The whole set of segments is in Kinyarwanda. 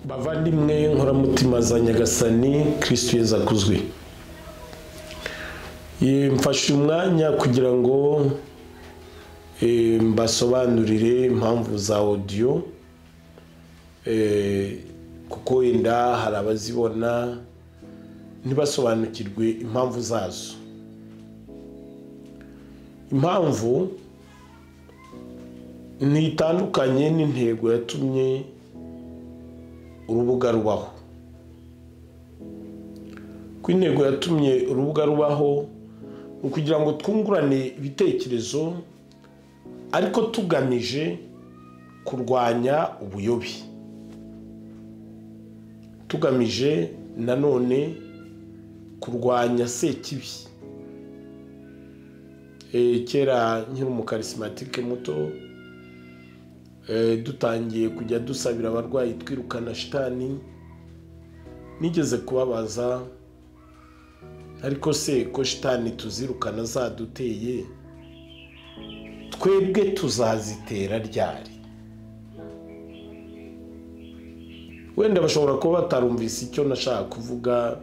bavandimwe nkoramutima za nyagasani kirisitu yeza akuzwe mfashe umwanya kugira ngo mbasobanurire impamvu za odiyo kuko wenda hari abazibona ntibasobanukirwe impamvu zazo impamvu ntitandukanye n'intego yatumye urubuga rubaho ko intego yatumye urubuga rubaho ni ukugira ngo twungurane ibitekerezo ariko tugamije kurwanya ubuyobe tugamije nanone kurwanya sekibi kera nkiri umukarisimantike muto dutangiye kujya dusabira abarwayi twirukana shitani nigeze kubabaza ariko se ko shitani tuzirukana zaduteye twebwe tuzazitera ryari wenda bashobora kuba batarumvise icyo nashaka kuvuga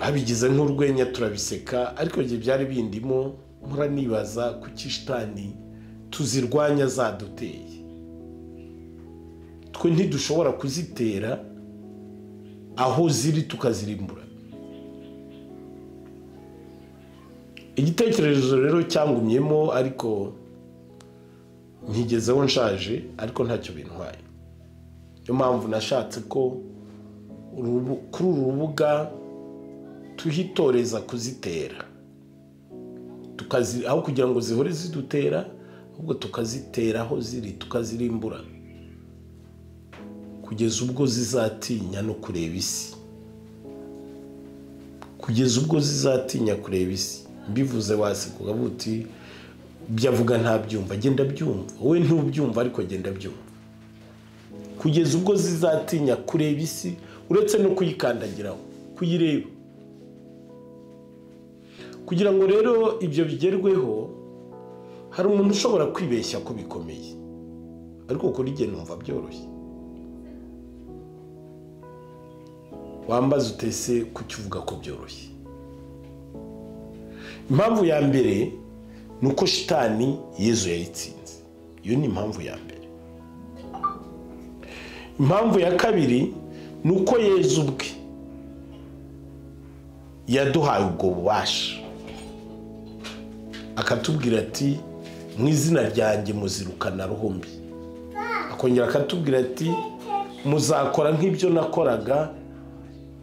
babigize nk'urwenya turabiseka ariko igihe byari bindimo muranibaza kuki shitani tuzirwanya zaduteye twe ntidushobora kuzitera aho ziri tukazirimbura igitekerezo rero cyangumyemo ariko ntigezeho nshaje ariko ntacyo bintwaye niyo mpamvu nashatse ko kuri uru rubuga tuhitoreza kuzitera aho kugira ngo zihore zidutera ahubwo tukazitera aho ziri tukazirimbura kugeza ubwo zizatinya no kureba isi kugeza ubwo zizatinya kureba isi mbivuze waseka uti ibyo avuga ntabyumva agenda abyumva wowe ntubyumva ariko agenda abyumva kugeza ubwo zizatinya kureba isi uretse no kuyikandagiraho kuyireba kugira ngo rero ibyo bigerweho hari umuntu ushobora kwibeshya ko bikomeye ariko kuri igihe numva byoroshye wambaza utese kuki uvuga ko byoroshye impamvu ya mbere ni uko shitani yezu yayitsinze iyo ni impamvu ya mbere impamvu ya kabiri ni uko yezu ubwe yaduhaye ubwo bubasha akatubwira ati mu izina ryanjye muzirukana ruhumbi akongera akatubwira ati muzakora nk'ibyo nakoraga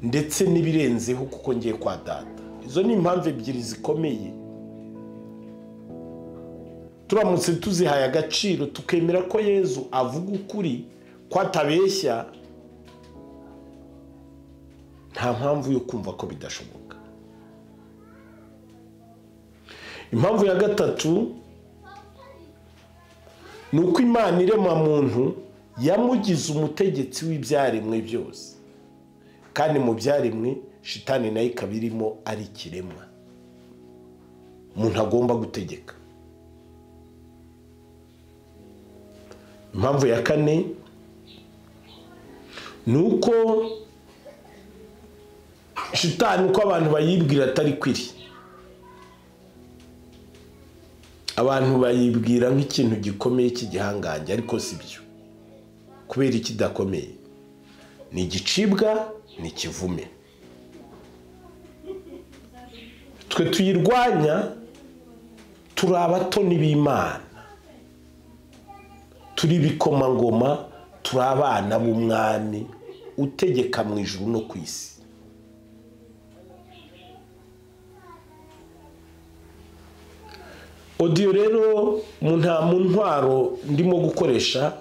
ndetse n'ibirenzeho kuko ngiye kwa data izo ni impamvu ebyiri zikomeye turamutse tuzihaye agaciro tukemera ko yezu avuga ukuri ko atabeshya nta mpamvu yo kumva ko bidashoboka impamvu ya gatatu ni uko imana irema muntu yamugize umutegetsi w'ibyaremwe byose kandi mu byaremwe shitani nayo ikaba irimo ari ikiremwa umuntu agomba gutegeka impamvu ya kane ni uko shitani uko abantu bayibwira atari kwiri abantu bayibwira nk'ikintu gikomeye cy'igihangange ariko si byo kubera ikidakomeye ni igicibwa ni ikivume twe tuyirwanya turi abatoni b'imana turi ibikomangoma turi abana b'umwami utegeka mu ijuru no ku isi odiyo rero nta mu ntwaro ndimo gukoresha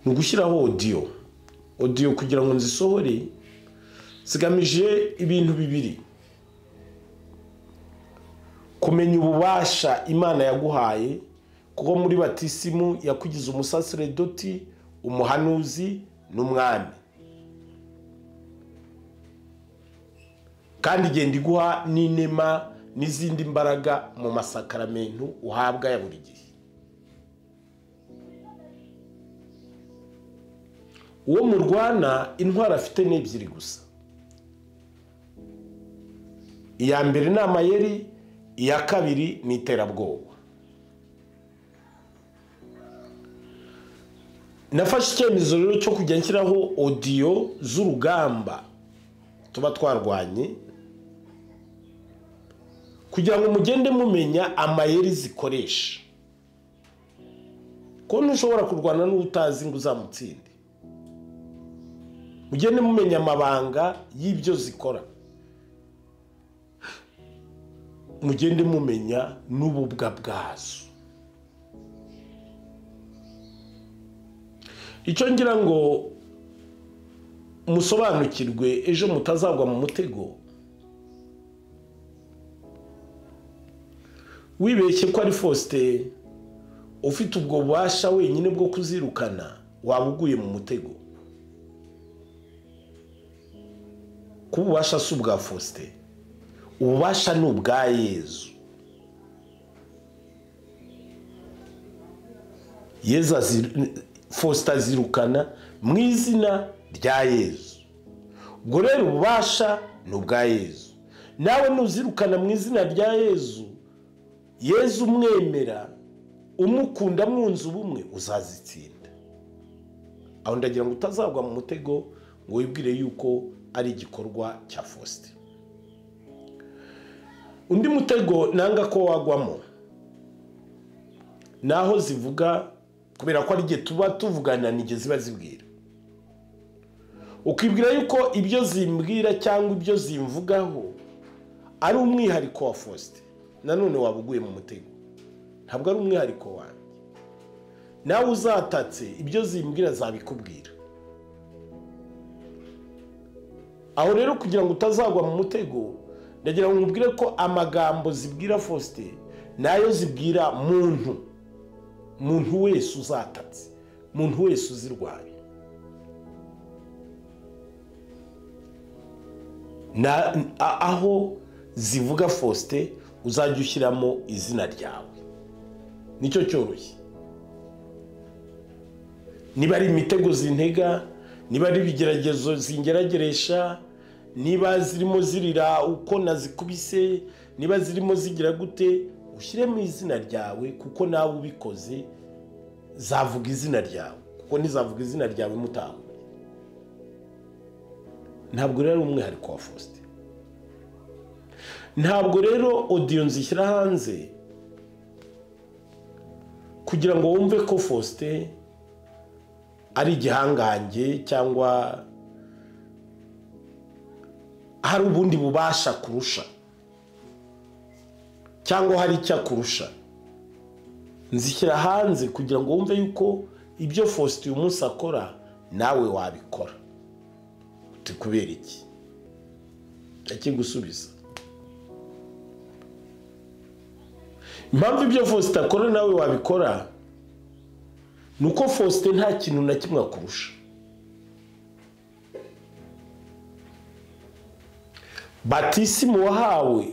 ni ugushyiraho odiyo odiyo kugira ngo nzisohore zigamije ibintu bibiri kumenya ububasha imana yaguhaye kuko muri batisimu yakugize umusaseredoti umuhanuzi n'umwami kandi igenda iguha n'inema n'izindi mbaraga mu masakaramentu uhabwa ya buri gihe uwo murwana intwaro afite ni ebyiri gusa iya mbere ni amayeri iya kabiri ni iterabwoba nafashe icyemezo rero cyo kujya nshyiraho odiyo z'urugamba tuba twarwanye kugira ngo mugende mumenya amayeri zikoresha ko ntushobora kurwana n'utazi ngo uzamutsinde mugende mumenya amabanga y'ibyo zikora mugende mumenya n'ububwa bwazo icyo ngira ngo musobanukirwe ejo mutazagwa mu mutego wibeshye ko ari fosite ufite ubwo bubasha wenyine bwo kuzirukana waba uguye mu mutego kuba ububasha si ubwa fosite ububasha ni ubwa yezu yezu azi- fosita azirukana mu izina rya yezu ubwo rero ububasha ni ubwa yezu nawe nuzirukana mu izina rya yezu yezu umwemera umukunda mwunze ubumwe uzazitsinda aho ndagira ngo utazagwa mu mutego ngo wibwire yuko ari igikorwa cya fosite undi mutego nanga ko wagwamo ni aho zivuga kubera ko ari igihe tuba tuvugana ni igihe ziba zibwira ukibwira yuko ibyo zimbwira cyangwa ibyo zimvugaho ari umwihariko wa fosite nanone waba uguye mu mutego ntabwo ari umwihariko wanjye nawe uzatatse ibyo zimbwira zabikubwira aho rero kugira ngo utazagwa mu mutego ndagira ngo nkubwire ko amagambo zibwira fosite nayo zibwira muntu muntu wese uzatatse muntu wese uzirwaye Na- a- aho zivuga fosite uzajya ushyiramo izina ryawe nicyo cyoroshye niba ari imitego zintega niba ari ibigeragezo zingerageresha niba zirimo zirira uko nazikubise niba zirimo zigira gute ushyiremo izina ryawe kuko nawe ubikoze zavuga izina ryawe kuko ntizavuga izina ryawe mutahura ntabwo rero ari umwihariko wa fosite ntabwo rero odiyo nzishyira hanze kugira ngo wumve ko fosite ari igihangange cyangwa hari ubundi bubasha kurusha cyangwa hari icyo akurusha nzishyira hanze kugira ngo wumve yuko ibyo fosite uyu munsi akora nawe wabikora uti kubera iki ndakigusubiza impamvu ibyo fosite akora nawe wabikora ni uko fosite nta kintu na kimwe akurusha batisimu wahawe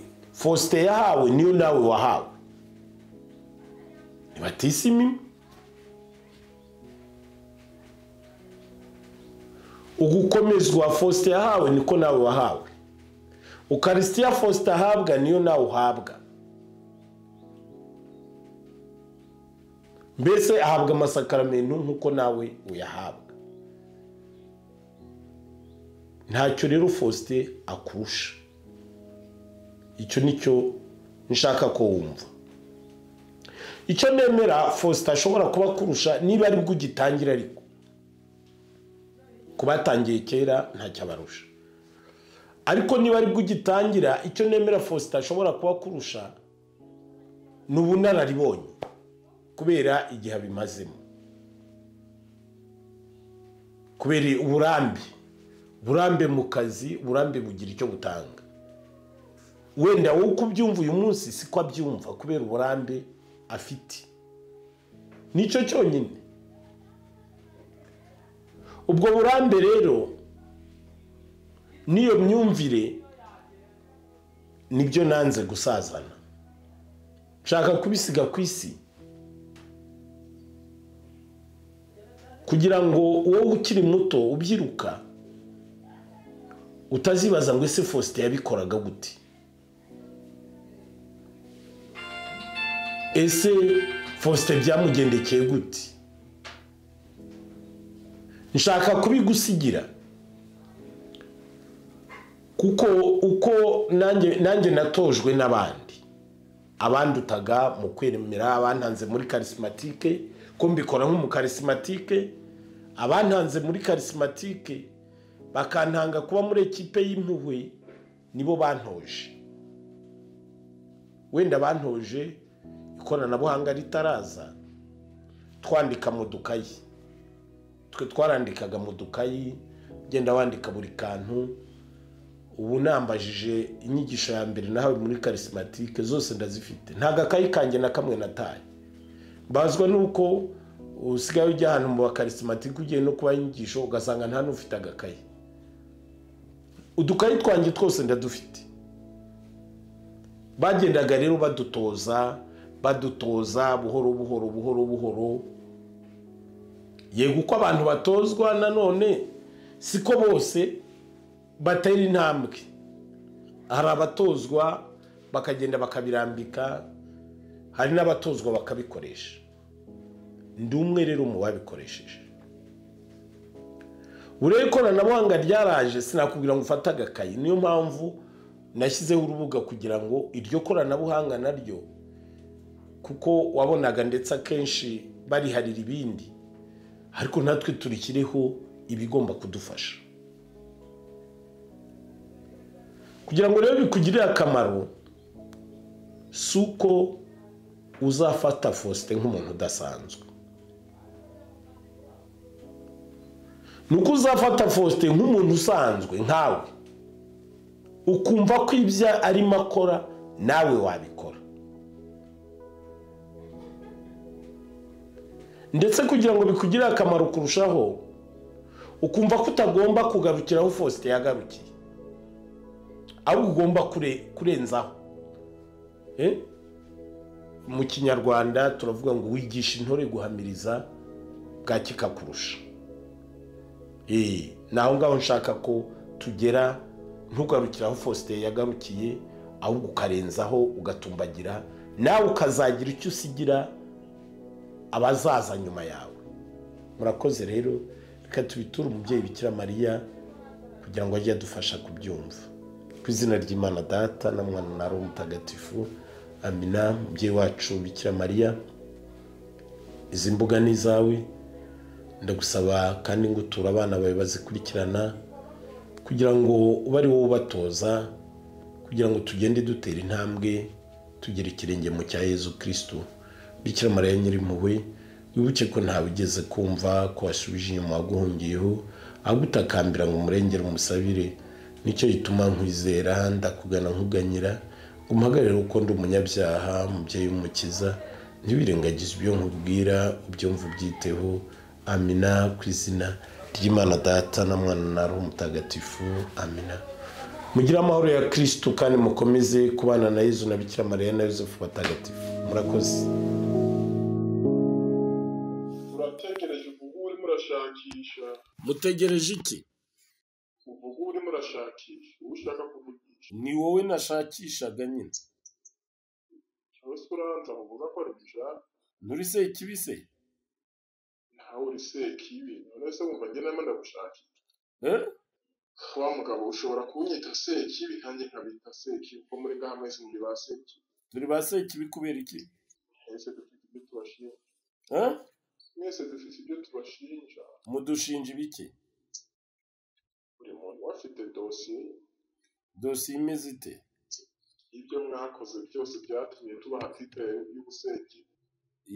fosite yahawe niyo nawe wahawe ni batisimu imwe. ugukomezwa fosite yahawe niko nawe wahawe ukarisitiya fosite ahabwa niyo nawe uhabwa mbese ahabwa amasakaramentu nk'uko nawe uyahabwa ntacyo rero fosite akurusha icyo nicyo nshaka ko wumva icyo nemera fosite ashobora kuba akurusha niba aribwo ugitangira ariko ku batangiye kera ntacyo abarusha ariko niba aribwo ugitangira icyo nemera fosite ashobora kuba akurusha ni ubunararibonye kubera igihe abimazemo kubera uburambe uburambe mu kazi uburambe bugira icyo butanga wenda wowe uko ubyumva uyu munsi siko abyumva kubera uburambe afite nicyo cyonyine ubwo burambe rero n'iyo myumvire nibyo nanze gusazana nshaka kubisiga ku isi kugira ngo wowe ukiri muto ubyiruka utazibaza ngo ese faustin yabikoraga gute ese faustin byamugendekeye gute nshaka kubigusigira kuko uko nanjye nanjye natojwe n'abandi abandutaga mu kwemera abantanze muri karisimatike ko mbikora nk'umukarisimatike abantanze muri karisimatike bakantanga kuba muri ekipe y'impuhwe nibo bantoje wenda bantoje ikoranabuhanga ritaraza twandika mu dukayi twe twarandikaga mu dukayi ugenda wandika buri kantu ubu nambajije inyigisho ya mbere nahawe muri karisimatike zose ndazifite nta gakayi kanjye na kamwe nataye mbazwa nuko usigaye ujya ahantu mu bakarisimatike ugiye no kubaha inyigisho ugasanga nta n'ufite agakayi udukayi twanjye twose ndadufite bagendaga rero badutoza badutoza buhoro buhoro buhoro buhoro yego uko abantu batozwa nanone siko bose batera intambwe hari abatozwa bakagenda bakabirambika hari n'abatozwa bakabikoresha ndi umwe rero mu babikoresheje buriya ikoranabuhanga ryaraje sinakubwira ngo ufate agakayi niyo mpamvu nashyizeho urubuga kugira ngo iryo koranabuhanga naryo kuko wabonaga ndetse akenshi bariharira ibindi ariko natwe turikiriho ibigomba kudufasha kugira ngo rero bikugirire akamaro si uko uzafata faustin nk'umuntu udasanzwe ni uko uzafata faustin nk'umuntu usanzwe nkawe ukumva ko ibyo arimo akora nawe wabikora ndetse kugira ngo bikugirire akamaro kurushaho ukumva ko utagomba kugarukira aho faustin yagarukiye ahubwo ugomba kurenzaho mu kinyarwanda turavuga ngo wigisha intore guhamiriza bwakika kurusha ni aho ngaho nshaka ko tugera ntugarukire aho faustin yagarukiye ahubwo ukarenzaho ugatumbagira nawe ukazagira icyo usigira abazaza nyuma yawe murakoze rero reka tubiture umubyeyi bikira mariya kugira ngo ajye adufasha kubyumva ku izina ry'imana data na mwana na roho mutagatifu amina mubyeyi wacu bikira mariya izi mbuga ni izawe ndagusaba kandi ngo uture abana bawe bazikurikirana kugira ngo ube ari wowe ubatoza kugira ngo tugende dutera intambwe tugere ikirenge mu cya Yezu kirisitu bikira mariya nyirimpuhwe wibuke ko ntawe ugeze kumva ko wasubije inyuma waguhungiyeho agutakambira ngo umurengere umusabire nicyo gituma nkwizera ndakugana nkuganyira ngo umpagarire uko ndi umunyabyaha umubyeyi w'umukiza ntiwirengagize ibyo nkubwira ubyumva ubyiteho amina ku izina ry'imana data na mwana na roho mutagatifu amina mugire amahoro ya kirisitu kandi mukomeze kubana na yezu na bikira mariya na yosefu batagatifu murakoze murategereje uvuga urimo urashakisha mutegereje iki uvuga urimo urashakisha uwo ushaka kuvugisha ni wowe nashakishaga nyine cyangwa se uranza uvuga ko arabishaka nturi sekibise nawe uri sekibi none se wumva njye nama ndagushakisha eh? wa mugabo ushobora kunyita sekibi nanjye nkabita sekibi kuko muri ngaha mwese muri ba sekibi turi ba sekibi kubera iki mwese dufite ibyo tubashinja Eh? mwese dufite ibyo tubashinja mudushinja ibiki buri muntu we afite dosiye ye. dosiye imeze ite ibyo mwakoze byose byatumye tubaha titere y'ubusekibi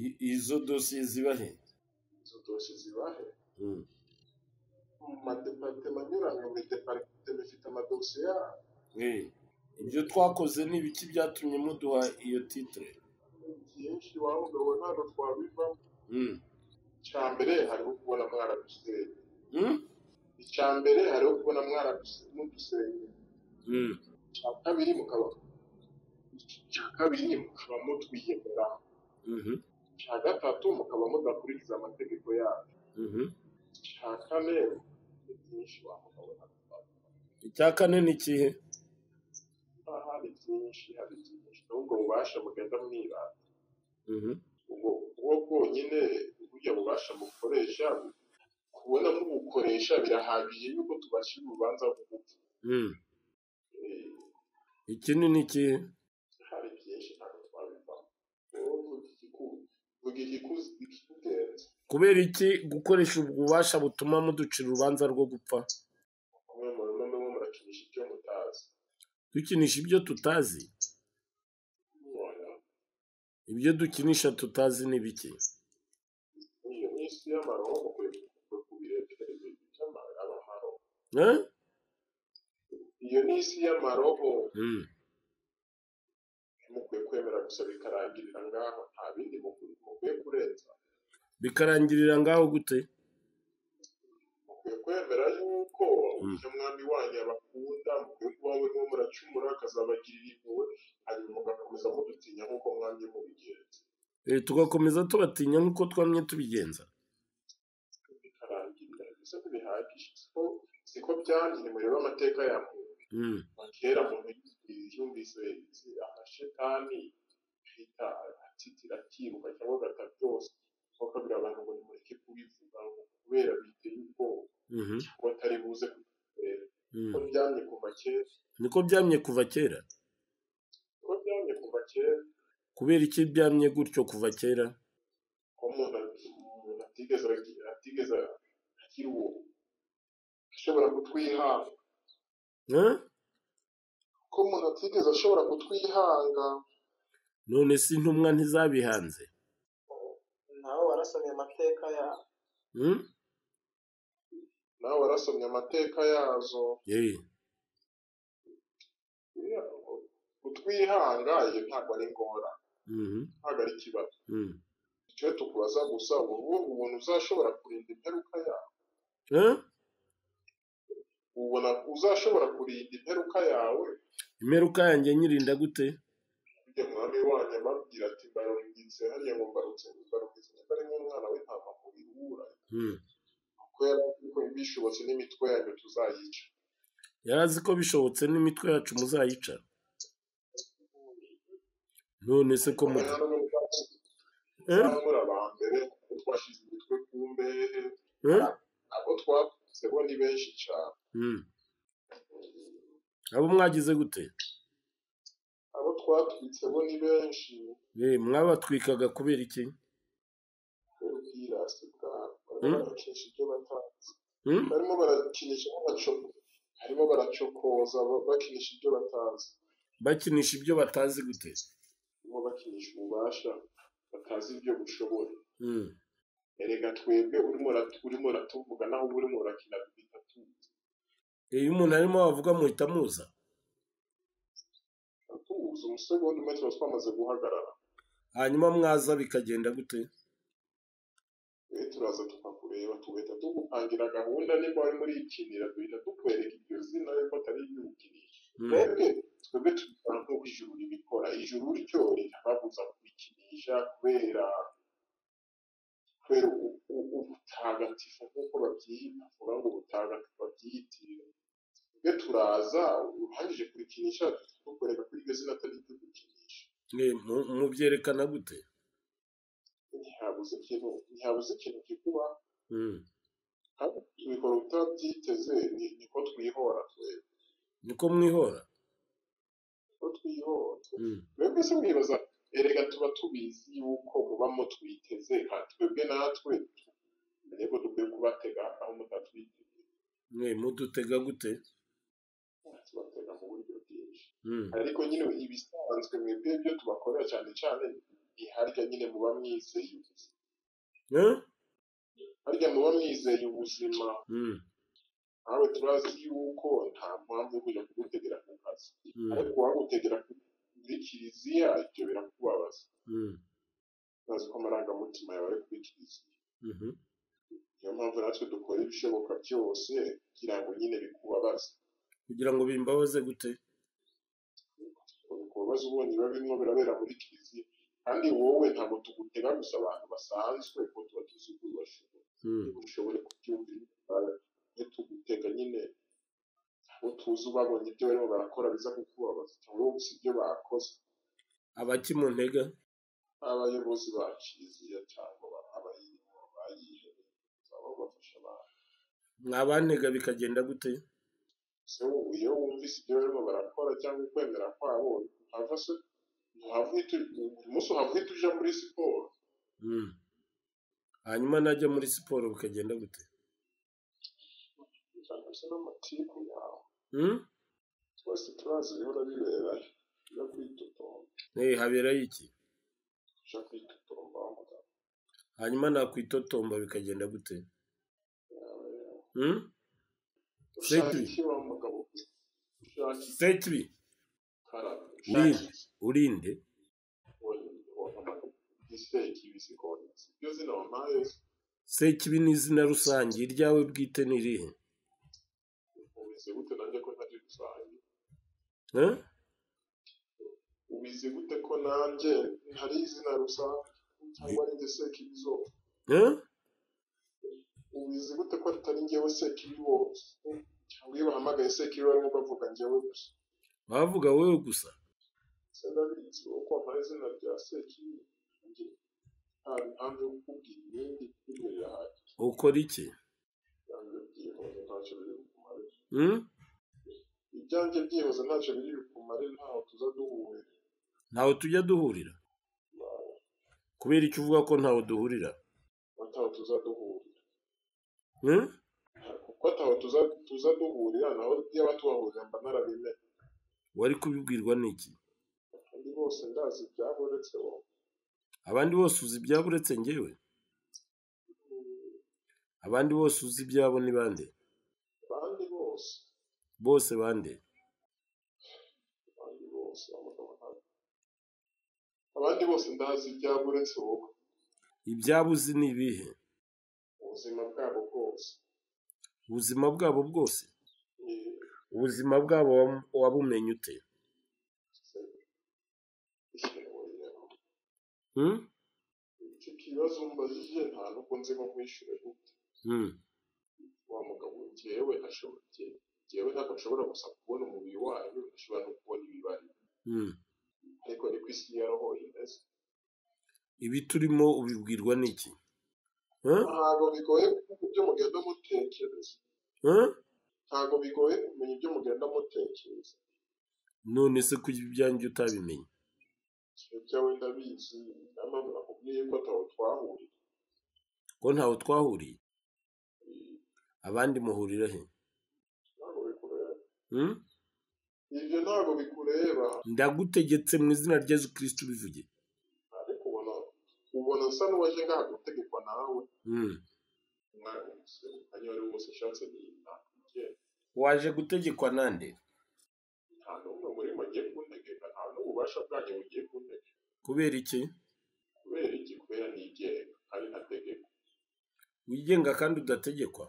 I- izo dosiye ziba he izo dosiye zibahe Mm. mu madeparitema anyuranye buri deparitema ifite amadosiye yayo Eh, ibyo twakoze ni ibiki byatumye muduha iyo titire byinshi waba ugabo ntabwo twabivamo Mm. icya mbere hariho kubona mwarabisenge Mm? icya mbere hariho kubona mwarabisenge mudusenge Mm. icya kabiri mukaba icya kabiri mukaba mutwiyemera Mhm. icya gatatu mukaba mudakurikiza amategeko yacu cya kane ni byinshi wamugabona icya kane ni ikihe aha hari byinshi hari byinshi n'ubwo bubasha mugenda mwibanda ubwo ubwo bwonyine burya bubasha bukoresha kubona nk'ubukoresha birahagije yuko tubashyira urubanza rw'ubupfu Eh, ikindi ni ikihe hari byinshi ntabwo twabivamo wowe vuga igikuru vuga igikuzi ikikugenza kubera iki gukoresha ububasha butuma muducira urubanza rwo gupfa kumwe mu rumwe murimo murakinisha ibyo mutazi dukinisha ibyo tutazi Mubona? ibyo dukinisha tutazi ni bike iyo ni isi y'amaroho mukwiye kuvuga ku birebire by'amaroho Eh? iyo ni isi y'amaroho Mm. mukwiye kwemera gusa bikarangirira ngaho nta bindi mukwiye mukwiye kurenza bikarangirira ngaho gute mukwiye kwemera yuko Mm. ujya mwami wanyu abakunda mukwiye kuba murimo muracumura akazabagirira impuhwe hanyuma mugakomeza mudutinya nk'uko mwamye mubigenza Eh, tugakomeza tubatinya nk'uko twamye tubigenza bikarangirira gusa ntibihagije siko siko byanjye nimurebe amateka ya muntu Mm. kera muntu yumvise amashetani ahita atitira akiruka cyangwa agata byose kuko birabantu ngo nimureke kubivuga ngo kubera biteye ubwoba Mhm. ko batari buze kubikorera Mm. ko byamye kuva kera niko byamye kuva kera ko byamye kuva kera kubera iki byamye gutyo kuva kera ko umuntu umuntu atigeze agira- atigeze agira uwo ashobora kutwihanga Eh? ko umuntu atigeze ashobora kutwihanga none si intumwa ntizabihanze nawe warasomye amateka yabo Mm? nawe warasomye amateka yazo Eh. kutwihanga iyo ntabwo ari ingora Mhm. ntabwo ari ikibazo Mm. icyo tukubaza gusa ubu ubona uzashobora kurinda imperuka yawe Eh? ubona uzashobora kurinda imperuka yawe imperuka yanjye nyirinda gute ujya mwami wanyu amabwira ati mbarungize hariya ngo mbarutse mbarungize niba ari nk'umwana w'intama mu bihura Mm. kuko yari azi ko bishobotse n'imitwe yanyu tuzayica yari azi ko bishobotse n'imitwe yacu muzayica none se ko mu Mwana w'ubwatsi Eh? bw'abamura ba mbere kuko twashyize imitwe ku mbehe Eh? abo twavutse bo ni benshi cyane Mm. abo mwagize gute abo twatwitse bo ni benshi Eh, mwabatwikaga kubera iki ubwirasi bwabo Hmm? barimo barakinisha ibyo batazi Hmm? barimo barakinisha baco- barimo baracokoza ba- bakinisha ibyo batazi bakinisha ibyo batazi gute barimo bakinisha ububasha batazi ibyo bushoboye Mm. erega twebwe urimo urat- urimo uratuvuga naho uba urimo urakina duhita tuzi Eh, iyo umuntu arimo wavuga muhita muza tuzi umusegonda umwe tuba twamaze guhagarara hanyuma mwaza bikagenda gute twe turaza tukakureba tugahita tugupangira gahunda niba wari murikinira duhita tukwereka iryo zina yuko atari iry'ukinisha Mm. twebwe twebwe tubikora nk'uko ijuru ribikora ijuru ryo ritababuza kubikinisha kubera kubera u- u- ubutagatifu nk'uko babyita vuga ngo ubutagatifu babyiyitirira twebwe turaza urangije kurikinisha tukwereka ko iryo zina atari iryo gukinisha Eh, mu- mubyerekana gute ntihabuze ikintu ntihabuze ikintu kikuba Mm. kandi tubikora utabyiteze ni niko twihora twebwe niko mwihora niko twihora Mm. twebwe se mwibaza erega tuba tubizi yuko muba mutwiteze kandi twebwe natwe yego dukwiye kubatega aho mutatwiteze Eh, mudutega gute tubatega mu buryo bwinshi Mm. ariko nyine ibisanzwe mwebwe ibyo tubakorera cyane cyane ni harya nyine muba mwizeye ubuzima Eh? harya muba mwizeye ubuzima Mm. nawe turazi yuko nta mpamvu yo kujya kugutegera ku kazi Mm. ariko wagutegera muri kiliziya ibyo birakubabaza Mm. urazi ko amarangamutima yawe ari kuri kiliziya Mhm. niyo mpamvu natwe dukora ibishoboka byose kugira ngo nyine bikubabaze kugira ngo bimbabaze gute bikubabaze ubonye biba birimo birabera muri kiliziya kandi wowe ntabwo tugutega gusa abantu basanzwe kuko tuba tuzi ko bashoboye Mm. kuko ushobore kubyumva ntitugutega nyine abo tuzi ubabonye ibyo barimo barakora biza kukubabaza cyangwa gusa ibyo bakoze abaki mu ntega abayobozi baciziye cyangwa abayirimo bayihereye bazaba bafasha abantu mwabantega bikagenda gute so iyo wumvise ibyo barimo barakora cyangwa ukwemera kwabo ntuhava se ntuhava uhita uyu munsi uhava uhita uja muri siporo Mm. hanyuma najya muri siporo bikagenda gute cyangwa se n'amatiku yawe Mm? twese turazi bihora bibera yo kwitotomba Eh, haberayo iki uja kwitotomba umugabo hanyuma nakwitotomba bikagenda gute yawe Mm? ushaka Seti. iki wa mugabo ushaka iki setri karate Urinde. ushaka iki urinde isiteki ibisikoni ibyo zina wampaye sekibi ni izina rusange iryawe bwite ni irihe ubizi gute nanjye ko ntari rusange Eh? ubizi gute ko nanjye ntari izina rusange cyangwa ari njye sekibizo Eh? ubizi gute ko atari njyewe sekibi bose cyangwa iyo bahamagaye sekibi barimo bavuga njyewe gusa bavuga wowe gusa se ndabizi uko wampaye izina rya sekibi njye nta mpamvu yo kukubwira ibindi kuko birahagije ukora iki ibyanjye byihuse ntacyo biri bukumare Mm? ibyanjye byihuse ntacyo biri bukumare ntaho tuza duhuye ntawe tujya duhurira kubera icyo uvuga ko ntawe duhurira ntaho tuza duhuye Mm? kuko ataho tuza tuza duhurira naho yaba tubahurira mba narabimenye wari kubibwirwa n'iki kandi bose ndazi ibyabo uretse wowe abandi bose uzi ibyabo uretse njyewe abandi bose uzi ibyabo ni bande abandi bose bose bande abandi bose abagabo ntabwo abandi bose ndazi ibyabo uretse wowe ibyabo uzi ni ibihe ubuzima bwabo bwose ubuzima bwabo bwose ni- ubuzima bwabo wam- wabumenye ute Mm? icyo kibazo umbajije nta n'ubwo nzimo kwishyura gute Mm. wa mugabo njyewe ashobora njyewe ntabwo nshobora gusa kubona umubiri wayo nshobora no kubona ibibari Mm. ariko ni ku isi ya roho imeze ibi turimo ubibwirwa n'iki Eh? ntabwo bigoye kumenya ibyo mugenda mutekereza Eh? ntabwo bigoye kumenya ibyo mugenda mutekereza none se kuki ibyanjye utabimenye ikintu cyawe ndabizi niyo mpamvu nakubwiye ko ataho twahurira ko ntawe twahuriye abandi muhurira he ntabwo bikureba Mm? ibyo ntabwo bikureba ndagutegetse mu izina rya yesu kristo ubivuge ariko ubona ubona nsa n'uwaje ngaha gutegekwa nawe Mm. umwanya wose umwanya wari wose ushatse nimba waje gutegekwa nande nta n'umwe muri mwe agiye kuntegeka nta n'ububasha bwanyu bugiye kuntegeka kubera iki kubera iki kubera nigenga ari ntategeka wigenga kandi udategekwa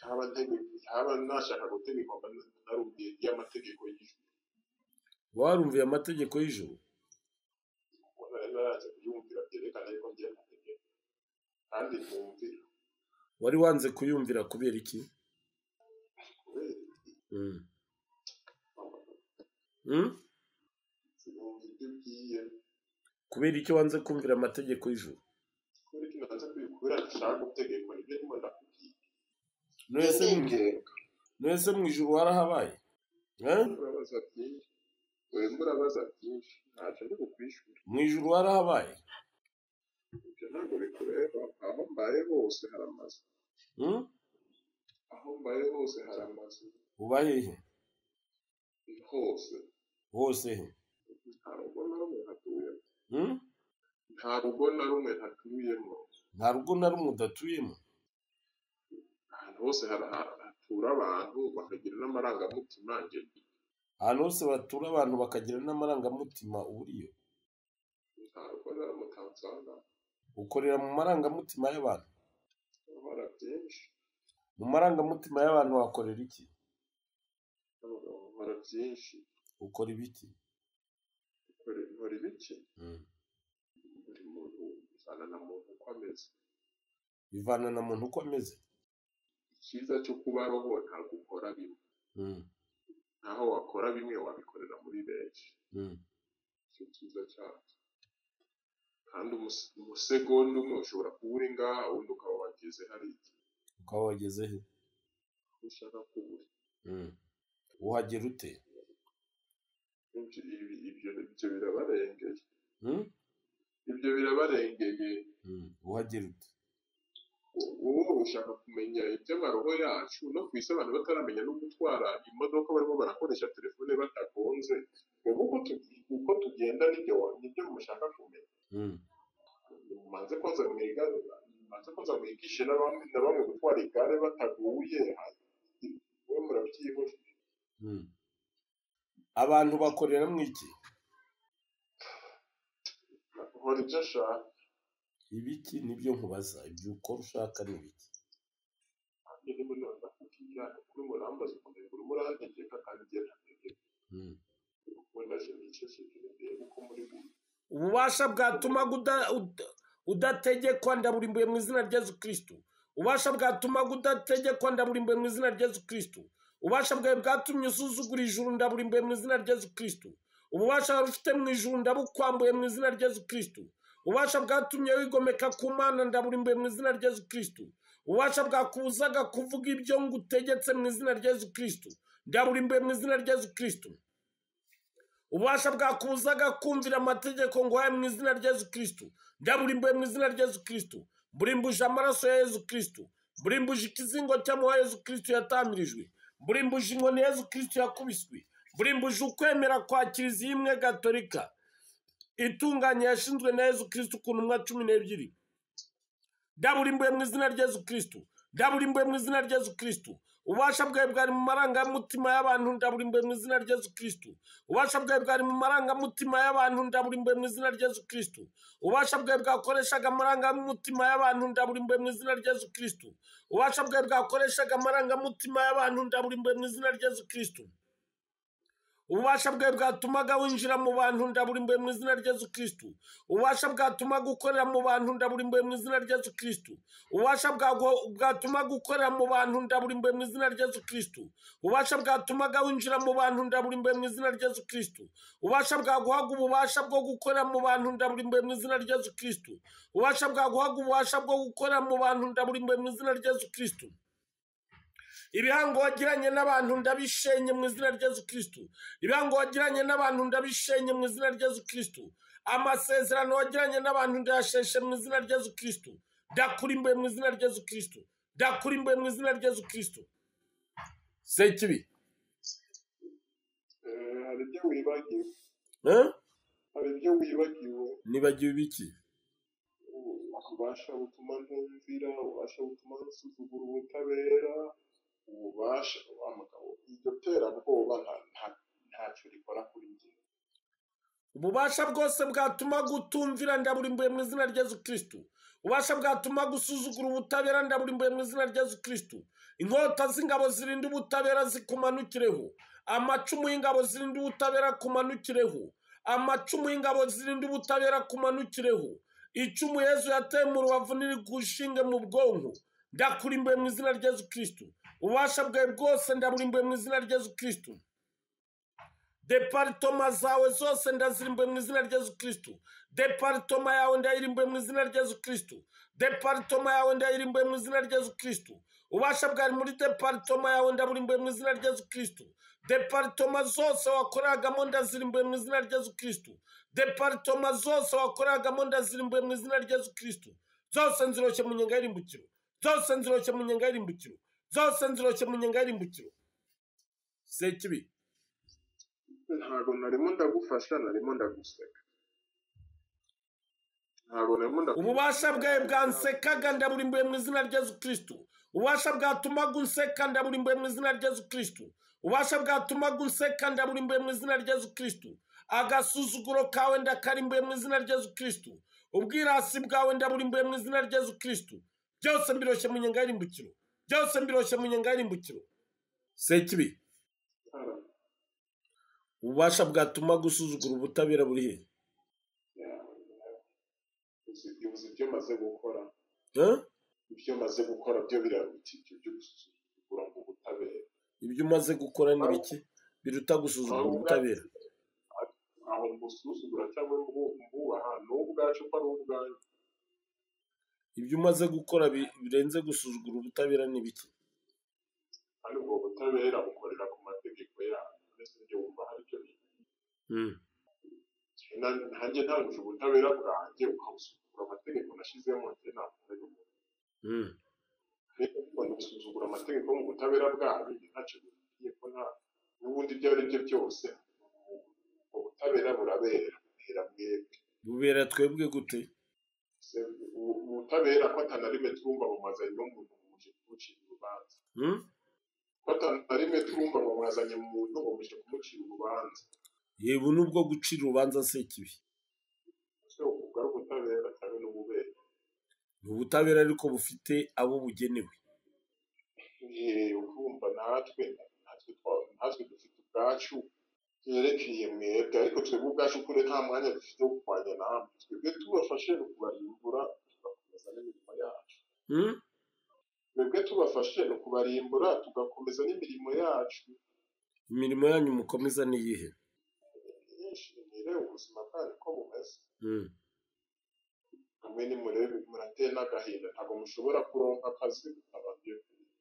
yaba ntegeka yaba nashaka gutegekwa mba narumviye ry'amategeko y'ijuru warumviye amategeko y'ijuru ubona rero yaraje kuyumvira byerekana yuko ngiye kutegeka kandi ntumvira wari wanze kuyumvira kubera iki kubera Mm. amagambo Mm? sinumva ibyo ugiye kubera iki wanze kumvira amategeko y'ijuru kubera ko nanze kubikubwira ndashaka gutegekwa nibyo ndimo ndakubwira none se mu- none se mu ijuru warahabaye Eh? murabaza byinshi dore murabaza byinshi ntacyo ndi bukwishyura mu ijuru warahabaye ibyo ntabwo bikureba aho mbaye hose hari amazu Mm? aho mbaye hose hari amazu ubaye he hose hose he nta rugo na rumwe hatuyemo Mm? nta rugo na rumwe hatuyemo nta rugo na rumwe udatuyemo ahantu hose hara- hatura abantu bakagira n'amarangamutima njye ahantu hose batura abantu bakagira n'amarangamutima uburiyo ntabwo naramutanzanga ukorera mu marangamutima y'abantu nkora byinshi mu marangamutima y'abantu wakorera iki abagabo nkora byinshi ukora ibiki nkora nkora ibiki buri muntu uzana na muntu uko ameze bivana na muntu uko ameze icyiza cyo kubaho ntabwo ukora bimwe Mm, naho wakora bimwe wabikorera muri benshi mm, nicyo cyiza cyabyo kandi umus- umusegonda umwe ushobora kuba uri ngaha undi ukaba wageze hari igihe ukaba wageze he ushaka kuba uri Mm. uhagera ute Ibyo- ibi- ibyo ibyo birabarengeye Mm, ibyo birabarengeye mm, uhagera ute wowe ushaka kumenya iby'amaroho yacu no ku isi abantu bataramenya no gutwara imodoka barimo barakoresha telefone batagonze twebwe uko tugi- uko tugenda nibyo wa- nibyo mushaka kumenya Mm, mumanze koza mwiga mumanze koza mwigishe n'abamwe na bamwe gutwara igare bataguye we murabyihuse mm. abantu bakorera mu iki nkora ibyo ashaka ibiki nibyo nkubaza ibyo ukora ushaka ni ibiki kandi niba none ndakubwira kuri murambaza ukuntu urimo urahategeka kandi igihe ntategeka Mm. wenda sinigeze sinigeze uko muri buri ububasha bwatuma uda- uda- udategekwa ndaburimbuye mu izina rya yesu kirisitu ububasha bwatuma udategekwa ndaburimbuye mu izina rya yesu kirisitu ububasha bwawe bwatumye usuzugura ijuru ndaburimbuye mu izina rya yesu kirisitu ububasha wari ufite mu ijuru ndabukwambuye mu izina rya yesu kirisitu ububasha bwatumye wigomeka ku mana ndaburimbuye mu izina rya yesu kirisitu ububasha bwakubuzaga kuvuga ibyo ngutegetse mu izina rya yesu kirisitu ndaburimbuye mu izina rya yesu kirisitu ububasha bwakubuzaga kumvira amategeko nguhaye mu izina rya yesu kirisitu ndaburimbuye mu izina rya yesu kirisitu mburimbuje amaraso ya yesu kirisitu mburimbuje ikizingo cy'amuha yesu kirisitu yatamirijwe mburimbuje inkoni yesu kirisitu yakubiswe mburimbuje ukwemera kwa kiliziya imwe gatolika itunganye yashinzwe na yesu kirisitu ku ntumwa cumi n'ebyiri ndaburimbuye mu izina rya yesu kirisitu ndaburimbuye mu izina rya yesu kirisitu ububasha bwawe bwari mu marangamutima y'abantu ndaburimbuye mu izina rya yesu kirisitu ububasha bwawe bwari mu marangamutima y'abantu ndaburimbuye mu izina rya yesu kirisitu ububasha bwawe bwakoreshaga amarangamutima y'abantu ndaburimbuye mu izina rya yesu kirisitu ububasha bwawe bwakoreshaga amarangamutima y'abantu ndaburimbuye mu izina rya yesu kirisitu ububasha bwawe bwatumaga winjira mu bantu ndaburimbuye mu izina rya yesu kirisitu ububasha bwatumaga ukorera mu bantu ndaburimbuye mu izina rya yesu kirisitu ububasha bwago- bwatumaga ukorera mu bantu ndaburimbuye mu izina rya yesu kirisitu ububasha bwatumaga winjira mu bantu ndaburimbuye mu izina rya yesu kirisitu ububasha bwaguhaga ububasha bwo gukorera mu bantu ndaburimbuye mu izina rya yesu kirisitu ububasha bwaguhaga ububasha bwo gukorera mu bantu ndaburimbuye mu izina rya yesu kirisitu ibihango wagiranye n'abantu ndabishenye mu izina rya Yesu Kristo ibihango wagiranye n'abantu ndabishenye mu izina rya Yesu Kristo amasezerano wagiranye n'abantu ndayasheshe mu izina rya Yesu Kristo ndakurimbuye mu izina rya Yesu Kristo ndakurimbuye mu izina rya Yesu Kristo sekibi Eh, hari ibyo wibagiwe eh? hari ibyo wibagiwe nibagiwe ibiki ububasha butuma ntumvira ububasha butuma nsuzugura ubutabera ububasha wa mugabo iryo terabwoba nta- nta- ntacyo rikora kuri njye ububasha bwose bwatuma gutumvira ndaburimbuye mu izina rya yesu kirisitu ububasha bwatuma gusuzugura ubutabera ndaburimbuye mu izina rya yesu kirisitu inkota z'ingabo zirinda ubutabera zikumanukireho amacumu y'ingabo zirinda ubutabera kumanukireho amacumu y'ingabo zirinda ubutabera kumanukireho icumu yezu yateye mu rubavu nirigushinge mu bwonko ndakurimbuye mu izina rya yesu kirisitu ububasha bwawe bwose ndaburimbuye mu izina rya yesu kirisitu deparitoma zawe zose ndazirimbuye mu izina rya yesu kirisitu deparitoma yawe ndayirimbuye mu izina rya yesu kirisitu deparitoma yawe ndayirimbuye mu izina rya yesu kirisitu ubasha bwari muri deparitoma yawe ndaburimbuye mu izina rya yesu kirisitu deparitoma zose wakoragamo ndazirimbuye mu izina rya yesu kirisitu deparitoma zose wakoragamo ndazirimbuye mu izina rya yesu kirisitu zose nziroshye mu nyenga y'irimbukiro zose nziroshye mu nyenga y'irimbukiro zose nziroshye mu nyenga y'irimbukiro sekibi ntabwo narimo ndagufasha narimo ndaguseka ntabwo narimo ndagufasha ububasha bwawe bwansekaga ndaburimbuye mu izina rya yesu kirisitu ububasha bwatumaga unseka ndaburimbuye mu izina rya yesu kirisitu ububasha bwatumaga unseka ndaburimbuye mu izina rya yesu kirisitu agasuzuguro kawe ndakarimbuye mu izina rya yesu kirisitu ubwirasi bwawe ndaburimbuye mu izina rya yesu kirisitu byose mbiroshye mu nyenga y'irimbukiro byose mbiroshye mu nyenga y'irimbukiro sekibi ububasha bwatumaga usuzugura ubutabera buri he uzi uzi ibyo maze gukora Eh? ibyo maze gukora byo biraruta ibyo byo gusuzugura ngo ubutabera ibyo umaze gukora ni bike biruta gusuzugura ubutabera aho musuzugura cyangwa mwubaha ni ubwacu ko ari ubwanyu ibyo umaze gukora bi- birenze gusuzugura ubutabera ni bike kandi ubwo butabera bukorera ku mategeko yanyu mbese ibyo wumva hari icyo biba Mm. Na- nanjye ntangije ubutabera bwanjye ukabusuzugura amategeko nashyizemo njye ntabwo ari ubwo Mm. rero gusuzugura amategeko mu butabera bwanyu njye ntacyo bimbwiye ko nta n'ubundi ibyo ari byo byose ubwo butabera burabera buhera mwebwe bubera twebwe gute Se, ubu- ubutabera ko atana rimwe twumva bumazanye n'umuntu bumuje kumucira urubanza Mm? ko atana rimwe twumva bumazanye mu muntu bumuje kumucira urubanza yewe nubwo gucira urubanza se kibi ese ubwo ari ubutabera cyangwa ni ububera ni ubutabera ariko bufite abo bugenewe Eh, urumva natwe natwe twa- natwe dufite ubwacu byerekeye mwebwe ariko twebwe ubwacu kure nta mwanya dufite wo kurwanya namwe twebwe tubafashe ni ukubarimbura tugakomeza n'imirimo yacu Mm? twebwe tubafashe ni ukubarimbura tugakomeza n'imirimo yacu imirimo yanyu mukomeza ni iyihe yishimire ubuzima bwanyu ko bumeze Mm. hamwe nimurebe murateye n'agahinda ntabwo mushobora kuronka akazi mutabanje kurya.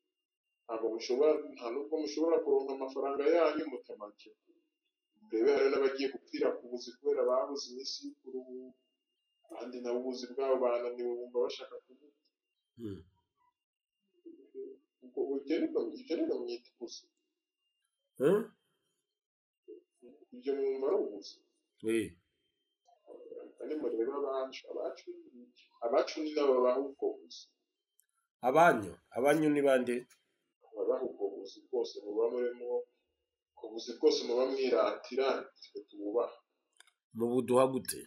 ntabwo mushobora nta nubwo mushobora kuronka amafaranga yanyu mutabanje kurya. murebe hariho n'abagiye gupfira ku buzi kubera babuze iminsi y'ukuruhuka kandi nabo ubuzi bwabo bananiwe bumva bashaka kubuka Mm. ubwo ugenerwa ibyo rero mwita ubuzi Mm? ibyo mwumva ari ubuzi Eh. kandi murebe abacu abacu abacu ni n'ababaha ubwo buzi abanyu abanyu ni bande ababaha ubwo buzi bwose muba murimo ubwo buzi bwose muba mwiratira twe tububaha mubuduha gute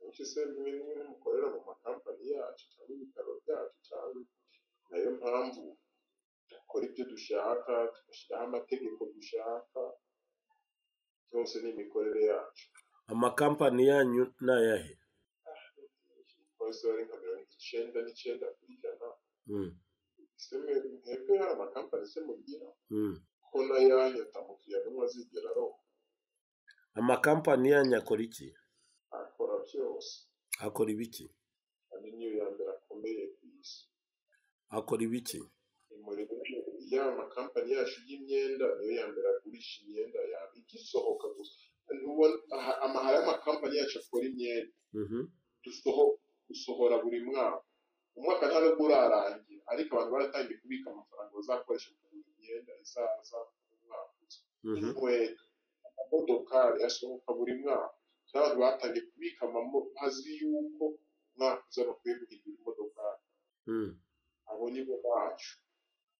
benshi se bimwe na bimwe mukorera mu makampani yacu cyangwa ibitaro byacu cyangwa nayo mpamvu dukora ibyo dushaka tugashyiraho amategeko dushaka byose ni imikorere yacu amakampani yanyu ni ayahe abakozi bari nka mirongo icyenda n'icyenda ku ijana Mm. se mwe- mwebwe hari amakampani se mugira Mm. ko n'ayanyu atamukiriya n'umwe azigera aronka amakampani yanyu akora iki akora byose akora ibiki kandi niyo ya mbere akomeye ku isi akora ibiki umurimo y'aya makampani yacu y'imyenda niyo ya mbere agurisha imyenda yaba igisohoka gusa Ntubona- aha- amahara y'amakampani yacu akora imyenda Mhm. dusoho- dusohora buri mwaka umwaka nta nubwo urarangira ariko abantu baratangiye kubika amafaranga bazakoresha mu kugura imyenda izaza mu mwaka uza. Mhm. inkweto amamodokari asohoka buri mwaka kandi abantu batangiye kubika amamo azi yuko umwaka uza bakwiye guhindura imodokari Mm. abo ni bo bacu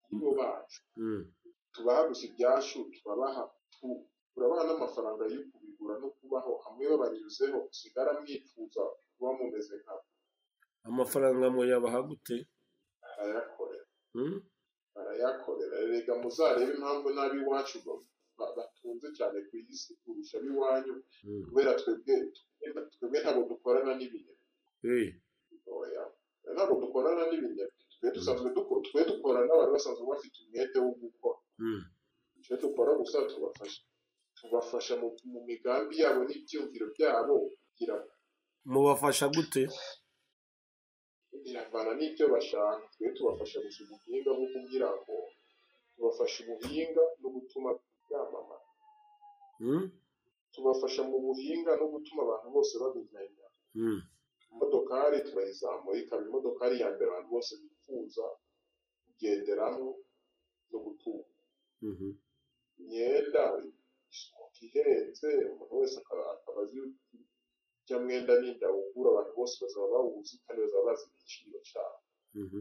ni bo bacu Mm. tubaha gusa ibyacu turabaha tu- turabaha n'amafaranga yo kubigura no kubaho hamwe babanyuzeho usigara mwifuza kuba mumeze nka amafaranga muyabaha gute arayakorera Mm? arayakorera rega muzarebe impamvu n'ab'iwacu ba- ba- batunze cyane ku isi kurusha ab'iwanyu Mm. kubera twebwe twebwe- twebwe ntabwo dukorana n'ibintu Eh. oya ntabwo dukorana n'ibintu twe dusanzwe duko- twe dukorana n'abantu basanzwe bafite umwete wo gukora Mm. icyo dukora gusa tubafasha tubafasha mu, mu migambi yabo n'ibyumviro byabo kugira ngo mubafasha gute biravana n'ibyo bashaka twe tubafasha gusa ubuhinga bwo kugira ngo tubafasha ubuhinga no gutuma byamamara Mm? tubafasha mu buhinga no gutuma abantu bose babimenya Mm. imodokari turayizamura ikaba imodokari ya mbere abantu bose bifuza kugenderamo no gutunga Mhm. imyenda ihenze umuntu wese akaba akaba azi ujya mwenda n'inda ugura abantu bose bazaba bawuzi kandi bazaba bazi igiciro cyabo Mhm.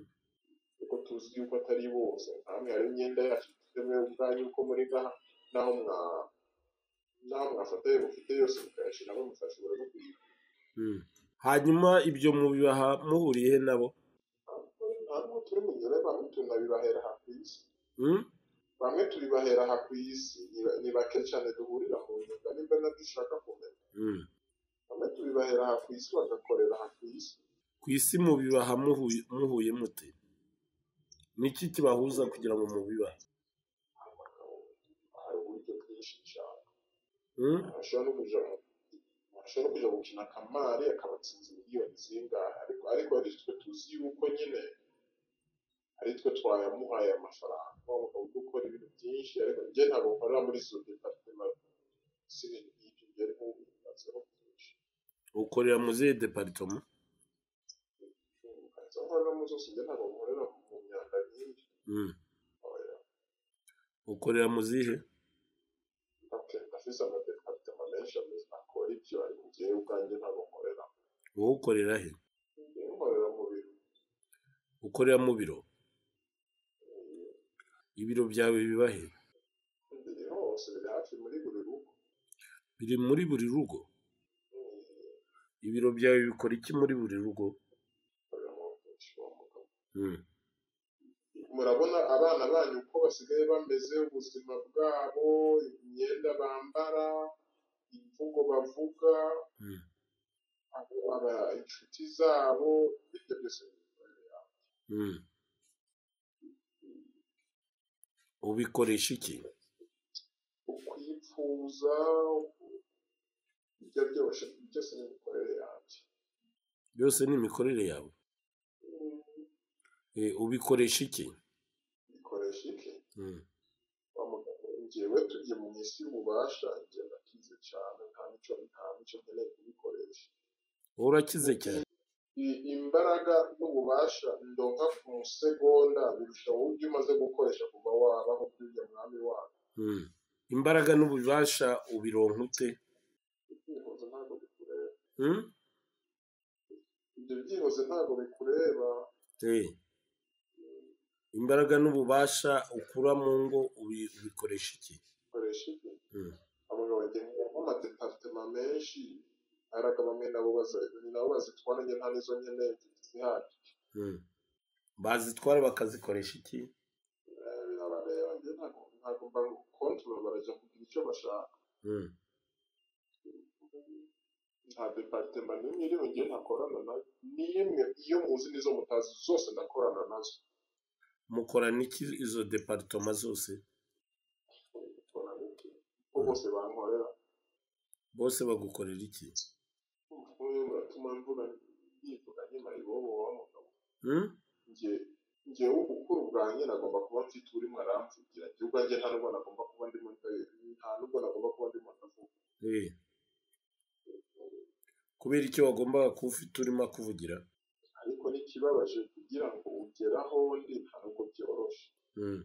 kuko tuzi yuko atari bose nkamwe hari imyenda yacu dufite mwe ubwanyu uko muri gaha naho mwa naho mwafatanye mufite yose mukayashyiramo mukashobora no kuyigura Mm. hanyuma ibyo mubibaha muhuriye he nabo ntabwo turi mu gihe bamwe tunabibahera aha ku isi Mm? bamwe turibahera aha ku isi ni ba- ni bake cyane duhurira mu nyunga nimba nabyo ushaka kumenya Mm. bamwe tubibahera aha ku isi bagakorera aha ku isi ku isi mubibaha muhuye muhuye mute ni iki kibahuza kugira ngo mubibahe hari uburyo bwinshi cyane Hmm? ashobora no kuja ashobora kuja gukina kamari akabatsinze miliyoni zingahe ariko ariko ari twe tuzi yuko nyine ari twe twayamuhaye amafaranga bakaba dukora ibintu byinshi ariko njye ntabwo nkorera muri sodeka si ibyo njye ariko ubukanzweho byinshi ukorera mu zihe deparitoma ubukanzweho nkoreramo zose njye ntabwo nkorera mu myanda myinshi Hmm. ukorera mu zihe afise amadepartema menshi ameze akora ibyo ariko njyewe ubwanjye ntabwo nkorera wowe ukorera he njyewe nkorera mu bintu ukorera mu biro ibiro byawe biba he biri hose biri hafi muri buri rugo biri muri buri rugo ibiro byawe bikora iki muri buri rugo Hmm. murabona abana banyu uko basigaye bameze ubuzima bwabo imyenda bambara imvugo bavuga Hmm. abo- aba- inshuti zabo ibyo byose Hmm. ubikoresha iki ukwipfuza ibyo byose byose ni imikorere yanjye byose ni imikorere yawe Eh, ubikoresha iki bikoresha iki Hmm. njyewe tujye mu isi y'ububasha njye nakize cyane nta mico nta mico nkeneye kubikoresha wowe urakize cyane I- imbaraga n'ububasha ndonka ku musegonda birusha wowe ibyo umaze gukoresha kuva wabaho kujya mwami wacu Hmm. imbaraga n'ububasha ubironka ute ibyifuzo ntabwo bikureba Hmm? ibyo byifuzo ntabwo bikureba Eh. imbaraga n'ububasha ukura mu ngo ubi- ubikoresha iki bikoresha ibyo Mm. abagabo bagenda n'amadepartema menshi ariko bamwe nabo baza- nabo bazitwara njye nta nizo nkeneye zihagije Hmm. bazitwara bakazikoresha iki Eh, birabareba njye ntabwo ntabwo mba kontorora barajya kugira icyo bashaka Hmm. nta departema n'imwe iriho njye ntakorana nayo n'imwe iyo muzi n'izo mutazi zose ndakorana nazo mukorana iki izo deparitoma zose Dukorana n'iki? kuko bose bankorera bose bagukorera iki umwe muratuma mvuga yivuga nyuma ibobo wa mugabo Hmm? njye njyewe ubukuru bwanjye nagomba kuba mfite urimo aramvugira njye ubwanjye nta nubwo nagomba kuba ndimo nda- nta nubwo nagomba kuba ndimo ndavuga Eh. kubera icyo wagombaga kuba ufite urimo akuvugira ariko n'ikibabaje kugira ngo ugeraho ndi nta nubwo byoroshye Hmm.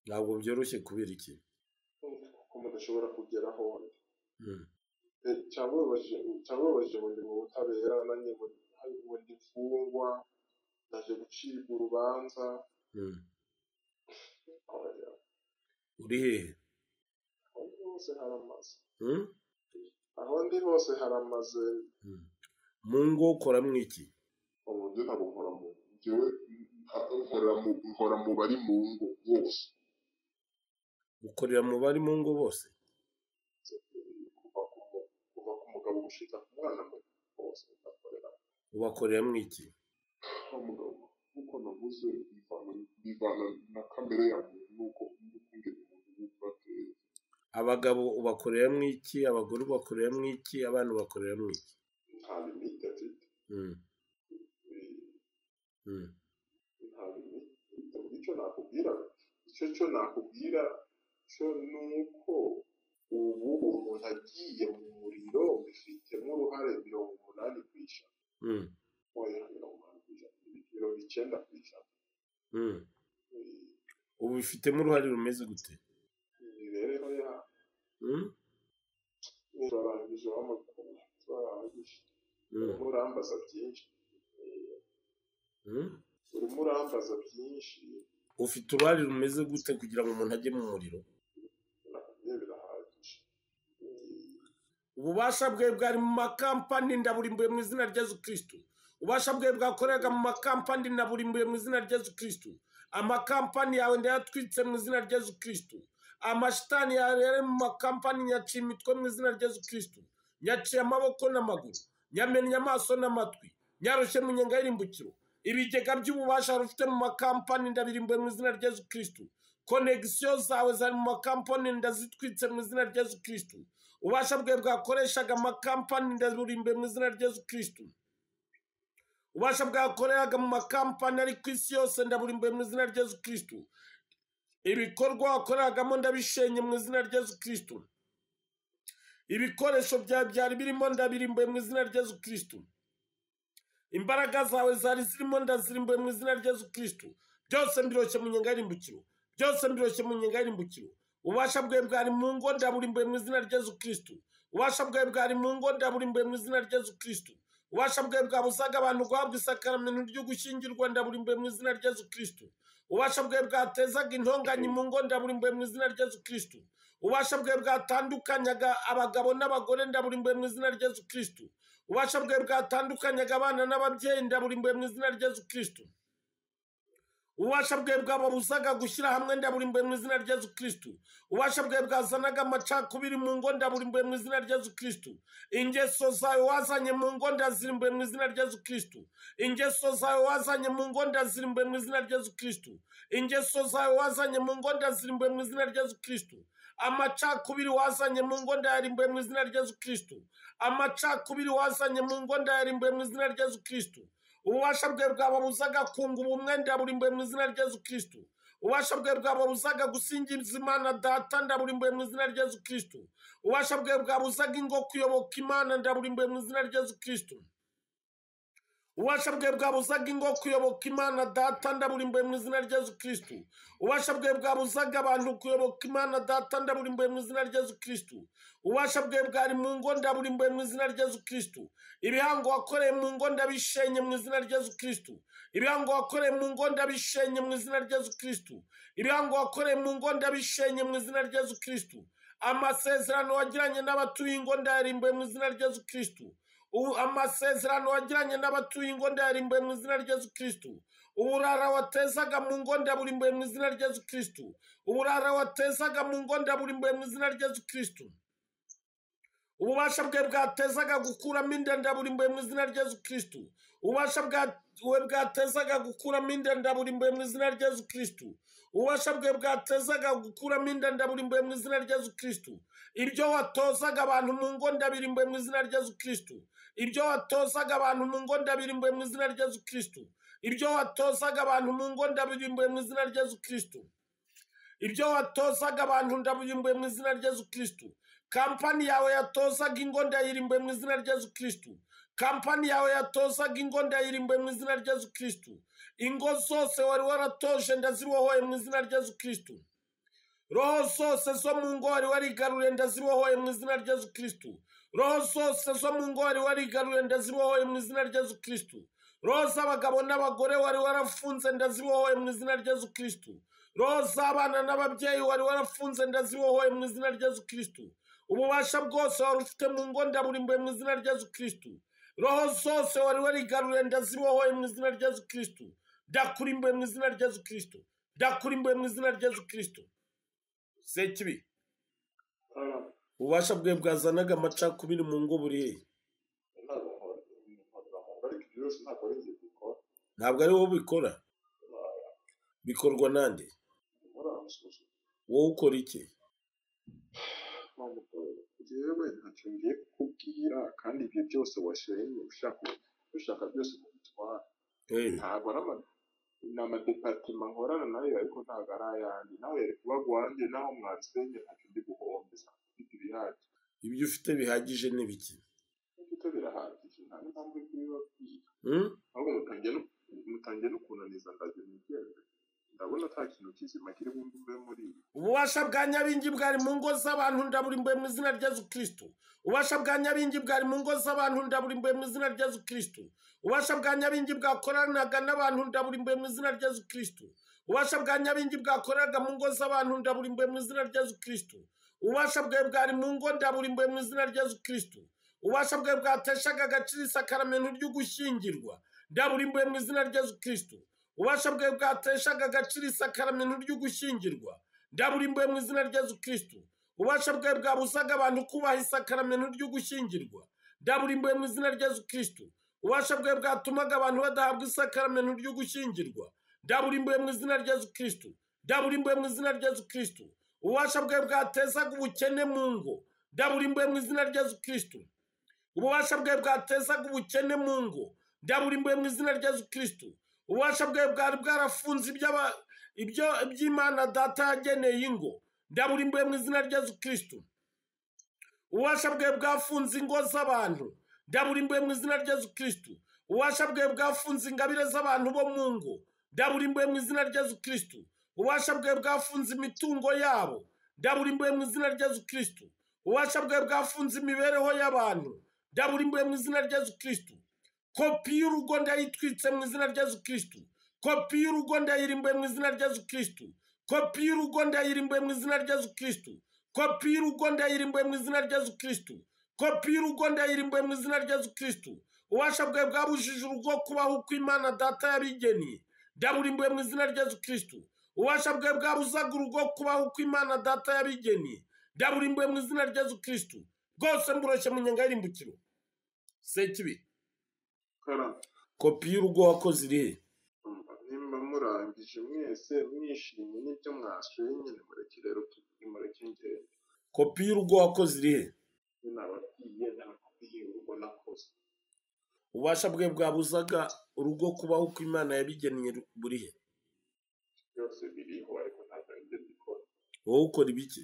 ntabwo byoroshye kubera iki kuko mudashobora kugeraho Hmm. Eh, cyangwa babajije cyangwa babajije ngo ndi mu butabera nanjye ngo ndi- ngo ndi mfungwa naje gucibwa urubanza Hmm. oya, uri hehe aho ndi hose haramaze Hmm? aho ndi hose haramaze Hmm. mu ngo ukoramo iki uburyo ntabwo nkora mu njyewe nta- nkora mu nkora mu bari mu ngo bose ukorera mu bari mu ngo bose kuva ku mu- kuva ku mugabo gushika ku mwana mu bose ndakorera ubakoreramo iki aho umugabo nk'uko navuze bivana bivana na kamere ya muntu n'uko n'ukungene umuntu yumva ateye abagabo ubakoreramo iki abagore ubakoreramo iki abana ubakoreramo iki nta limite afite Hmm. Hmm. icyo nakubwira icyo cyo nakubwira cyo ni uko ubu umuntu agiye mu muriro bifitemo uruhare mirongo umunani ku ijana Hmm. oya mirongo umunani ku ijana mirongo icyenda ku ijana Hmm. Eh, ubu bifitemo uruhare rumeze gute imibereho ya Hmm? barangije w'amakuru barangije Hmm. urimo urambaza byinshi Eh, Hmm. urimo urambaza byinshi ufite uruhare rumeze gute kugira ngo umuntu ajye mu muriro nakubwiye birahagije Eh, ububasha bwe bwari mu makampani ndaburimbuye mu izina rya yesu kirisitu ububasha bwe bwakoreraga mu makampani ndaburimbuye mu izina rya yesu kirisitu amakampani yawe ndayatwitse mu izina rya yesu kirisitu amashitani yawe yari mu makampani nyaciye imitwe mu izina rya yesu kirisitu nyaciye amaboko n'amaguru nyamennye amaso n'amatwi nyarushye mu nyenga y'irimbukiro ibigega by'ububasha rufite mu makampani ndabirimbuye mu izina rya yezu kirisitu konegisiyo zawe zari mu makampani ndazitwitse mu izina rya yezu kirisitu ububasha bwawe bwakoreshaga amakampani ndaburimbuye mu izina rya yezu kirisitu ububasha bwakoreraga mu makampani ari ku isi yose ndaburimbuye mu izina rya yezu kirisitu ibikorwa wakoreragamo ndabishenye mu izina rya yezu kirisitu ibikoresho byawe byari birimo ndabirimbuye mu izina rya yezu kirisitu imbaraga zawe zari zirimo ndazirimbuye mu izina rya yezu kirisitu byose mbiroshye mu nyenga y'irimbukiro byose mbiroshye mu nyenga y'irimbukiro ububasha bwawe bwari mu ngo ndaburimbuye mu izina rya yezu kirisitu ububasha bwawe bwari mu ngo ndaburimbuye mu izina rya yezu kirisitu ububasha bwawe bwabuzaga abantu guhabwa isakaramento ryo gushyingirwa ndaburimbuye mu izina rya yezu kirisitu ububasha bwawe bwatezaga intonganya mu ngo ndaburimbuye mu izina rya yezu kirisitu ububasha bwawe bwatandukanyaga abagabo n'abagore ndaburimbuye mu izina rya yezu kirisitu ububasha bwawe bwatandukanyaga abana n'ababyeyi ndaburimbuye mu izina rya yezu kirisitu ububasha bwawe bwababuzaga gushyira hamwe ndaburimbuye mu izina rya yezu kirisitu ububasha bwawe bwazanaga amacakubiri mu ngo ndaburimbuye mu izina rya yezu kirisitu ingeso zawe wazanye mu ngo ndazirimbuye mu izina rya yezu kirisitu ingeso zawe wazanye mu ngo ndazirimbuye mu izina rya yezu kirisitu ingeso zawe wazanye mu ngo ndazirimbuye mu izina rya yezu kirisitu amacakubiri wazanye mu ngo ndayarimbuye mu izina rya yezu kirisitu amacakubiri wazanye mu ngo ndayarimbuye mu izina rya yezu kirisitu ububasha bwe bwababuzaga kunga ubumwe ndaburimbuye mu izina rya yezu kirisitu ububasha bwe bwababuzaga gusingiza imana data ndaburimbuye mu izina rya yezu kirisitu ububasha bwe bwabuzaga ingo kuyoboka imana ndaburimbuye mu izina rya yezu kirisitu ububasha bwe bwabuzaga ingo kuyoboka imana data ndaburimbuye mu izina rya yezu kirisitu ububasha bwe bwabuzaga abantu kuyoboka imana data ndaburimbuye mu izina rya yezu kirisitu ububasha bwe bwari mu ngo ndaburimbuye mu izina rya yezu kirisitu ibihango wakoreye mu ngo ndabishenye mu izina rya yezu kirisitu ibihango wakoreye mu ngo ndabishenye mu izina rya yezu kirisitu ibihango wakoreye mu ngo ndabishenye mu izina rya yezu kirisitu amasezerano wagiranye n'abatuye ingo ndayarimbuye mu izina rya yezu kirisitu Ubu amasezerano wagiranye n'abatuye ingo ndayarimbuye mu izina rya yezu kirisitu uburara watezaga mu ngo ndaburimbuye mu izina rya yezu kirisitu uburara watezaga mu ngo ndaburimbuye mu izina rya yezu kirisitu ububasha bwe bwatezaga gukuramo inda ndaburimbuye mu izina rya yezu kirisitu ububasha bwawe bwatezaga gukuramo inda ndaburimbuye mu izina rya yezu kirisitu ububasha bwe bwatezaga gukuramo inda ndaburimbuye mu izina rya yezu kirisitu ibyo watozaga abantu mu ngo ndabirimbuye mu izina rya yezu kirisitu ibyo watozaga abantu mu ngo ndabirimbuye mu izina rya yezu kirisitu ibyo watozaga abantu mu ngo ndabirimbuye mu izina rya yezu kirisitu ibyo watozaga abantu ndabirimbuye mu izina rya yezu kirisitu kampani yawe yatozaga ingo ndayirimbuye mu izina rya yezu kirisitu kampani yawe yatozaga ingo ndayirimbuye mu izina rya yezu kirisitu ingo zose wari waratoje ndazibohoye mu izina rya yezu kirisitu roho zose zo mu ngo wari warigaruye ndazibohoye mu izina rya yezu kirisitu roho zose zo mu ngo wari warigaruye ndazibohoye mu izina rya yezu kirisitu roho z'abagabo n'abagore wari warafunze ndazibohoye mu izina rya yezu kirisitu roho z'abana n'ababyeyi wari warafunze ndazibohoye mu izina rya yezu kirisitu ububasha bwose wari ufite mu ngo ndaburimbuye mu izina rya yezu kirisitu roho zose wari warigaruye ndazibohoye mu izina rya yezu kirisitu ndakurimbuye mu izina rya yezu kirisitu ndakurimbuye mu izina rya yezu kirisitu sekibi ububasha bwe bwazanaga amacakubiri mu ngo buriye ntabwo nkora nkora mu ngo ariko ibyo byose ntabwo ari njye bikora ntabwo ari wowe ubikora bikorwa nande muri aho musuzuma wowe ukora iki mpamvu yewe ntacyo ngiye kukubwira kandi ibyo byose washenye ushaka ushaka byose kubitwara Eh, ntabwo ari ama ni amadepartement nkorana nayo ariko ntabwo ari ayandi nawe yari kuba wanjye naho mwasenye ntacyo ndi guhombeza mfite ibihagije ibyo ufite bihagije ni biki mfite birahagije nta n'impamvu yo kubibabwira Hmm? ahubwo mutangiye no mutangiye no kunaniza ndagira mugende ndabona ata kintu kizima kiri bumve muri ibi ububasha bwa nyabingi bwari mu ngo z'abantu ndaburimbuye mu izina rya yezu kirisitu ububasha bwa nyabingi bwari mu ngo z'abantu ndaburimbuye mu izina rya yezu kirisitu ububasha bwa nyabingi bwakoranaga n'abantu ndaburimbuye mu izina rya yezu kirisitu ububasha bwa nyabingi bwakoranaga mu ngo z'abantu ndaburimbuye mu izina rya yezu kirisitu ububasha bwe bwari mu ngo ndaburimbuye mu izina rya yezu kirisitu ububasha bwe bwateshaga agaciro isakaramento ryo gushyingirwa ndaburimbuye mu izina rya yezu kirisitu ububasha bwe bwateshaga agaciro isakaramento ryo gushyingirwa ndaburimbuye mu izina rya yezu kirisitu ububasha bwe bwabuzaga abantu kubaha isakaramento ryo gushyingirwa ndaburimbuye mu izina rya yesu kirisitu ububasha bwawe bwatumaga abantu badahabwa isakaramentu ryo gushyingirwa ndaburimbuye mu izina rya yesu kirisitu ndaburimbuye mu izina rya yesu kirisitu ububasha bwawe bwatezaga ubukene mu ngo ndaburimbuye mu izina rya yesu kirisitu ububasha bwawe bwatezaga ubukene mu ngo ndaburimbuye mu izina rya yesu kirisitu ububasha bwawe bwari bwarafunze ibyo aba- ibyo- iby'imana data yageneye ingo ndaburimbuye mu izina rya yesu kirisitu ububasha bwawe bwafunze ingo z'abantu ndaburimbuye mu izina rya yesu kirisitu ububasha bwawe bwafunze ingabire z'abantu bo mu ngo ndaburimbuye mu izina rya yesu kirisitu ububasha bwawe bwafunze imitungo yabo ndaburimbuye mu izina rya yesu kirisitu ububasha bwawe bwafunze imibereho y'abantu ndaburimbuye mu izina rya yesu kirisitu kopi y'urugo ndayitwitse mu izina rya yesu kirisitu kopi y'urugo ndayirimbuye mu izina rya yesu kirisitu kopi y'urugo ndayirimbuye mu izina rya yesu kirisitu kopi y'urugo ndayirimbuye mu izina rya yesu kirisitu kopi y'urugo ndayirimbuye mu izina rya yesu kirisitu ububasha bwawe bwabujije urugo kubaho uko imana data yabigeniye ndaburimbuye mu izina rya yesu kirisitu ububasha bwawe bwabuzaga urugo kubaho uko imana data yabigeniye ndaburimbuye mu izina rya yesu kirisitu rwose mboroshye mu nyenga y'irimbukiro sekibi karame kopi y'urugo wakoze iri he nimba murangije mwese mwishimye n'ibyo mwasuye nyine mureke rero tuvuge mureke ngende kopi y'urugo wakoze iri he nyine ababwiye nta kubwiye urugo nakoze ububasha bwe bwabuzaga urugo kubaho uko imana yabigennye buri he byose biriho ariko ntabwo ari byo mbikora wowe ukora ibiki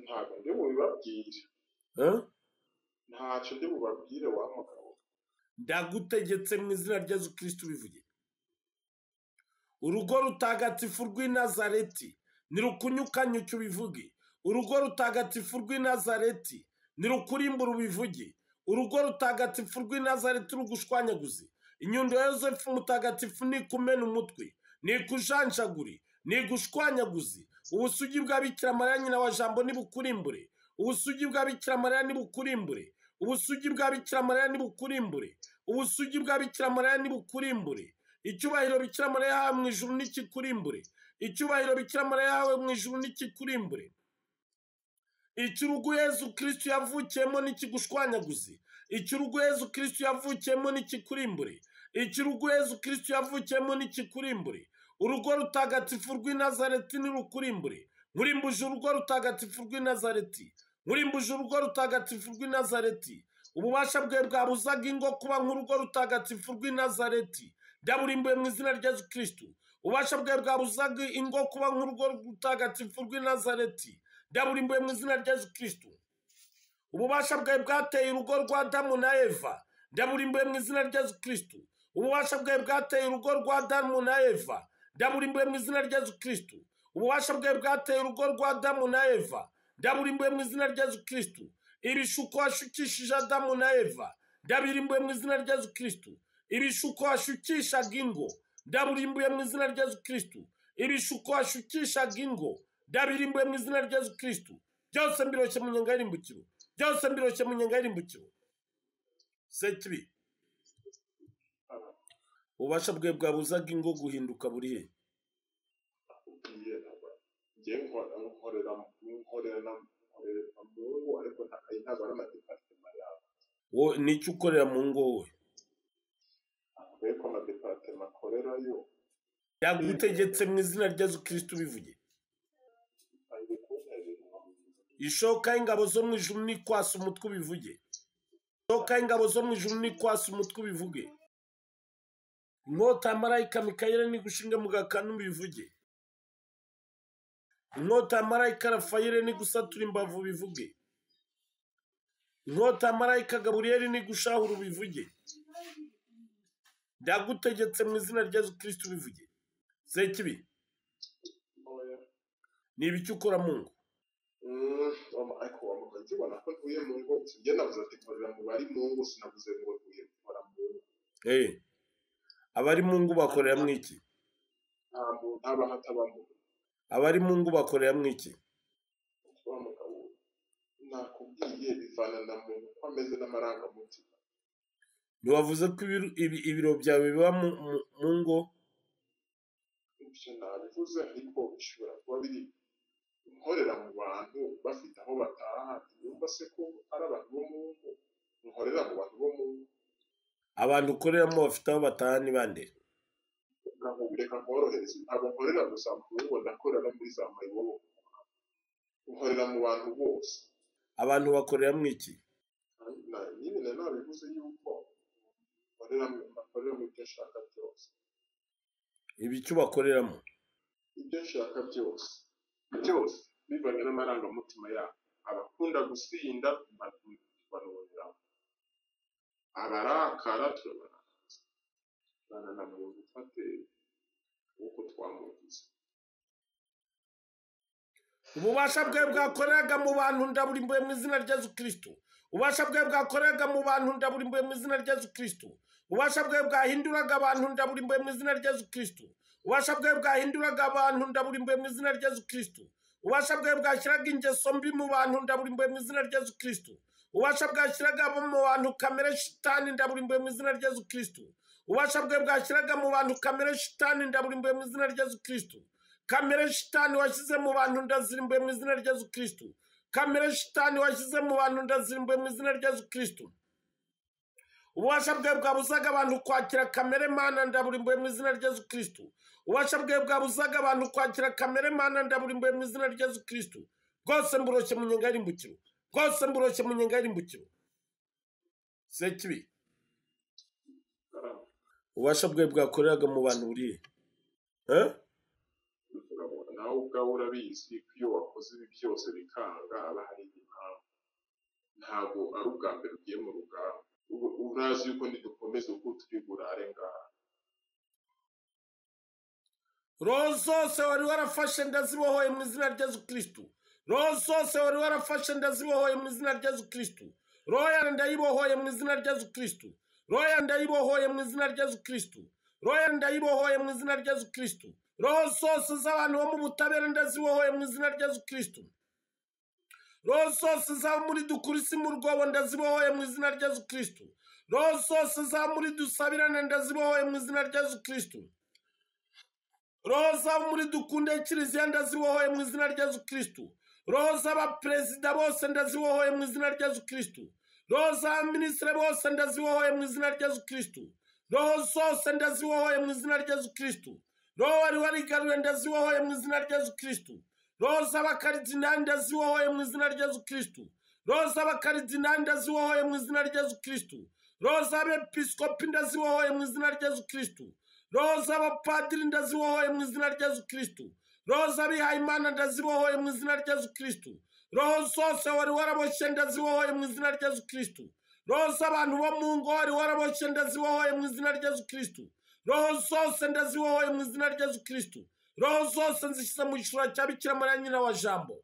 ntabwo ndi bubibabwire Eh? ntacyo ndi bubabwire wa mugabo ndagutegetse mu izina rya yesu kirisitu bivuge urugo rutagatifu rw'i nazareti nirukunyukanyuke ubivuge urugo rutagatifu rw'i nazareti nirukurimbura ubivuge urugo rutagatifu rw'i nazareti rugushwanyaguze inyundo ya yosefu mutagatifu nikumena umutwe nikujanjagure nigushwanyaguze ubusugi bwa bikira mariya nyina wa jambo nibukurimbure ubusugi bwa bikira mariya nibukurimbure ubusugi bwa bikira mariya nibukurimbure ubusugi bwa bikira mariya nibukurimbure icyubahiro bikira mariya yahawe mu ijuru nikikurimbure icyubahiro bikira mariya yahawe mu ijuru nikikurimbure icy'urugo yezu kirisitu yavukiyemo nikigushwanyaguze icy'urugo yezu kirisitu yavukiyemo nikikurimbure icy'urugo yezu kirisitu yavukiyemo nikikurimbure urugo rutagatifu rw'i nazareti nirukurimbure nkurimbuje urugo rutagatifu rw'i nazareti nkurimbuje urugo rutagatifu rw'i nazareti ububasha bwe bwabuzaga ingo kuba nk'urugo rutagatifu rw'i nazareti ndaburimbuye mu izina rya yezu kirisitu ububasha bwe bwabuzaga ingo kuba nk'urugo rutagatifu rw'i nazareti ndaburimbuye mu izina rya yezu kirisitu ububasha bwawe bwateye urugo rwa damu na eva ndaburimbuye mu izina rya yezu kirisitu ububasha bwawe bwateye urugo rwa damu na eva ndaburimbuye mu izina rya yezu kirisitu ububasha bwawe bwateye urugo rwa damu na eva ndaburimbuye mu izina rya yezu kirisitu ibishuko washukishije adamu na eva ndabirimbuye mu izina rya yezu kirisitu ibishuko washukishaga ingo ndaburimbuye mu izina rya yezu kirisitu ibishuko washukishaga ingo ndabirimbuye mu izina rya yezu kirisitu byose mbiroshye mu nyenga y'irimbukiro byose mbiroshye mu nyenga y'irimbukiro sekibi ububasha bwe bwabuzaga ingo guhinduka buri he akubwiye ntabwo njye nkora nkorera nkorera na nkorera mu ngo ariko ntabwo ari ntabwo ari amadepartema yawe wowe nicyo ukorera mu ngo wowe akubwiye ko amadepartema akorerayo yagutegetse mu izina rya yezu kirisitu bivuge ari kunterera ishoka y'ingabo zo mu ijuru ni kwasa umutwe ubivuge ishoka y'ingabo zo mu ijuru ni kwasa umutwe ubivuge inkota ya marayika mikayeli ni gushinga mu gakanu ubivuge inkota ya marayika rafayeli ni gusatura imbavu ubivuge inkota ya marayika gaburiyeli ni gushahura ubivuge ndagutegetse mu izina rya yesu kirisitu ubivuge zekibi ntoya ni ibiki ukora mu ngo Mm, ariko wamuka ukibona ko ntuye mu ngo njye nabuze ati nkorera mu bari mu ngo sinabuze ngo ntuye gukora mu ngo Eh. abari mu ngo bakorera mu iki nta muntu aba hataba mu ngo abari mu ngo bakorera mu iki wa mugabo nakubwiye bivana na muntu uko ameze n'amarangamutima ntiwavuze ko ibiru- ibi- ibiro byawe biba mu mu- mu ngo ibyo nabivuze ariko bishobora kuba biri inkorera mu bantu bafite aho bataha ntibumva se ko ari abantu bo mu ngo nkorera mu bantu bo mu abantu ukoreramo bafite aho bataha ni bande nkakubwira reka nkorohereze ntabwo nkorera gusa mu rugo ndakorera no muri za mayibobo nkorera mu bantu bose abantu bakoreramo iki Na- nyine na none bivuze yuko nkorera mu nkorera mu byo nshaka byose ibi icyo bakoreramo ibyo nshaka byose byose bivanye n'amarangamutima yabo abakunda gusinda baruhiramo abarakara turabarangiza banananiwe gufate uko twamugize ububasha bwe bwakoreraga mu bantu ndaburimbuye mu izina rya yesu kirisito ububasha bwe bwakoreraga mu bantu ndaburimbuye mu izina rya yesu kirisito ububasha bwe bwahinduraga abantu ndaburimbuye mu izina rya yesu kirisito ububasha bwe bwahinduraga abantu ndaburimbuye mu izina rya yesu kirisito ububasha bwe bwashyiraga ingeso mbi mu bantu ndaburimbuye mu izina rya yesu kirisito ububasha bwashyiraga mu bantu kamere shitani ndaburimbuye mu izina rya yesu kirisito ububasha bwe bwashyiraga mu bantu kamere shitani ndaburimbuye mu izina rya yesu kirisito kamere shitani washyize mu bantu ndazirimbuye mu izina rya yesu kirisito kamere shitani washyize mu bantu ndazirimbuye mu izina rya yesu kirisito ububasha bwe bwabuzaga abantu kwakira kamere mana ndaburimbuye mu izina rya yesu kirisito ububasha bwe bwabuzaga abantu kwakira kamere mana ndaburimbuye mu izina rya yesu kirisito bwose mburoshye mu nyenga y'irimbukiro bwose mburoshye mu nyenga y'irimbukiro sekibi ububasha bwe bwakoreraga mu bantu buriye Eh? nawe ubwawe urabizi ko iyo wakoze ibi byose bikanga aba hari impamvu ntabwo ari ubwa mbere ugiye mu rugamba Ubu- urazi yuko nidukomeza uko turi burare ngaha roho zose wari warafashe ndazibohoye mu izina rya yesu kirisitu roho zose wari warafashe ndazibohoye mu izina rya yesu kirisitu roho yanjye ndayibohoye mu izina rya yesu kirisitu roho yanjye ndayibohoye mu izina rya yesu kirisitu roho yanjye ndayibohoye mu izina rya yesu kirisitu roho zose z'abantu bo mu butabera ndazibohoye mu izina rya yesu kirisitu roho zose zaba muri dukurisi mu rwobo ndazibohoye mu izina rya yesu kirisitu roho zose zaba muri dusabirane ndazibohoye mu izina rya yesu kirisitu roho zaba muri dukunde kiliziya ndazibohoye mu izina rya yesu kirisitu roho z'abaperezida bose ndazibohoye mu izina rya yesu kirisitu roho z'abaminisitiri bose ndazibohoye mu izina rya yesu kirisitu roho zose ndazibohoye mu izina rya yesu kirisitu roho wari warigaruye ndazibohoye mu izina rya yesu kirisitu roho z'abakaridinali ndazibohoye mu izina rya yesu kirisitu roho z'abakaridinali ndazibohoye mu izina rya yesu kirisitu roho z'abepiskopi ndazibohoye mu izina rya yesu kirisitu roho z'abapadiri ndazibohoye mu izina rya yesu kirisitu roho z'abihayimana ndazibohoye mu izina rya yesu kirisitu roho zose wari waraboshye ndazibohoye mu izina rya yesu kirisitu roho z'abantu bo mu ngo wari waraboshye ndazibohoye mu izina rya yesu kirisitu roho zose ndazibohoye mu izina rya yesu kirisitu roho zose nzishyize mu gishura cya bikira mariya nyina wa jambo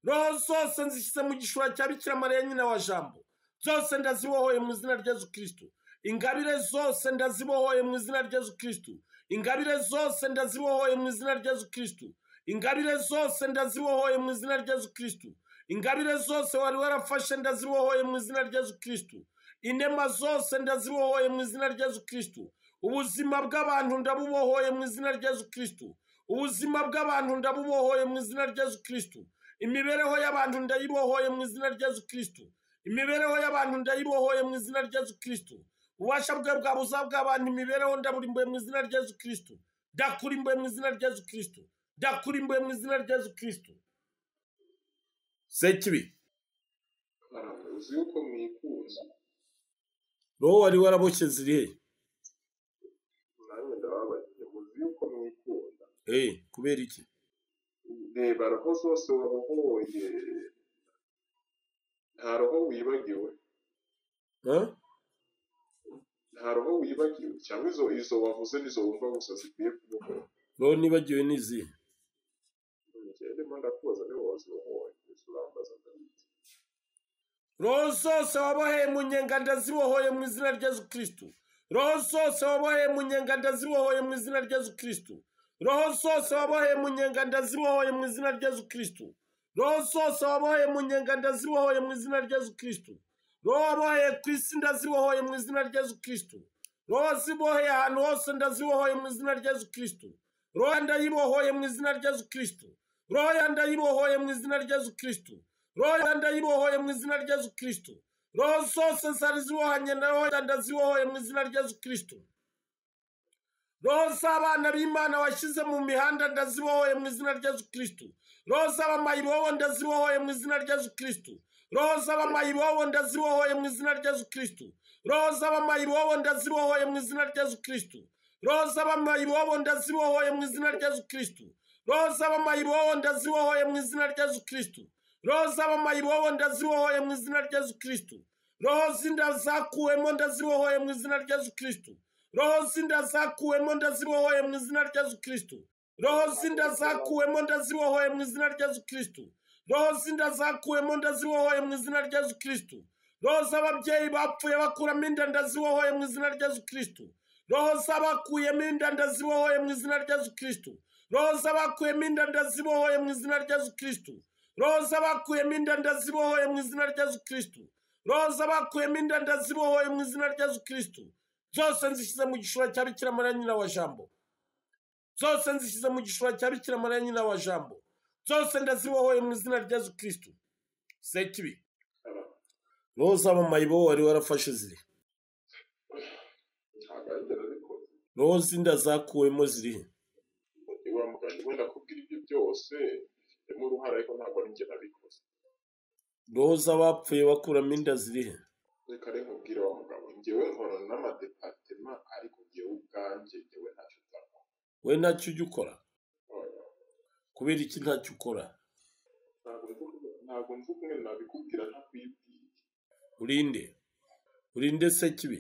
roho zose nzishyize mu gishura cya bikira mariya nyina wa jambo zose ndazibohoye mu izina rya yesu kirisitu ingabire zose ndazibohoye mu izina rya yesu kirisitu ingabire zose ndazibohoye mu izina rya yesu kirisitu ingabire zose ndazibohoye mu izina rya yesu kirisitu ingabire zose wari warafashe ndazibohoye mu izina rya yesu kirisitu inema zose ndazibohoye mu izina rya yesu kirisitu ubuzima bw'abantu ndabubohoye mu izina rya yesu kirisitu ubuzima bw'abantu ndabubohoye mu izina rya yesu kirisitu imibereho y'abantu ndayibohoye mu izina rya yesu kirisitu imibereho y'abantu ndayibohoye mu izina rya yesu kirisitu ububasha bwe bwa buza bw'abantu imibereho ndaburimbuye mu izina rya yesu kirisitu ndakurimbuye mu izina rya yesu kirisitu ndakurimbuye mu izina rya yesu kirisitu sekibi Karame, uzi yuko mwifuza roho wari waraboshye ziriye nanjye ndababajije muzi yuko mwikunda eh kubera iki reba roho zose wabohoye nta roho wibagiwe Huh? nta roho wibagiwe cyangwa izo izo wavuze nizo wumva gusa zikwiye kubohora roho nibagiwe n'izihe njyewe ndimo ndakubaza niba wazibohoye gusa urambaza ndabizi roho zose waboheye mu nyenga ndazibohoye mu izina rya yesu kirisitu roho zose waboheye mu nyenga ndazibohoye mu izina rya yesu kirisitu roho zose waboheye mu nyenga ndazibohoye mu izina rya yesu kirisitu roho zose waboheye mu nyenga ndazibohoye mu izina rya yesu kirisitu roho waboheye ku isi ndazibohoye mu izina rya yesu kirisitu roho ziboheye ahantu hose ndazibohoye mu izina rya yesu kirisitu roho ndayibohoye mu izina rya yesu kirisitu roho yandayibohoye mu izina rya yesu kirisitu roho yandayibohoye mu izina rya yesu kirisitu roho zose zari zibohanye na roho yanda zibohoye mu izina rya yesu kristo roho z'abana b'imana washyize mu mihanda ndazibohoye mu izina rya yesu kristo roho z'abamayibobo ndazibohoye mu izina rya yesu kristo roho z'abamayibobo ndazibohoye mu izina rya yesu kristo roho z'abamayibobo ndazibohoye mu izina rya yesu kristo roho z'abamayibobo ndazibohoye mu izina rya yesu kristo roho z'abamayibobo ndazibohoye mu izina rya yesu kristo roho z'abamayibobo ndazibohoye mu izina rya yesu kristo roho z'inda zakuwemo ndazibohoye mu izina rya yesu kristo roho z'inda zakuwemo ndazibohoye mu izina rya yesu kristo roho z'inda zakuwemo ndazibohoye mu izina rya yesu kristo roho z'inda zakuwemo ndazibohoye mu izina rya yesu kristo roho z'ababyeyi bapfuye bakuramo inda ndazibohoye mu izina rya yesu kristo roho z'abakuyemo inda ndazibohoye mu izina rya yesu kristo roho z'abakuyemo inda ndazibohoye mu izina rya yesu kristo roho z'abakuyemo inda ndazibohoye mu izina rya yesu kristo roho z'abakuyemo inda ndazibohoye mu izina rya yesu kristo zose nzishyize mu gishura cya bikira mariya nyina wa jambo zose nzishyize mu gishura cya bikira mariya nyina wa jambo zose ndazibohoye mu izina rya yesu kristo sekibi roho z'abamayibo wari warafashe ziri ntabwo ari inzara zikoze roho z'inda zakuwemo zirihe niba muganga wenda akubwira ibyo byose bifitemo uruhare ariko ntabwo ari njye nabikoze roho z'abapfuye bakuramo inda zirihe reka reka ubwire wa mugabo njyewe nkorana n'amadepatema ariko njyewe ubwanjye njyewe ntacyo nzakora we ntacyo ujya ukora Oya, kubera iki ntacyo ukora ntabwo nzi uko- ntabwo nzi kumwe nabikubwira ntakwibwiye urinde urinde sekibi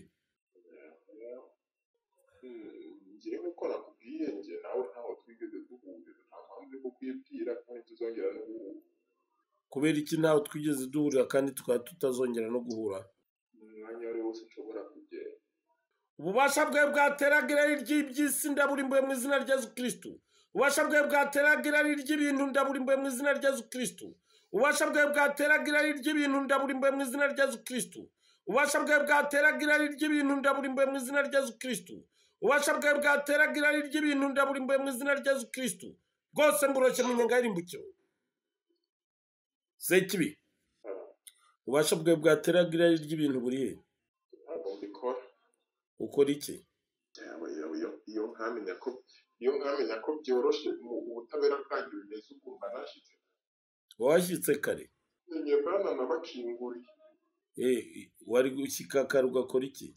Hmm, njyewe uko nakubwiye njye nawe ntaho twigeze duhurira nta mpamvu yo kukwibwira kandi tuzongera no guhura kubera iki ntawe twigeze duhurira kandi tukaba tutazongera no guhura umwanya wari wose ushobora kugenda ububasha bwe bwateraga irari ry'iby'isi ndaburimbuye mu izina rya yesu kristo ububasha bwe bwateraga irari ry'ibintu ndaburimbuye mu izina rya yesu kristo ububasha bwe bwateraga irari ry'ibintu ndaburimbuye mu izina rya yesu kristo ububasha bwe bwateraga irari ry'ibintu ndaburimbuye mu izina rya yesu kristo ububasha bwe bwateraga irari ry'ibintu ndaburimbuye mu izina rya yesu kristo rwose mburoshye mu nyenga y'irimbukiro zekibi ububasha bwe bwateraga irari ry'ibintu burihe ntabwo mbikora ukora iki Yawe, yawe, iyo- iyo nkamenya ko iyo nkamenya ko byoroshye mu ubutabera bwanjye bimeze ukumva nashyitse washyitse kare ngiye mbana nabakinguriye Eh, wari gushyika kare ugakora iki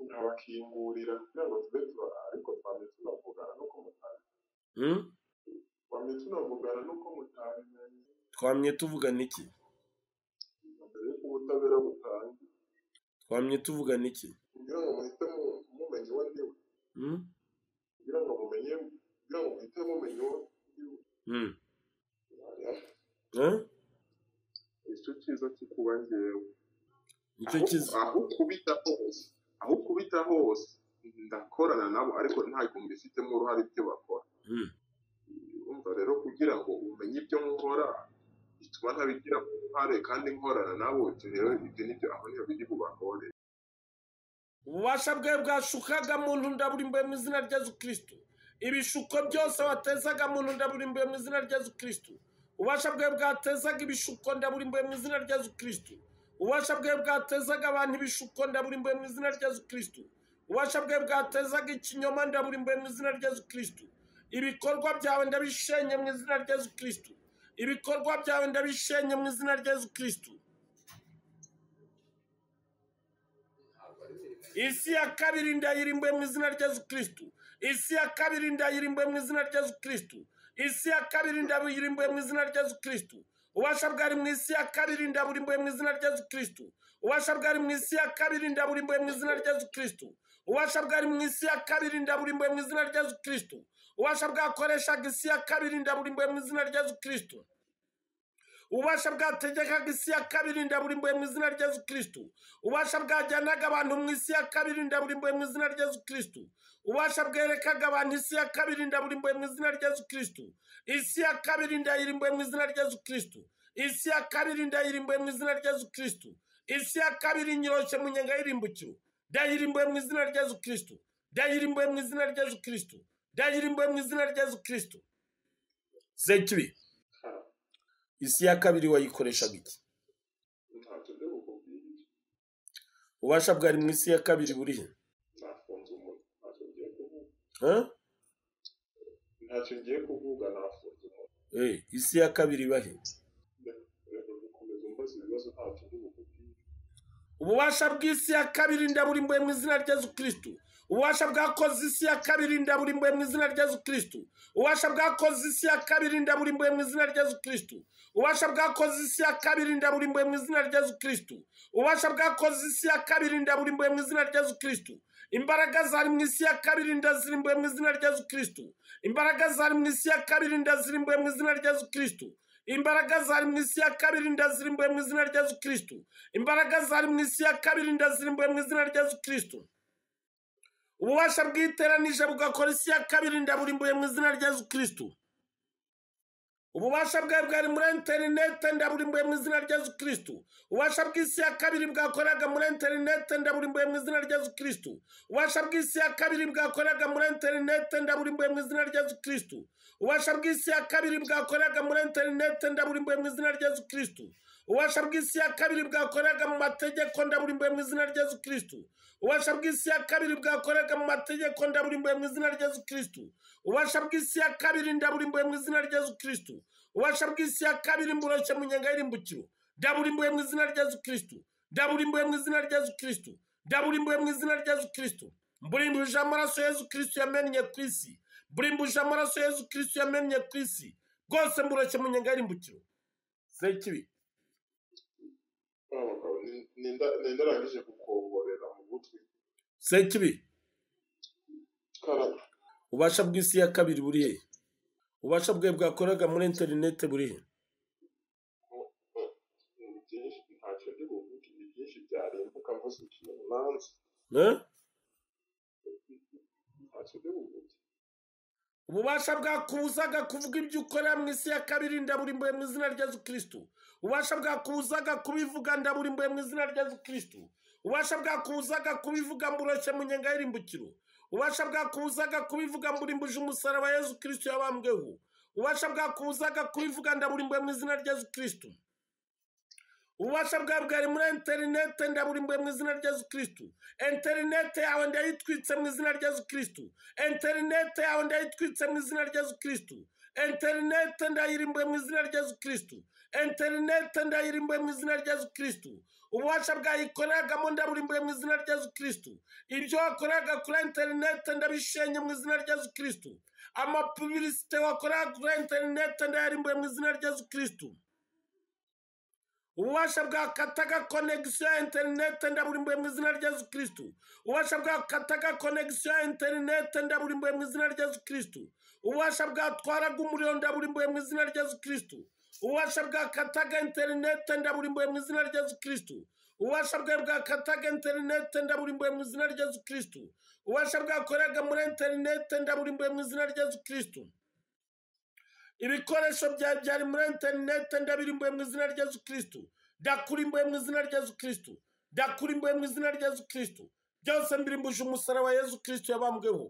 nkabakingurira kugira ngo tube tuba ariko twamye tunavugana nuko mutari Hmm? twamye tunavugana nuko mutari twamye tuvugana iki mbere y'uko ubutabera butangira twamye tuvugana iki kugira ngo muhite mu- mumenye uwo ndiwe Hmm? kugira ngo mumenye kugira ngo muhite mumenye uwo ndiwe Hmm. Oya, Eh? nicyo cyiza cyo kuba njyewe nicyo Aho- kiza aho kubita hose aho kubita hose ndakorana nabo ariko ntabwo mbifitemo uruhare ibyo bakora Hmm. urumva rero kugira ngo umenye ibyo nkora bituma ntabigiramo uruhare kandi nkorana nabo ibyo rero ibyo nibyo aho niho biri bubakore ububasha bwe bwashukaga muntu ndaburimbuye mu izina rya yesu kristo ibishuko byose watezaga muntu ndaburimbuye mu izina rya yesu kristo ububasha bwe bwatezaga ibishuko ndaburimbuye mu izina rya yesu kristo ububasha bwe bwatezaga abantu ibishuko ndaburimbuye mu izina rya yesu kristo ububasha bwe bwatezaga ikinyoma ndaburimbuye mu izina rya yesu kristo ibikorwa byawe ndabishenye mu izina rya yesu kristo ibikorwa byawe ndabishenye mu izina rya yesu kristo isi ya kabiri ndayirimbuye mu izina rya yesu kristo isi ya kabiri ndayirimbuye mu izina rya yesu kristo isi ya kabiri ndayirimbuye mu izina rya yesu kristo ubasha bwari mu isi ya kabiri ndaburimbuye mu izina rya yesu kristo ubasha bwari mu isi ya kabiri ndaburimbuye mu izina rya yesu kristo ubasha bwari mu isi ya kabiri ndaburimbuye mu izina rya yesu kristo ubasha bwakoreshaga isi ya kabiri ndaburimbuye mu izina rya yesu kristo ububasha bwategekaga isi ya kabiri ndaburimbuye mu izina rya yesu kristo ububasha bwajyanaga abantu mu isi ya kabiri ndaburimbuye mu izina rya yesu kristo ububasha bwerekaga abantu isi ya kabiri ndaburimbuye mu izina rya yesu kristo isi ya kabiri ndayirimbuye mu izina rya yesu kristo isi ya kabiri ndayirimbuye mu izina rya yesu kristo isi ya kabiri nyiroshe mu nyenga y'irimbukiro ndayirimbuye mu izina rya yesu kristo ndayirimbuye mu izina rya yesu kristo ndayirimbuye mu izina rya yesu kristo zekibi isi ya kabiri wayikoreshaga iki ntabyo byo ububasha bwari mu isi ya kabiri buriya nafunze umunwa ntacyo ngiye kuvuga Ha? ntacyo ngiye kuvuga nafunze umunwa Eh, isi ya kabiri ibahe reka gukomeza umbaza ibibazo ntacyo ndi bukubwire ububasha bw'isi ya kabiri ndaburimbuye mu izina rya Yesu kristu ububasha bwakoze isi ya kabiri ndaburimbuye mu izina rya Yesu kristu ububasha bwakoze isi ya kabiri ndaburimbuye mu izina rya Yesu kristu ububasha bwakoze isi ya kabiri ndaburimbuye mu izina rya Yesu kristu ububasha bwakoze isi ya kabiri ndaburimbuye mu izina rya Yesu kristu imbaraga zari mu isi ya kabiri ndazirimbuye mu izina rya Yesu kristu imbaraga zari mu isi ya kabiri ndazirimbuye mu izina rya Yesu kristu imbaraga zari mu isi ya kabiri ndazirimbuye mu izina rya Yesu kristu imbaraga zari mu isi ya kabiri ndazirimbuye mu izina rya yesu kirisito ububasha bwiteranije bugakora isi ya kabiri ndaburimbuye mu izina rya yesu kirisito ububasha bwawe bwari muri interinete ndaburimbuye mu izina rya yesu kirisito ububasha bw'isi ya kabiri bwakoraga muri interinete ndaburimbuye mu izina rya yesu kirisito ububasha bw'isi ya kabiri bwakoraga muri interinete ndaburimbuye mu izina rya yesu kirisito ububasha bw'isi ya kabiri bwakoraga muri interinete ndaburimbuye mu izina rya yesu kirisito ububasha bw'isi ya kabiri bwakoraga mu mategeko ndaburimbuye mu izina rya yesu kirisito ububasha bw'isi ya kabiri bwakoraga mu mategeko ndaburimbuye mu izina rya yesu kirisito ububasha bw'isi ya kabiri ndaburimbuye mu izina rya yesu kirisito ububasha bw'isi ya kabiri mboroshye mu nyenga y'irimbukiro ndaburimbuye mu izina rya yesu kirisito ndaburimbuye mu izina rya yesu kirisito ndaburimbuye mu izina rya yesu kirisito mburimbuje amaraso ya yesu kirisito yamennye ku isi mburimbuje amaraso ya yesu kirisito yamennye ku isi bwose mboroshye mu nyenga y'irimbukiro sekibi wa mugabo ni- ninda- nindarangije kukuborera mu gutwi sekibi karaba ubasha bw'isi ya kabiri buri he ubasha bwe bwakoraga muri interinete buri he ni byinshi ntacyo ndi buvuge ni byinshi byarimbuka mvuze ikintu nanze Eh? ntacyo ndi buvuge ububasha bwakubuzaga kuvuga ibyo ukorera mu isi ya kabiri ndaburimbuye mu izina rya yesu kirisito ububasha bwakubuzaga kubivuga ndaburimbuye mu izina rya yesu kirisito ububasha bwakubuzaga kubivuga mboroshye mu nyenga y'irimbukiro ububasha bwakubuzaga kubivuga mburimbuje umusaraba wa yesu kirisito yabambweho ububasha bwakubuzaga kubivuga ndaburimbuye mu izina rya yesu kirisito ububasha bwawe bwari muri interinete ndaburimbuye mu izina rya yesu kirisito interinete yawe ndayitwitse mu izina rya yesu kirisito interinete yawe ndayitwitse mu izina rya yesu kirisito interinete ndayirimbuye mu izina rya yesu kirisito interinete ndayirimbuye mu izina rya yesu kirisito ububasha bwayikoreragamo ndaburimbuye mu izina rya yesu kirisito ibyo wakoraga kuri interinete ndabishenye mu izina rya yesu kirisito amapubilisite wakoraga kuri interinete ndayarimbuye mu izina rya yesu kirisito ububasha bwakataga konegisiyo ya interinete ndaburimbuye mu izina rya yesu kirisito ububasha bwakataga konegisiyo ya interinete ndaburimbuye mu izina rya yesu kirisito ububasha bwatwaraga umuriro ndaburimbuye mu izina rya yesu kirisito ububasha bwakataga interinete ndaburimbuye mu izina rya yesu kirisito ububasha bwawe bwakataga interinete ndaburimbuye mu izina rya yesu kirisito ububasha bwakoraga muri interinete ndaburimbuye mu izina rya yesu kirisito ibikoresho byawe byari muri interinete ndabirimbuye mu izina rya yesu kirisito ndakurimbuye mu izina rya yesu kirisito ndakurimbuye mu izina rya yesu kirisito byose mbirimbuje umusaraba wa yesu kirisito yabambweho